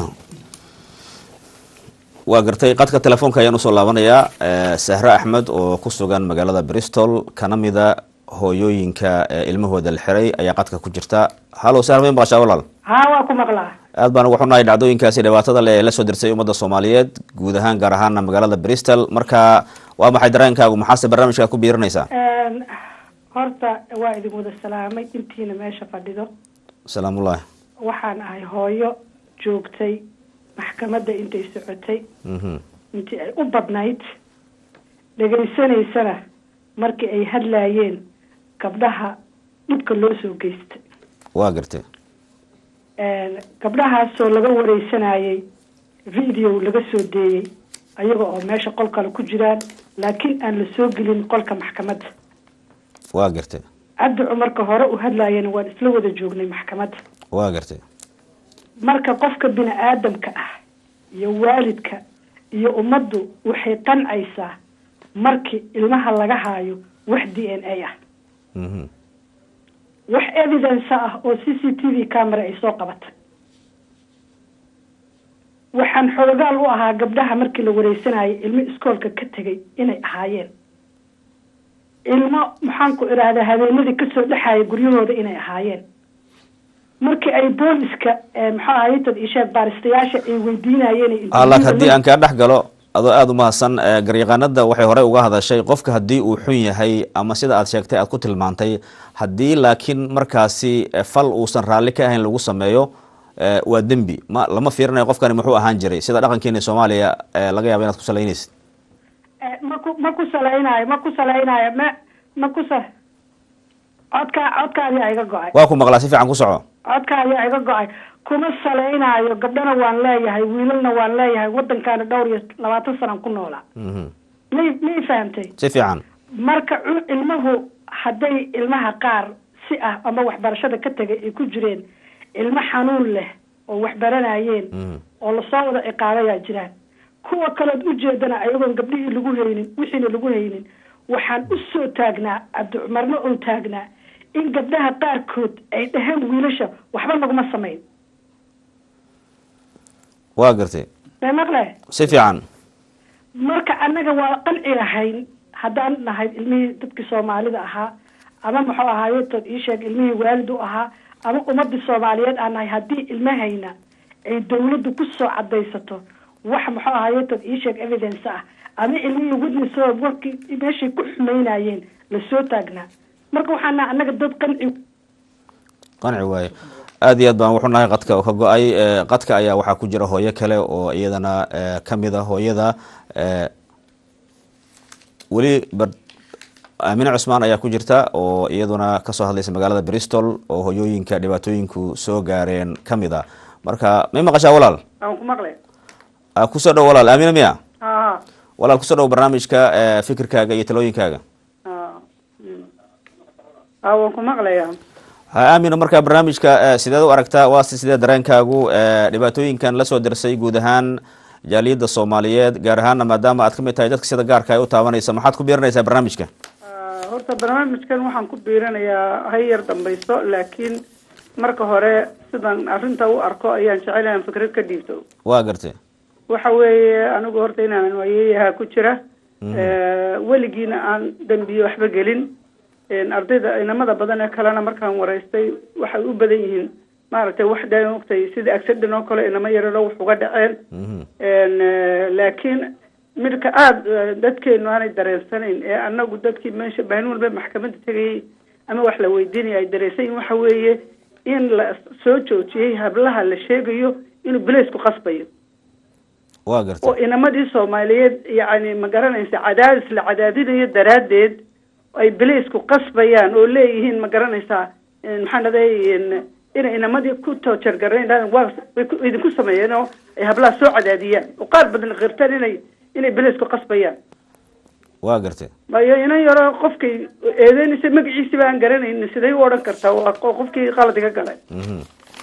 waa gartay qadka telefoonka ayaan usoo laabanayaa sahre axmed oo ku sugan magaalada bristol kana mida hooyooyinka ilmahooda la xiray ayaa qadka ku jirta halo sahre may maqashaa walaal haa waa ku maqlaa aad baan uga xunahay dhacdooyinkaasi dhibaatada le ee la soo dirsay ummadda soomaaliyeed guud ahaan gaar ahaana magaalada bristol marka waa maxay dareenkaagu maxaase barnaamijkaa ku biirinaysaa horta waa idin wada salaamay intiina meesha fadhido salaamullahi waxaan ahay hooyo joogtay maxkamadda intay socotay intii ay u badnayd dhegaysanaysana markii ay hadlaayeen gabdhaha dhibka loo soo geystay waa gartay gabdhahaasoo laga wareysanayay video laga soo deeyey ayaga oo meesha qol kale ku jiraan laakiin aan la soo gelin qolka maxkamadda waa gartay cabdi cumarka hore u hadlaayana waan isla wada joognay maxkamadda waa gartay marka qofka bini aadamka ah iyo waalidka iyo ummaddu waxay qancaysaa markii ilmaha laga haayo wax d n a ah wax evidence ah oo c c t v camera ay soo qabatay waxaan xoogaal u ahaa gabdhaha markii la wareysanayay ilmo iskoolka ka tegay inay ahaayeen ilmo maxaan ku idhaahdaa habeenadii kasoo dhexaaya guryahooda inay ahaayeen markii ay booliska maxaa ahaye tad isheeg baaristayaasha ay weydiinayeen laakiin haddii aan kaa dhex galo adoo aada u mahadsan garyaqaanada waxay horey uga hadashay qofka haddii uu xun yahay ama sida aad sheegtay aad ku tilmaantay haddii laakiin markaasi fal uusan raalli ka ahayn lagu sameeyo waa dembi ma lama fiirinayo qofkani muxuu ahaan jiray sida dhaqankeena soomaaliya laga yaaba inaad ku salaynaysid maku ma ku salaynayo ma ku salaynayo ma ma ku sa codkaa codkaadiyaa iga go-ay waa ku maqlaa si fiican ku soco codkaadiyaa iga go-ay kuma salaynaayo gabdhana waan leeyahay wiilalna waan leeyahay wadankaana dhowr iyo labaatan sanaan ku noolaa may may fahamtay si fiican marka ilmuhu hadday ilmaha qaar si ah ama waxbarashada ka tegay ay ku jireen ilmo xanuun leh oo waxbaranayeen oo lasoo wada ciqaabayaa jiraan kuwa kaleod ujeedana ayagoon gabdhihii lagu haynin wixiina lagu haynin waxaan u soo taagnaa cabdicumarna oo taagnaa in gabdhaha qaarkood ay dhaheen wiilasha waxba naguma samayn waa gartay may maqle si fiican marka annaga waa qanci lahayn haddaan nahay ilmihii dadkii soomaalida ahaa ama muxuu ahaaye tood ii sheeg ilmihii waalid u ahaa ama ummadii soomaaliyeed aan nahay haddii ilmahayna ay dawladdu kusoo cadaysato wax muxuu ahaaye tood ii sheeg evidence ah ama ilmihii witness oo warkii meeshay ku xumaynayeen lasoo taagnaa marka waxaan nahay annaga dad qanci qanci waaye aad iyo aad baan wuxuu nahay qadka oo ka go-ay qadka ayaa waxaa ku jira hooyo kale oo iyadana kamid a hooyada weli aamine cusmaan ayaa ku jirta oo iyaduna kasoo hadlaysa magaalada bristol oo hoyooyinka dhibaatooyinku soo gaareen kamid a marka may maqashaa walaal aan ku maqle kusoo dhow walaal aamine miya ha walaal kusoo dhow barnaamijka fikirkaaga iyo talooyinkaaga ha waan ku maqlaya ha aamino markaa barnaamijka sideed u aragtaa waase sidee dareenkaagu dhibaatooyinkan lasoo dirsay guud ahaan jaaliyadda soomaaliyeed gaar ahaana maadaama aad kamid tahay dadka sida gaarka ay u taabanaysa maxaad ku biirinaysaa barnaamijka horta barnaamijkan waxaan ku biirinayaa ha yar dambayso laakiin marka hore sidan arrinta u arko ayaan jecel inaan fikrad ka dhiibto waa gartay waxa weeye anigu horta inaanan waayeyaha ku jira weligiina aan dembiye waxba gelin ardayda inamada badan ee kalena markaan waraystay waxay u badan yihiin maaragtay wax dee ogtay sida accident oo kale inama yararo wax uga dhaceen laakiin midka aada dadkeenu aanay dareensanayn ee anagu dadkii meesha maalin walba maxkamadda tegayay ama wax la weydiinaya ay dareensayin waxa weeye in la soo joojiyey hablaha la sheegayo inuu beleysku qasbayo waa gartay oo inamadii soomaaliyeed yacni ma garanaysa cadaadis la cadaadinayo daraaddeed ay beleysku qasbayaan oo leeyihiin ma garanaysaa maxaan dhaday inay inamadii ku toojargarayn waa way ku- idinku sameeyeen oo ay hablaha soo cadaadiyaan oo qaar badan qirtaan inay inay beleysku qasbayaan waa gartay mayo inan yaro qofkay eedeynaysa magaciisi baan garanaynin siday u odhan kartaa waa qo- qofkii qalad iga galay Mhm.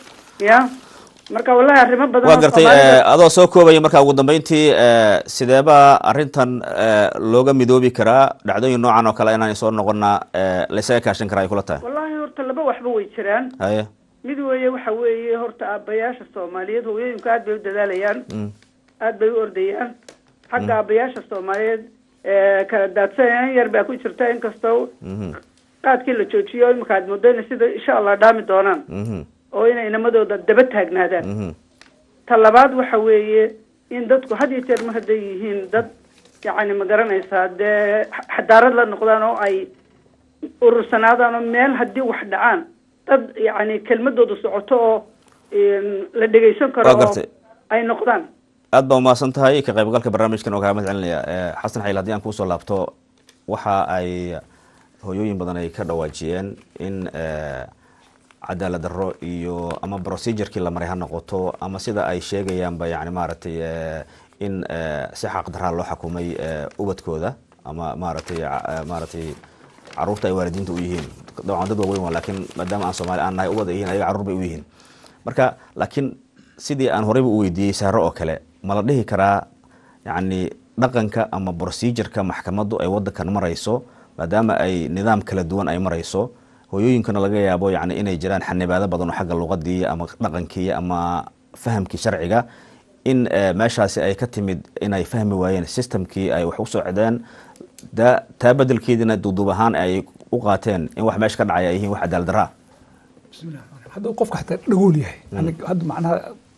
ya marka wallahi arrimo badan waa oo gartay Soomaalida- eh, adoo soo koobaya marka ugu dambeyntii eh, sideeba arrintan eh, looga midoobi karaa dhacdooyin noocan oo kale inaan soo noqona eh, laysaga kaashan karaa ay kula tahay wallahi horta laba waxba way jiraan haye mid weeye waxa weeye horta aabbayaasha soomaaliyeed hooyooyinku aad bay u dadaalayaan Mm. aad bay u ordayaan xagga aabbayaasha soomaaliyeed ee kala daadsanayaan yar baa ku jirta inkastoo Mhm. qaadkii la joojiyo imika aad moodayna sida insha allah dhaami doonaan Mhm. oo inay inamadooda daba taagnaadaan Mhm. ta labaad waxa weeye in dadku had iyo jeer mar hadday yihiin dad yacni ma garanaysaa dee xa- xadaarad la noqdaan oo ay urursanaadaan oo meel haddii wax dhacaan dad yacni kelmadooda socoto oo een, la dhegeysan karo Waa oo gartay. ay noqdaan aad baa umahadsan tahay ka qaybgalka barnaamijkan oo kaa mahad celinaya Eh, xasan xayil haddii aan kuusoo laabto waxa ay hooyooyin badan ay ka dhawaajiyeen in eh, cadaalad darro iyo ama procedurkii la maray ha noqoto ama sida ay sheegayaanba yani maaragtay eh, in eh, si xaq daraa loo xukumay eh, ubadkooda ama maaragtay ca- eh, maaragtay caruurta ay waalidiinta u yihiin dabcan dad waaweyn waa laakiin maadaama aan soomaali aan nahay ubad ay yihiin ayaga caruur bay u yihiin marka laakiin sidii aan horeyba u weydiiyey saaro oo kale ma la dhihi karaa yacni dhaqanka ama procedureka maxkamaddu ay wadankan marayso maadaama ay nidaam kala duwan ay marayso hooyooyinkana laga yaabo yani inay jiraan xanibaado badan oo xagga luqadii ama dhaqankii ama fahamkii sharciga in eh, meeshaasi ay ka timid inay fahmi waayeen systemkii ay wax u socdeen da taa bedelkeediina duuduub ahaan ay u qaateen in wax meesha ka dhacay ay yihiin wax cadaalad daraa bismillah hadduu qofka xataa dhagool yahay aniga hadda macnaha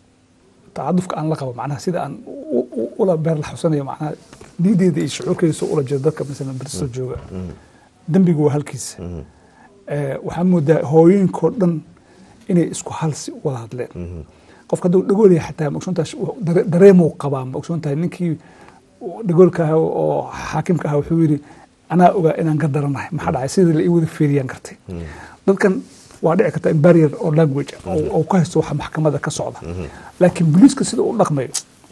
tacadufka aan la qabo macnaha sida aan u- u- ula beer la xusanayo macnaha niideeda iyo shucuurkeeda soo ula jeeda dadka masalan bristol jooga dembigu waa halkiisa Eh, waxaa moodaa hooyooyinkoo dhan inay isku halsi wada hadleen qofka hadduu dhagool yahay xataa maogsoontahay dare- dareemuu qabaa maogsoontahay ninkii dhagoolka ahaa oo xaakimka ahaa wuxuu yidhi anaa ogaa inaan ka daranahay maxaa dhacay sidii la ii wada fiiriyaan kartay dadkan waa dhici karta in barrier oo language oo oo ka haysto waxa maxkamada ka socda laakiin booliiska sida uu dhaqmayo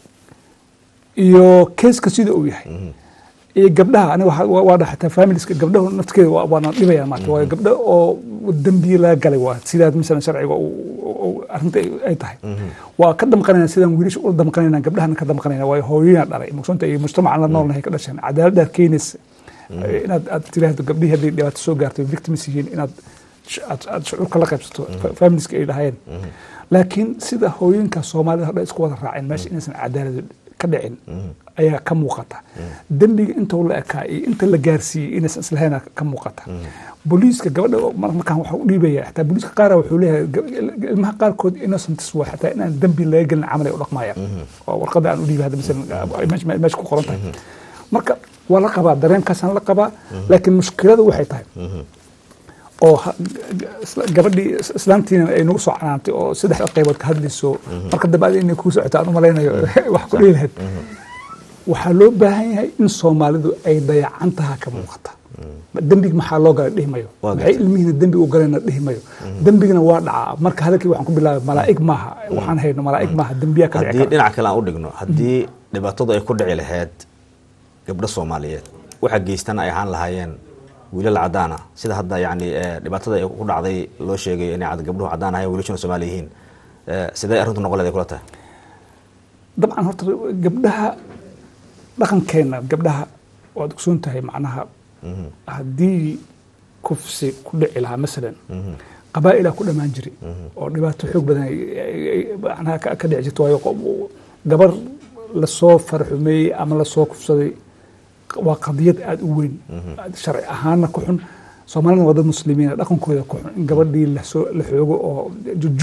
iyo keeska sida uu yahay iyo gabdhaha aniga waxa- waa waa dhaha xataa familiska gabdhahu naftigeeda waa- waana dhibayaan maarata waayo gabdho oo dembiye laga galay waa sidaa misalan sharciga uu- uu- uu arrinta ay- ay tahay waa ka damqanayna sidaan wiilasha ula damqanayna gabdhahana ka damqanayna waayo hooyoyaan dhalay maqsuunta iyo mujtamacan la noolnahay ka dhasheen cadaaladdaad keenaysa inaad aad tiraahdo gabdhihii hadday dhibaato soo gaarto victims yihiin inaad sh- aad aad shucuurka la qaybsato fa- familiska ay dhahayeen laakiin sida hooyooyinka soomaalida hadha isku wada raaceen meesha inaysan cadaalad ka dhicin ayaa ka muuqata dembiga inta la ekaa iyo inta la gaarsiiyey inaysan islahayna ka muuqata booliiska gabadha oo mar- markaan waxa u dhiibaya xataa booliiska qaara wuxuu leeyahay gab- ilmaha qaarkood innocents waa xataa inaan dembi laga gelin camal ay u dhaqmayaan oo warqada aan u dhiibay hadda masalan ay meesha meesha ku qoran tahay marka waa la qabaa dareenkaasaan la qabaa laakiin mushkiladu waxay tahay oo ha- isla- gabadhii is- islaantiina ay nagu soo canaantay oo saddex qaybood ka hadlayso marka dambe adi inay kuu socoto aan u malaynayo wax ku dhihi lahayd waxaa loo baahan yahay in soomaalidu ay dayacantaha ka muuqata dembig maxaa loo galay dhihi mayo Waa maxay gartay. ilmihiina dembi u galayna dhihi mayo dembigina waa dhacaa marka hadalkii waxaan ku bilaabay malaa'ig maaha waxaan hayno malaa'ig maaha dembiyaa ka dhici haddii kara dhinac kale aan u dhigno haddii dhibaatadu ay ku dhici lahayd gabdho soomaaliyeed waxa geystana ay ahaan lahaayeen wiilal cadaan ah sida hadda yani eh, dhibaatada ay ku dhacday loo sheegayo inay cad- gabdhuhu cadaan ahayen wiilashuna soomaali yihiin Eh, sidee arrintu noqon leeday kula tahay dabcan horta gabdhaha dhaqankeena gabdhaha waad ogsoon tahay macnaha haddii kufsi ku dhici lahaa masalan qabaa'ilaa ku dhammaan jiray oo dhibaato xoog badan ay- ay- ay- macnaha ka ka dhici jirto waayo qof- gabar lasoo farxumeeyey ama lasoo kufsaday waa qadiyad aada u weyn sharci ahaana ku xun soomaalina waa dad muslimiina dhaqankooda ku xun in gabadhii lasoo la xoogo oo jujuub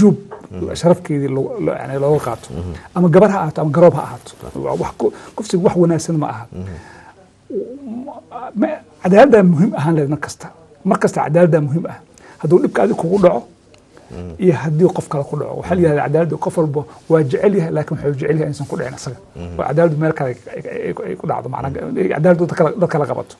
sharafkeedii lo- lo- yani looga qaato ama gabar ha ahaato ama garoob ha ahaato Waa wax ku- kufsigu wax wanaagsan ma aha Ma- cadaaladdaa muhiim ahaan lahayd mar kasta mar kasta cadaaladdaa muhiim ah hadduu dhibka adig kugu dhaco iyo haddii qof kale ku dhaco waxaa la yihahda cadaaladda qof walba waa jecel yahay laakiin wuxuu jecel yahay inaysan ku dhicin isaga oo cadaaladdu meel kale ay- ay- ay ku dhacdo macnaa cadaaladdu dad kale- dad kale qabato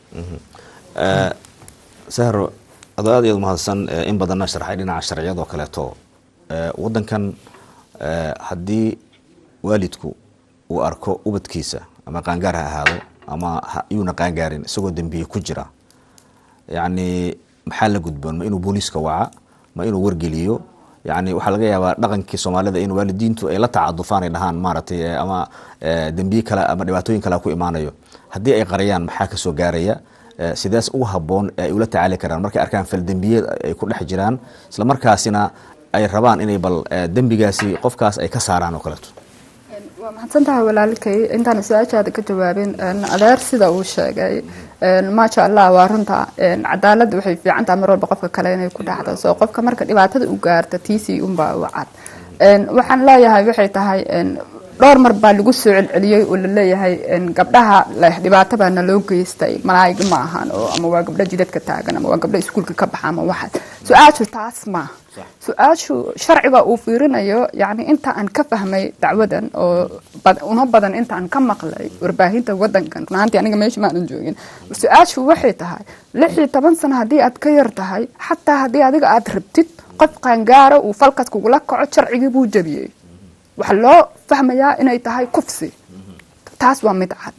Eh, sahro adoo aad iyo aad umahadsan eh, in badanna sharxay dhinaca sharciyadoo kaleeto Eh, wadankan eh, haddii waalidku uu arko ubadkiisa ama qaangaar ha ahaado ama ha- yuuna qaangaarin isagoo dembiye ku jira yacni maxaa la gudboon ma inuu booliiska waca ma inuu wargeliyo yacni waxaa laga yaabaa dhaqankii soomaalida in waalidiintu ay la tacadufaan ay dhahaan maaragtay eh, ama eh, dembiye kale ama dhibaatooyin kale ku imaanayo haddii ay qariyaan maxaa ka soo gaaraya Eh, sidaas ugu habboon ee ay ula tacaali karaan markay arkaan faldembiyeed ay ku dhex jiraan isla markaasina ay rabaan inay bal eh, dembigaasi qofkaas ay ka saaraan oo kaleeto waa mahadsan tahay walaalkay intaan su-aashaada ka jawaabin een, adeer sida uu sheegay een, maasha allah waa runta een, cadaaladda waxay fiican tahay mar walba qofka kale inay ku dhacdo soo qofka marka dhibaatada u gaarta tiisii unbaa u cad Een, waxaan leeyahay waxay tahay een, dhowr mar baa lagu soo celceliyey oo laleeyahay een, gabdhaha leh dhibaato baa naloo geystay malaa'ig ma ahan oo ama waa gabdho jidadka taagan ama waa gabdho iskuulka ka baxa ama waxaas su-aashu taas maaha su-aashu sharciga uu fiirinayo yani inta aan ka fahmay dacwadan oo bad- una badan inta aan ka maqlay warbaahinta wadankan runaantii aniga meesha maanan joogin su-aashu waxay tahay lix iyo toban sano haddii aad ka yar tahay xataa haddii adiga aad rabtid qof qaangaara uu falkas kugula kaco sharcigii buu jabiyey waxaa loo fahmayaa inay tahay kufsi taas waa mid cad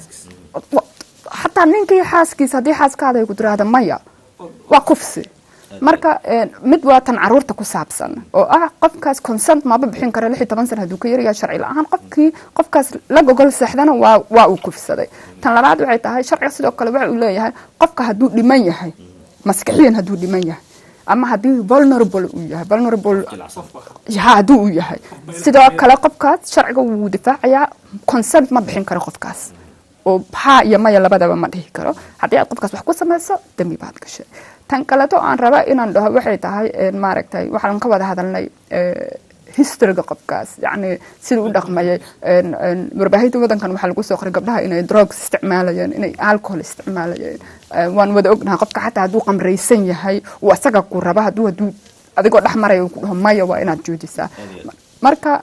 Wa- xataa ninkii xaaskiisa haddii xaaskaada ay ku tiraahda maya waa kufsi marka een, mid waa tan caruurta ku saabsan oo ah qofkaas consent maba bixin kara lix iyo toban sana hadduu ka yaryahay sharci la-aan qofkii qofkaas la gogol seexdana waa waa uu kufsaday tan labaad waxay tahay sharciga sidoo kale waxa uu leeyahay qofka hadduu dhiman yahay maskaxiyan hadduu dhiman yahay ama haddii vulnerable uu yahay vulnerable ha hadduu uu yahay sidoo kale qofkaas sharciga wuu difaacayaa consent ma bixin karo qofkaas oo haa iyo maya labadaba ma dhihi karo haddii aad qofkaas wax ku samayso dembi baad gashay tan kaleto aan raba inaan dhaho waxay tahay een, maaragtay waxaan ka wada hadalnay eh, historyga qofkaas yacni siduu u dhaqmayay een, een, warbaahinta wadankan waxaa lagu soo qoray gabdhaha inay drugs isticmaalayeen inay alcohol isticmaalayeen Eh, waan wada ognahay qofka xataa hadduu qamraysan yahay uu asaga ku raba hadduu hadduu adigoo dhex maraya uu ku dhaho maya waa inaad joojisaa marka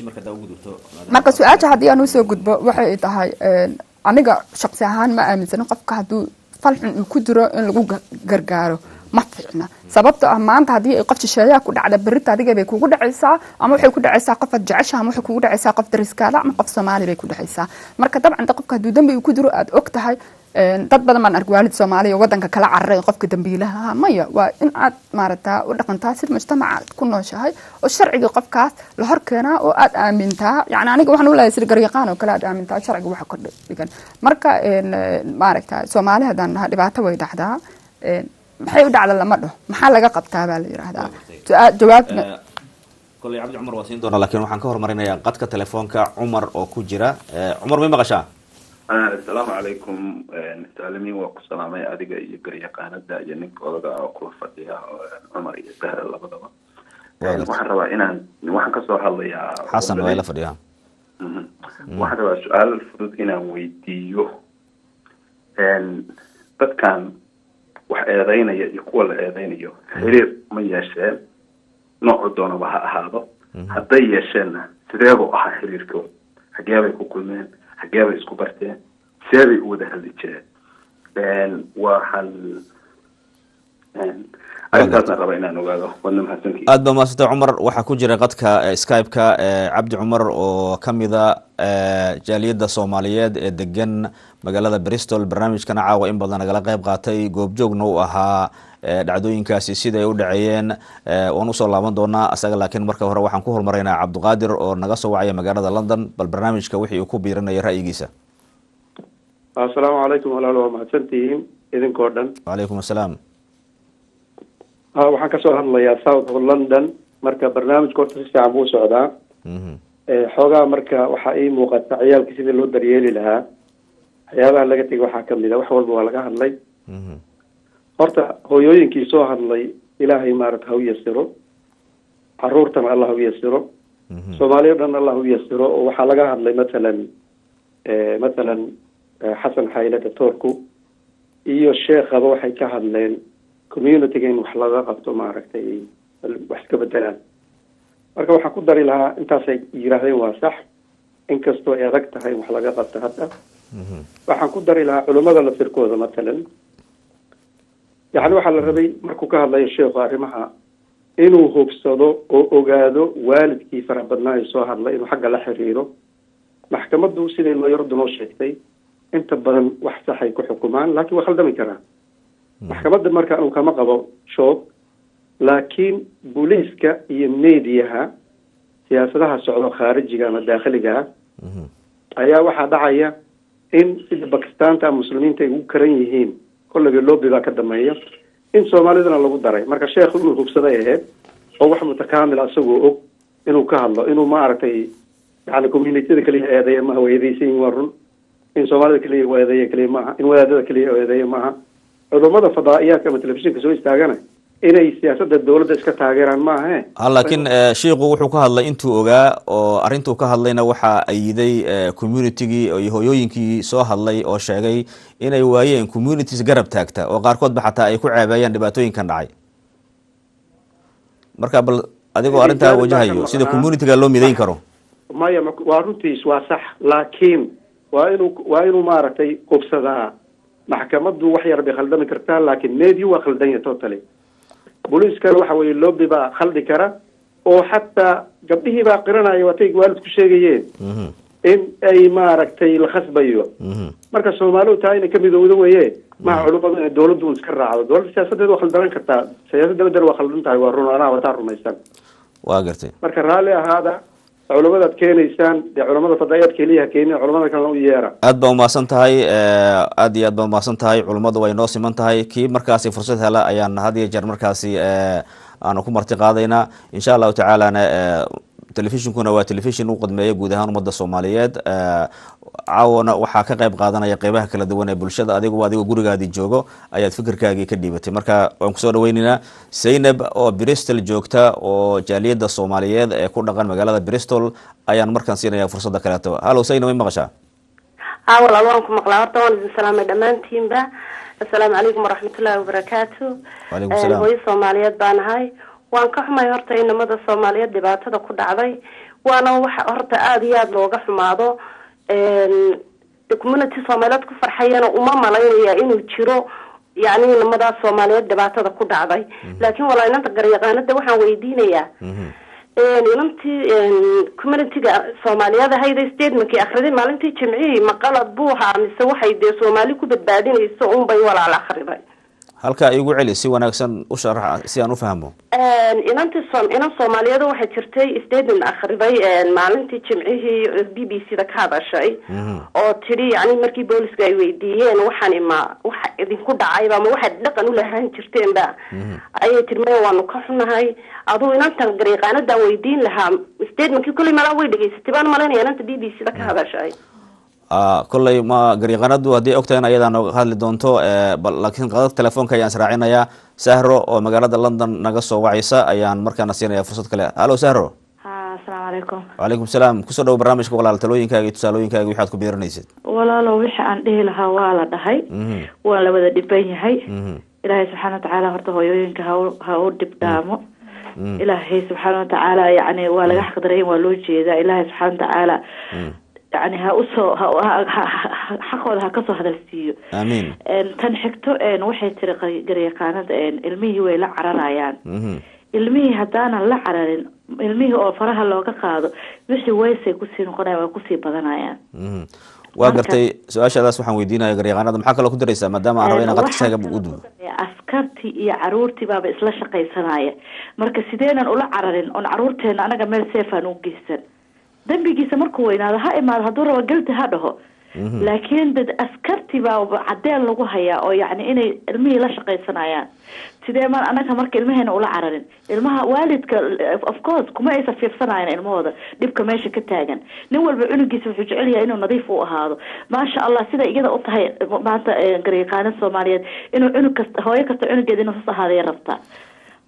marka su-aasha haddii aan usoo gudbo waxay tahay een, aniga shaqsi ahaan ma aaminsana qofka hadduu falxun uu ku jiro in lagu ga- gargaaro ma fiicna sababto ah maanta haddii ay qof shisheeyaa ku dhacda berita adiga bay kugu dhacaysaa ama waxay ku dhacaysaa qof aad jecesha ama waxay kugu dhacaysaa qof dariskaada ama qof soomaali bay ku dhacaysaa marka dabcan de qofka hadduu dembi uu ku jiro aad og tahay een, dad badan baan ark waalid soomaaliya wadanka kala cararay qofka dambiilaha ah. maya waa in aad maaragtaa u dhaqantaa sida mujtamaca aad ku nooshahay oo sharciga qofkaas la hor keenaa oo aad aamintaa yani aniga waxaan u leeyahay sida garyaqaan oo kale aad aamintaa sharciga waxa ka dhigan marka een, een, maaragtaa soomaali haddaan dhaha dhibaato way dhacdaa een, maxay u dhacda lama dhaho maxaa laga qabtaa baa la yidhaahdaa Su-aal- jawaabna koley cabdi cumar waa siin doonaa laakiin waxaan ka hormarinayaa qadka telefoonka cumar oo ku jira Eh, cumar may maqashaa asalaamu calaykum saalimiin waa ku salaamay adiga iyo garyaqaanada iyo ninka odaga oo kula fadhiya oo, cumar iyo sahra labadaba Waa waxaan rabaa inaan waxaan kasoo hadlayaa xasan waa ila fadhiyaa Mhm. waxaan rabaa su-aal fudud inaan weydiiyo dadkan wax eedeynaya iyo kuwa la eedeynayo xiriir ma yeesheen noocu doonaba ha ahaado hadday yeesheenna sideebuu ahaa xiriirkooda xagee bay ku kulmeen xagee bay isku barteen see bay u wada hadli jireen waxaan arrintaasna raba inaan ogaado wadna mahadsantihiin aad baa mahadsantay cumar waxaa ku jira qadka eh, skype-ka eh, cabdi cumar oo ka mida eh, jaaliyadda soomaaliyeed ee degan magaalada bristol barnaamijkana caawa in badan nagala qeyb qaatay goobjoogna u ahaa eh, dhacdooyinkaasi siday u dhaceeyeen eh, waan usoo laaban doonaa asaga laakiin marka hore waxaan ku hormaraynaa cabdiqaadir oo naga soo wacaya magaalada london bal barnaamijka wixii uu ku biirinaya ra'yigiisa asalaamu calaykum walaal waa mahadsantihiin idinkoo dhan wacalaykum assalaam ha waxaan kasoo hadlayaa south of london marka barnaamijka horta si fiican buu socdaa Eh, xoogaa marka waxaa ii muuqata ciyaalka sidii loo daryeeli lahaa waxyaabaha laga tegay waxaa kamid a wax walba waa laga hadlay horta hooyooyinkii soo hadlay ilaahay maarata ha u yasiro caruurtana allah u yasiro soomaaliya dhan allah u yasiro oo waxaa laga hadlay matalan matalan xasan xayle doctoorku iyo sheekhaba waxay ka hadleen communityga in wax laga qabto maaragtay wax iska bedelaan marka waxaan ku dari lahaa intaasay yidhaahdeen waa sax inkastoo ay adag tahay wax laga qabto hadda waxaan ku dari lahaa culummada laftirkooda matalan yani waxaa la rabay markuu ka hadlayo sheekhu arrimaha inuu hubsado oo ogaado waalidkii farax badnaa ee soo hadlay inuu xagga la xiriiro maxkamaddu siday looyaradu noo sheegtay inta badan wax saxay ku xukumaan laakiin waa khaldami karaa maxkamadda marka anu kama qabo shoog laakiin booliiska iyo mediaha siyaasadaha socdo khaarijiga ama daakhiliga ah ayaa waxaa dhacaya in sida bakistaanta muslimiinta ay ugu karan yihiin kolleyba loobi baa ka dambeeya in soomaalidana lagu daray marka sheekhu inuu hubsaday ahayd oo wax mutakaamil asagoo og inuu ka hadlo inuu maaragtay yani communityada keliya eedeeya maaha waa eedeysan yihin waa run in soomaalida keliya u eedeeya keliya maaha in wadaadada keliya u eedeeya maaha culummada fadaa'iyaadka ama telefishinka soo istaagana inay siyaasadda dowladda iska taageeraan maahe ha laakiin shiiku wuxuu ka hadlay intuu ogaa oo arrintuu ka hadlayna waxaa ayiday communitygii iyo hooyooyinkii soo hadlay oo sheegay inay waayeen communities garab taagta oo qaarkoodba xataa ay ku ceebeeyaan dhibaatooyinkan dhacay marka bal adigoo arrintaa wajahayo sida communityga loo midayn karo maya waa runtiis waa sax laakiin waa inuu waa inuu maaragtay qubsadaa maxkamaddu wax yar bay khaldami kartaa laakiin media waa khaldanya totally booliiskana waxa weeye loobi baa khaldi kara oo xataa gabdhihii baa qiranaya waatay waalidku sheegayeen in ay maaragtay la khasbayo marka soomaalidu taa inay ka midowdo weye maha culummadu inay dowladdu un iska raacdo dowladda siyaasadeed waa khaldanan kartaa siyaasadda bedel waa khaldan tahay waa run anaa wataa rumaysan waa gartay marka raalli ahaada culamadaad keenaysaan dee culamada fadaayaad keliyaha keenin culamada kalena u yeera aad baa umahadsan tahay aad iyo aad baa umahadsan tahay culummadu way noo siman tahay kii markaasi fursad hela ayaan had iyo jeer markaasi aanu ku marti qaadaynaa insha allahu tacaalana telefishinkuna waa telefishin u qadmeeya guud ahaan ummadda soomaaliyeed caawana waxaa ka qayb qaadanaya qeybaha kala duwan ee bulshada adigu adigoo gurigaadii joogo ayaad fikirkaagii ka dhiibatay marka waan kusoo dhaweyneynaa zaynab oo bristol joogta oo jaaliyadda soomaaliyeed ee ku dhaqan magaalada bristol ayaan markaan siinaya fursadda kaleeto hallow zaynab way maqashaa haa walaal waan ku maqlaa horta waan idin salaamay dhammaantiinba assalaamu calaykum waraxmatullaahi wabarakaatu Waalaikum salaam. hooyo soomaaliyeed baan ahay waan ka xumay horta inamada soomaaliyeed dhibaatada ku dhacday waana waxa horta aada iyo aada looga xumaado de community soomaaliyeed ku farxayana uma malaynaya inuu jiro yacni inamadaas soomaaliyeed dhibaatada ku dhacday laakiin walaa inanta garyaqaanada waxaan weydiinayaa inantii communityga soomaaliyeed ahayda statementkii akhriday maalintii jimcihii ma qalad buu ahaa mise waxay dee soomaali ku badbaadinayso unbay walaal akhriday halkaa igu celi si wanaagsan u sharaxa si aan u fahmo inantii som inan soomaaliyeed waxay jirtay statement akhriday maalintii jimcihii b b c da ka hadashay oo tidhi yani markii booliska ay weydiiyeen waxani ma waxa idinku dhacayba ma waxaad dhaqan u lahaan jirteenba ayay tiri maya waanu ka xunahay aduu inantan garyaqaanadan weydiin lahaa statementkii kolley malaa way dhegaysatay baan malaynaya inanta b b c da ka hadashay kolley ma garyaqaanadu haddii ogtahay in ayadaa nooga hadli doonto bal laakiin qadad telefoonka ayaan israacinayaa sahro oo magaalada london naga soo wacaysa ayaan markaana siinaya fursad kale hallo sahro asalaamu calaykum wacalaykum salaam kusoo dhawo barnaamijka walaal talooyinkaaga iyo tusaalooyinkaaga waxaad ku biiranaysid walaalo wixii aan dhihi lahaa waa la dhahay waan la wada dhiban yahay ilaahay subxaana watacaala horta hooyooyinka ha u- ha u dhib dhaamo ilaahay subxaana watacaala yani waa laga xaqdarayn waa loo jeedaa ilaahay subxaana watacaala yani ha usoo ha ha- ha- ha- xaqooda ha kasoo hadalsiiyo aamiin En, tan xigto en, waxay tiri qay- garyaqaanada en, ilmihii way la cararayaan ilmihii haddaanan la cararin ilmihii oo faraha looga qaado wixii waysay kusii noqonayaan way kusii badanayaan waa gartay su-aashaadaas waxaan weydiinaya garyaqaanada maxaa kaloo ku daraysaa maadaama aan raba inaan qadka shaaga u dubo askartii iyo caruurtii baaba isla shaqaysanaya marka sideenan ula cararin oon caruurteena anaga meel seefaan u geysan dembigiisa markuu weynaado ha imaado hadduu rabo gelti ha dhaho laakiin dad askartii baa cadeen lagu hayaa oo yacni inay ilmihii la shaqaysanayaan sidee ma anaga marka ilmaheena ula cararin ilmaha waalidka of course kuma aysa fiirsanayan ilmahooda dhibka meesha ka taagan nin walba cunugiisa wuxuu jecel yahay inuu nadiif u ahaado maasha allah sida iyada u tahay maanta eh, garyaqaano soomaaliyeed inuu cunug kasta hooyo kasta cunugeeda inuu sas ahaadaya rabtaa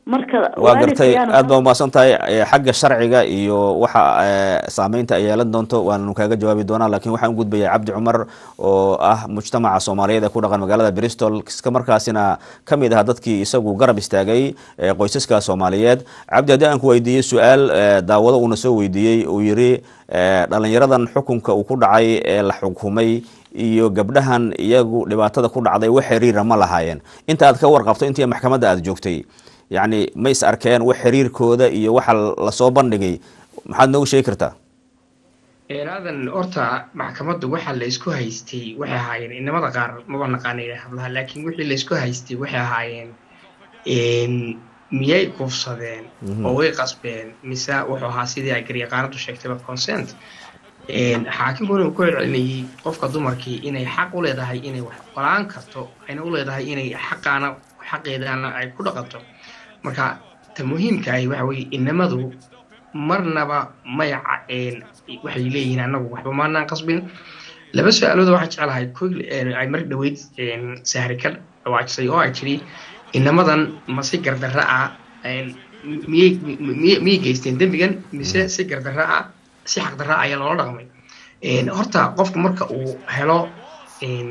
marka waa gartay waalidkayaan aad baa umahadsan tahay Eh, xagga sharciga iyo waxa eh, saameynta ay yeelan doonto waannu kaaga jawaabi doonaa laakiin waxaan u gudbayaa cabdi cumar oo ah mujtamaca soomaaliyeed ee ku dhaqan magaalada bristol iska markaasina ka mid ah dadkii isagu garab istaagay eh, qoysaska soomaaliyeed cabdi haddii aan ku weydiiyey su-aal eh, daawado uuna soo weydiiyey uu yidhi eh, dhalinyaradan xukunka uu ku dhacay ee la xukumay iyo gabdhahan iyagu dhibaatada ku dhacday wax xiriira ma lahaayeen inta aad ka warqabto intii maxkamadda aad joogtay yacni ma is arkeen wax xiriirkooda iyo waxa lasoo bandhigay maxaad noogu sheegi kartaa aadan horta maxkamaddu waxa la isku haystay waxay ahaayeen inamada qaar maba naqaanay hablaha laakiin wixii la isku haystay waxay ahaayeen een, miyay kufsadeen Mhm. oo way qasbeen mise wuxuu ahaa sidii ay garyaqaanadu sheegtayba consent Een, xaakimkuna uu ku celcelinayay qofka dumarkii inay xaq u leedahay inay wax qolaan karto ayna u leedahay inay xaqaana xaqeedana ay ku dhaqanto marka ta muhiimka ahi waxa weeye inamadu marnaba may caceen waxay leeyihiin annagu waxba maanaan qasbin laba su-aalood waxaan jeclahay koy ay mar dhaweyd een, sahri ka dhawaajisay oo ay tidhi inamadan ma si gardarra ah een, miyay miyay- miyay geysteen dembigan mise si gardarra ah si xaqdarra ah ayaa loola dhaqmay Een, horta qofku marka uu helo een,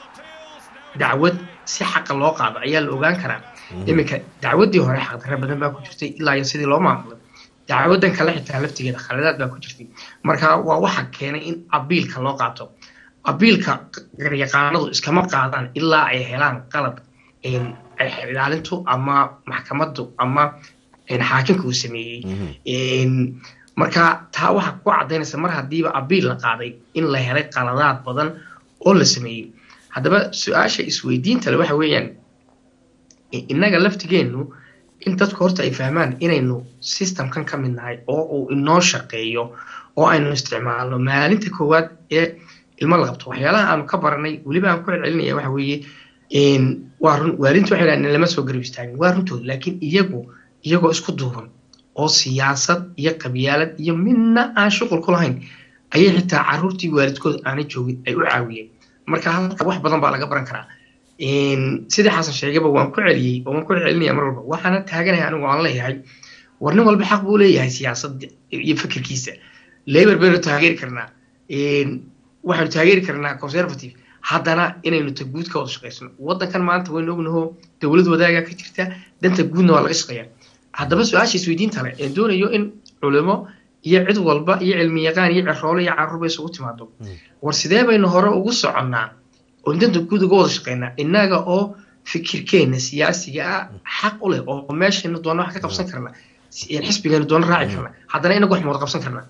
dacwad si xaqa loo qaado ayaa la ogaan karaa iminka dacwaddii hore xaqdarra badan baa ku jirtay ilaa iyo sidii loo maamulay dacwadan kale xitaa laftigeeda khaladaad baa ku jirtay marka waa waxa keenay in abiilka loo qaato abiilka garyaqaanadu iskama qaadaan ilaa ay helaan qalab een, ay ilaalintu ama maxkamaddu ama een, xaakimka uu sameeyey Een, marka taa waxaa ku cadaynaysa mar haddiiba abiil la qaaday in la helay qaladaad badan oo la sameeyey haddaba su-aasha isweydiinta le waxa weeyaan i- innaga laftigeennu in dadku horta ay fahmaan inaynu systemkan ka mid nahay oo uu inoo shaqeeyo oo aynu isticmaalno maalinta koowaad ee ilmo la qabto waxyaalaha aanu ka baranay weliba aan ku celcelinaya waxa weeye een, waa run waalidintu waxay dhahaan lama soo garab istaagin waa runtooda laakiin iyagu iyagoo isku duuban oo siyaasad iyo qabyaalad iyo midna aan shuqul ku lahayn ayay xitaa caruurtii waalidkooda aanay joogin ay u caawiyeen marka halka wax badan baa laga baran karaa Een, sidii xasan sheegaba waan ku celiyey oo waan ku celinaya mar walba waxaana taaganahay anigu aan leeyahay war nin walba xaq buu leeyahay siyaasadda iyo fikirkiisa labor baynu taageeri karnaa Een, waxaanu taageeri karnaa conservative haddana inaynu ta guud ka wada shaqaysano wadankan maanta waynu ognaho dowlad wadaaga ka jirta danta guudna waa laga shaqeeyaa haddaba su-aasha isweydiinta leh ee doonayo in culimo iyo cid walba iyo cilmi yaqaan iyo ciroole iyo caruurba isugu timaado war sidee baynu hore ugu soconnaa oo danta guud uga wada shaqeynaa innaga oo fikirkeena siyaasiga ah xaq u leh oo meeshaynu doona wax ka qabsan karna xisbigeenu doona raaci karna haddana inagu wax ma wada qabsan karnaa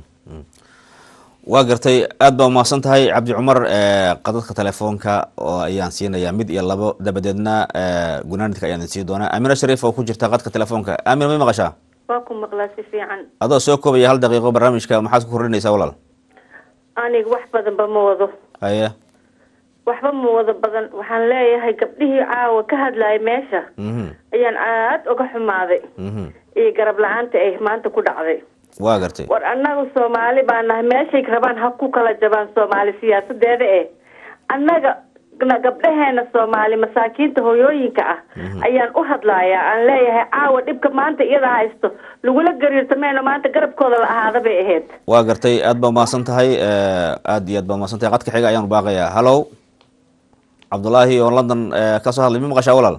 waa gartay aad baa umahadsan tahay cabdi cumar eh, qadadka telefoonka oo ayaan siinayaa mid iyo labo dabadeedna eh, gunaanidka ayaan idin sii doonaa aamina shariif oo ku jirta qadka telefoonka aamina may maqashaa waa ku maqlaa si fiican adoo soo koobaya hal daqiiqo barnaamijka maxaad ku kordhinaysaa walaal aniga wax badanba ma wado haye waxba ma wado badan waxaan leeyahay gabdhihii caawa ka hadlayay meesha mhm ayaan aad uga xumaaday mhm iyo garab la-aanta ay maanta ku dhacday waa gartay war annaga soomaali baa nahay meeshay rabaan ha ku kala jabaan soomaali siyaasadeeda eh annaga na- gabdhaheena soomaali masaakiinta hooyooyinka ah ayaan u hadlayaa aan leeyahay caawa dhibka maanta iyada haysto lagula gariirtameyno maanta garabkooda la ahaada bay ahayd waa gartay aad baa umahadsan tahay eh, aad iyo aad baa umahadsan tahay qadka xiga ayaanu baaqayaa hallow cabdulaahi oo london eh, ka soo hadlay mi maqashaa walaal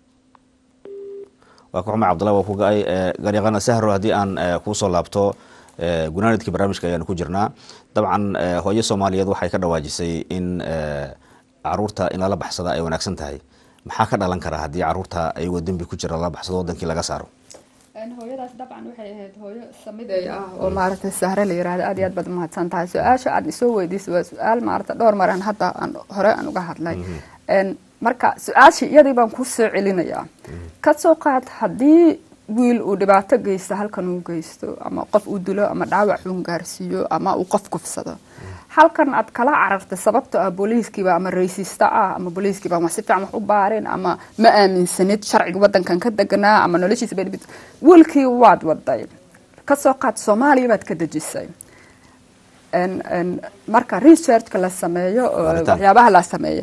waa ka xumay cabdullahi waa ku ga-ay eh, garyaqana sahro haddii aan eh, kuusoo laabto eh, gunaanidkii barnaamijka ayaanu ku jirnaa dabcan eh, hooyo soomaaliyeed waxay ka dhawaajisay in eh, caruurta in lala baxsada ay wanaagsan tahay maxaa ka dhalan karaa haddii caruurta ayagoo dembi ku jira lala baxsado wadankii laga saaro hooyadaas dabcan waxay ahayd hooyo samiday ah oo maaragtay sahre la yiraahdo aad iyo aad baad umahadsan tahay su-aasha aad isoo weydiisay waa su-aal maaragta dhowr maran hadda aan hore aan uga hadlay Een, marka su-aashii iyadii baan ku soo celinayaa ka soo qaad haddii wiil uu dhibaato geysto halkan uu geysto ama qof uu dilo ama dhaawac uu gaarsiiyo ama uu qof kufsado halkan aad kala carartay sababto ah booliiskiiba ama raysiista ah ama booliiskiiba ma si fiican wax u baareen ama ma aaminsanid sharciga wadankan ka deganaa ama noloshiisa bay dhibit wiilkii waad waday kasoo qaad soomaaliya baad ka dejisay En- en, marka researchka la sameeyo oo Baaritaan. waxyaabaha la sameeyo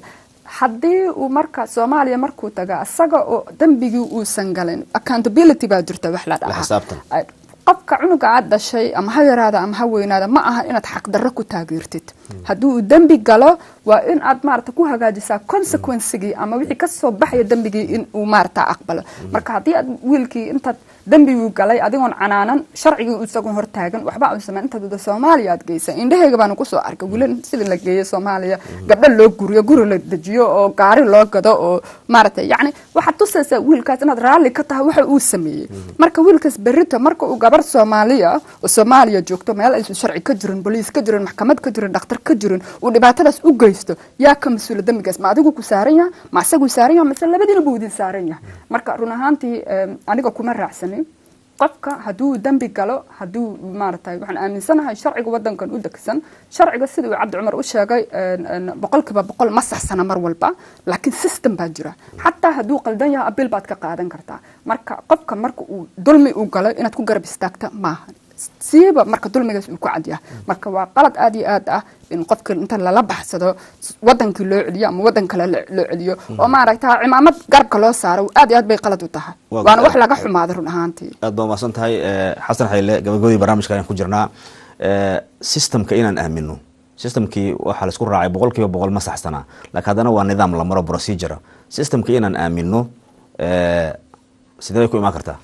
haddii uu marka soomaaliya markuu taga isaga oo dembigii uusan galin accountability baa jirta wax la la dhahaa xisaabtan qofka cunuga aad dhashay ama ha yaraada ama ha weynaada ma aha inaad xaqdarro ku taageertid haddii uu dembi galo waa in aad maarata ku hagaajisaa consequencigii ama wixii kasoo baxaya dembigii in uu maarata aqbalo marka haddii aad wiilkii intaad dembiguu galay adigoon canaanan sharcigii isagoon hortaagan waxba uu sameyn intaad wada soomaaliya aad geysa indhahayga baanu kusoo arkay wiilal sidii la geeyo soomaaliya gabdho loo guriyo guri la dejiyo oo gaari loo gado oo maarata yacni waxaad tusaysaa wiilkaas inaad raalli ka tahay waxa uu sameeyey marka wiilkaas berrito marka uu gabar soomaaliya oo soomaaliya joogto meel aysan sharci ka jirin boliis ka jirin maxkamad ka jirin dhakhtar ka jirin uu dhibaatadaas u geysto yaa ka mas-uula dembigaas ma adigu ku saaran yaha ma asaguu saaran yaha mase labadiina buu idin saaran yahay marka run ahaantii em, aniga kuma raacsanin qofka hadduu dembi galo hadduu maaragtay waxaan aaminsanahay sharciga wadankan u degsan sharciga sida uu cabdi cumar u sheegay een, een, boqolkiiba boqol ma saxsana mar walba laakiin system baa jira xataa hadduu qaldan yahay abiil baad ka qaadan kartaa marka qofka marka uu dulmi uu galo inaad ku garab istaagta maaha siiba marka dulmigaas uu ku cadyahay marka waa qalad aad iyo aad ah in qofka inta lala baxsado wadankii loo celiyo ama wadan kale lo- loo celiyo oo maaragta cimaamad garabka loo saaro aad iyo aad bay qalad u tahay Waa waana wax garab. laga xumaada run ahaantii aad baa umahadsan tahay eh, xasan xayle gabagabadii barnaamijka ayaan ku jirnaa Eh, systemka inaan aamino systemkii waxaa laisku raacay boqol kiiba boqol ma saxsanaa laakiin haddana waa nidaam la maro procedure systemka inaan aamino eh, sidee bay ku imaan kartaa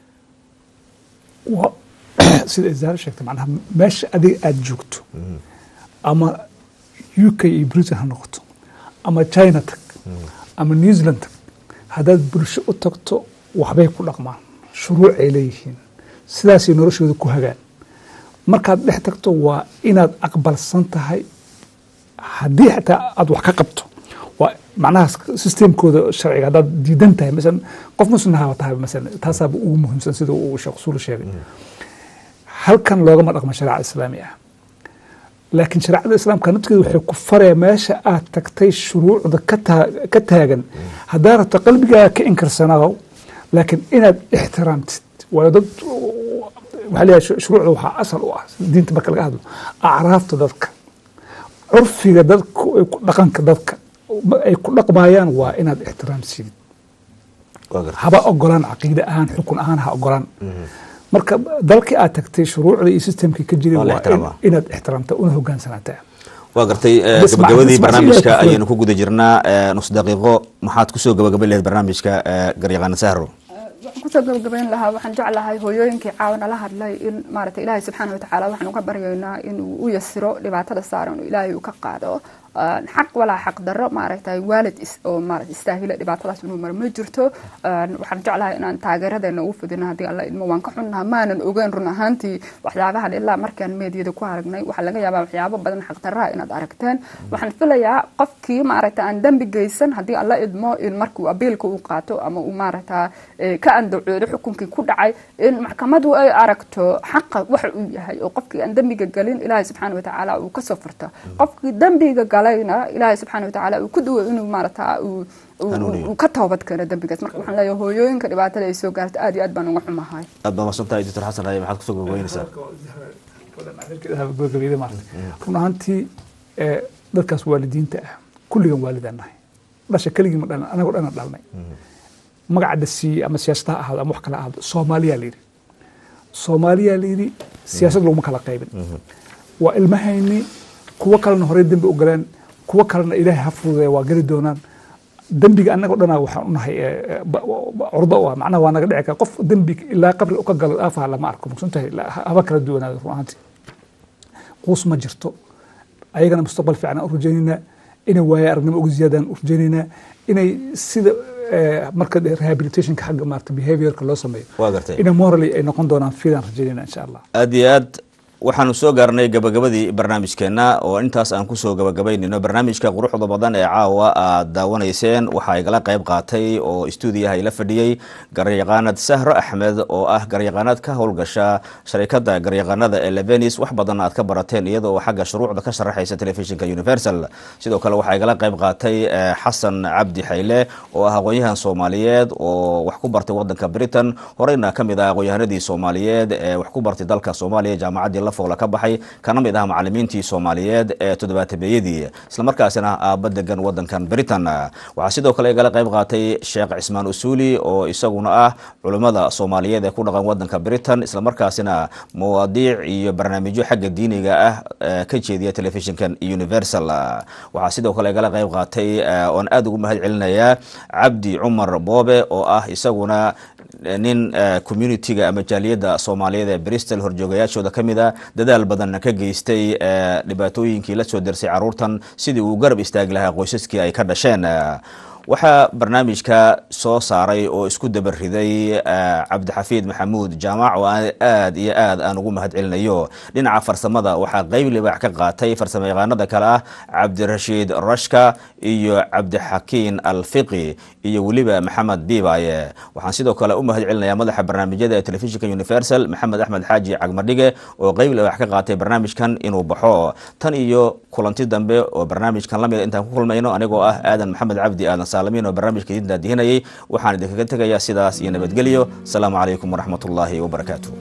waa sida isaaro sheegtay macnaha meesha adiga aada joogto ama u k iyo britain ha noqoto ama china tag ama new zealand tag haddaad bulsho u tagto waxbay ku dhaqmaan shuruuc ay leeyihiin sidaasay noloshooda ku hagaan markaad dhex tagto waa inaad aqbalsan tahay haddii xataa aad wax ka qabto waa macnaha systemkooda sharciga haddaad diidan tahay masalan qof muslim ha tahay masalan taasaaba ugu muhiimsan sida uu sheekh usuul sheegay halkan loogama dhaqmo shareeca islaami ah laakiin shareecada islaamka naftigeeda waxay ku faraya meesha aad tagtay shuruucda ka taa- ka taagan haddaa rabto qalbigaaga ka inkarsanaado laakiin inaad ixtiraamtid waayo dad waxaa leeyahay shu- shuruucda waxaa asal u ah diinta marka laga hadlo acraafta dadka curfiga dadka ay ku- dhaqanka dadka ma- ay ku dhaqmayaan waa inaad ixtiraamsidid haba ogolaan caqiide ahaan xukun ahaan ha ogolaan marka dalkii aad tagtay shuruucda iyo systemkii ka jiray Waa la waa in- ixtiraamaa. inaad ixtiraamta una hogaansanataa waa gartay eh, Bas ma- gabagabadii bas ma- barnaamijka ilaahay ku ayaynu ku guda jirnaa eh, nus daqiiqo maxaad kusoo gabagabayn lahayd barnaamijka eh, garyaqaana sahro waxaan kusoo gabagabayn lahaa waxaan jeclahay hooyooyinkii caawana la hadlay in maaragta ilaahay subxaana watacaala waxaan uga baryaynaa inuu u yasiro dhibaatada saaran oo ilaahay uu ka qaado Een, xaq walaa xaq darro maaragtay waalid is- oo maaragta istaahila dhibaatadaas inuu maro ma jirto Een, waxaan jeclahay inaan taageeradeena ugu fidino haddii alla idmo waan ka xunnaha maanan ogeyn run ahaantii waxyaabahan ilaa markaan meediyada ku aragnay waxaa laga yaabaa waxyaabo badan xaq darraha inaad aragteen waxaan filayaa qofkii maaragta aan dembi geysan haddii alla idmo in markuu abiilka uu qaato ama uu maaragta eh, ka andacoodo xukunkii ku dhacay in maxkamadu ay aragto xaqa waxa uu yahay oo qofkii aan dembiga galin ilaahay subxaana watacaala uu kasoo furto qofkii dembiga galayna ilaahay subxaana watacaala uu ku duwo inuu maaragta uu uu- Hanuuniyo. uu ka toobad keeno dembigaas marka waxaan leeyahay hooyooyinka dhibaatada ay soo gaarto aad iyo aad baan uga xumahay aad baa umahadsan tahay doctor xasan raye maxaad kusoo gabagabaynaysaa gabagabeyda maarata run ahaantii ee, dadkaas waalidiinta ah kulligan waalidaan nahay dhasha keligii ma dhalan anagoo dhana dhalnay magaca dhasiiye ama siyaasad ha ahaado ama wax kale ha ahaado soomaaliyaa la yidhi soomaaliyaa la yidhi siyaasad laguma kala qaybin waa ilmahayni kuwo kalena horey dembi u galeen kuwo kalena ilaahay ha fududeeya waa geli doonaan dembiga anagoo dhana waxaan unahay ee, ee, ba- ba- curdo u ah macnaha waa naga dhici kara qof dembi ilaa qabri u ka galo aafaha lama arko maqsuntahay haba kala duwanaado run ahaantii quus ma jirto ayagana mustaqbal fiican aan u rajaynaynaa inay waaye aragnimo uga ziyaadaan u rajaynaynaa inay sida eh, marka rehabilitationka xagga maarata behaviorka loo sameeyo waa gartay inay morally ay noqon doonaan fiidaan rajaynayna insha allah aad iyo aad waxaanu soo gaarnay gabagabadii barnaamijkeenna oo intaas aan kusoo gabagabaynayno barnaamijka quruxda badan ee caawa aad daawanayseen waxaa igala qayb qaatay oo stuudiyaha ila fadhiyey garyaqaanad sahro axmed oo ah garyaqaanad ka howlgasha sharikada garyaqaanada ee levenis wax badan aad ka barateen iyadoo xagga shuruucda ka sharaxaysa telefishinka universal sidoo kale waxaa igala qayb qaatay eh, xasan cabdi xayle oo ah aqoon-yahan soomaaliyeed oo wax ku bartay wadanka britain horeyna ka mid ah aqoon-yahanadii soomaaliyeed ee wax ku bartay dalka soomaaliya jaamacaddii la lafoola ka baxay kana mid ah macalimiintii soomaaliyeed ee toddobaatameeyadii islamarkaasina aaba degan wadankan britain waxaa sidoo kale igala qayb qaatay sheekh cismaan usuuli oo isaguna ah culimmada soomaaliyeed ee ku dhaqan wadanka britain islamarkaasina mawaadiic iyo barnaamijyo xagga diiniga ah ka jeediya telefishinkan universal waxaa sidoo kale igala qayb qaatay oon aada ugu mahad celinayaa cabdi cumar boobe oo ah isaguna nin communitiga ama jaaliyadda soomaaliyeed ee bristol horjoogayaashooda ka mid a dadaal badan ka geystay dhibaatooyinkii la soo dersay caruurtan sidii uu garab istaagi lahaa qoysaskii ay ka dhasheen waxaa barnaamijka soo saaray oo isku dabariday cabdixafiid maxamuud jaamac oo aad iyo aad aan ugu mahad celinayo dhinaca farsamada waxaa qeyb libaax ka qaatay farsamo yaqaanada kale ah cabdirashiid rashka iyo cabdixakiin alfiqi iyo weliba maxamed biibaye waxaan sidoo kale u mahad celinayaa madaxa barnaamijyada ee telefishinka universal maxamed axmed xaaji cagmadhige oo qeyb libaax ka qaatay barnaamijkan inuu baxo tan iyo kulanti dambe oo barnaamijkan lamid intaan ku kulmayno anigoo ah aadan maxamed cabdi aadan saalamiin oo barnaamijka idin daadihinayay waxaan idinkaga tegayaa sidaas iyo nabadgelyo asalaamu calaykum waraxmat ullaahi wabarakaatu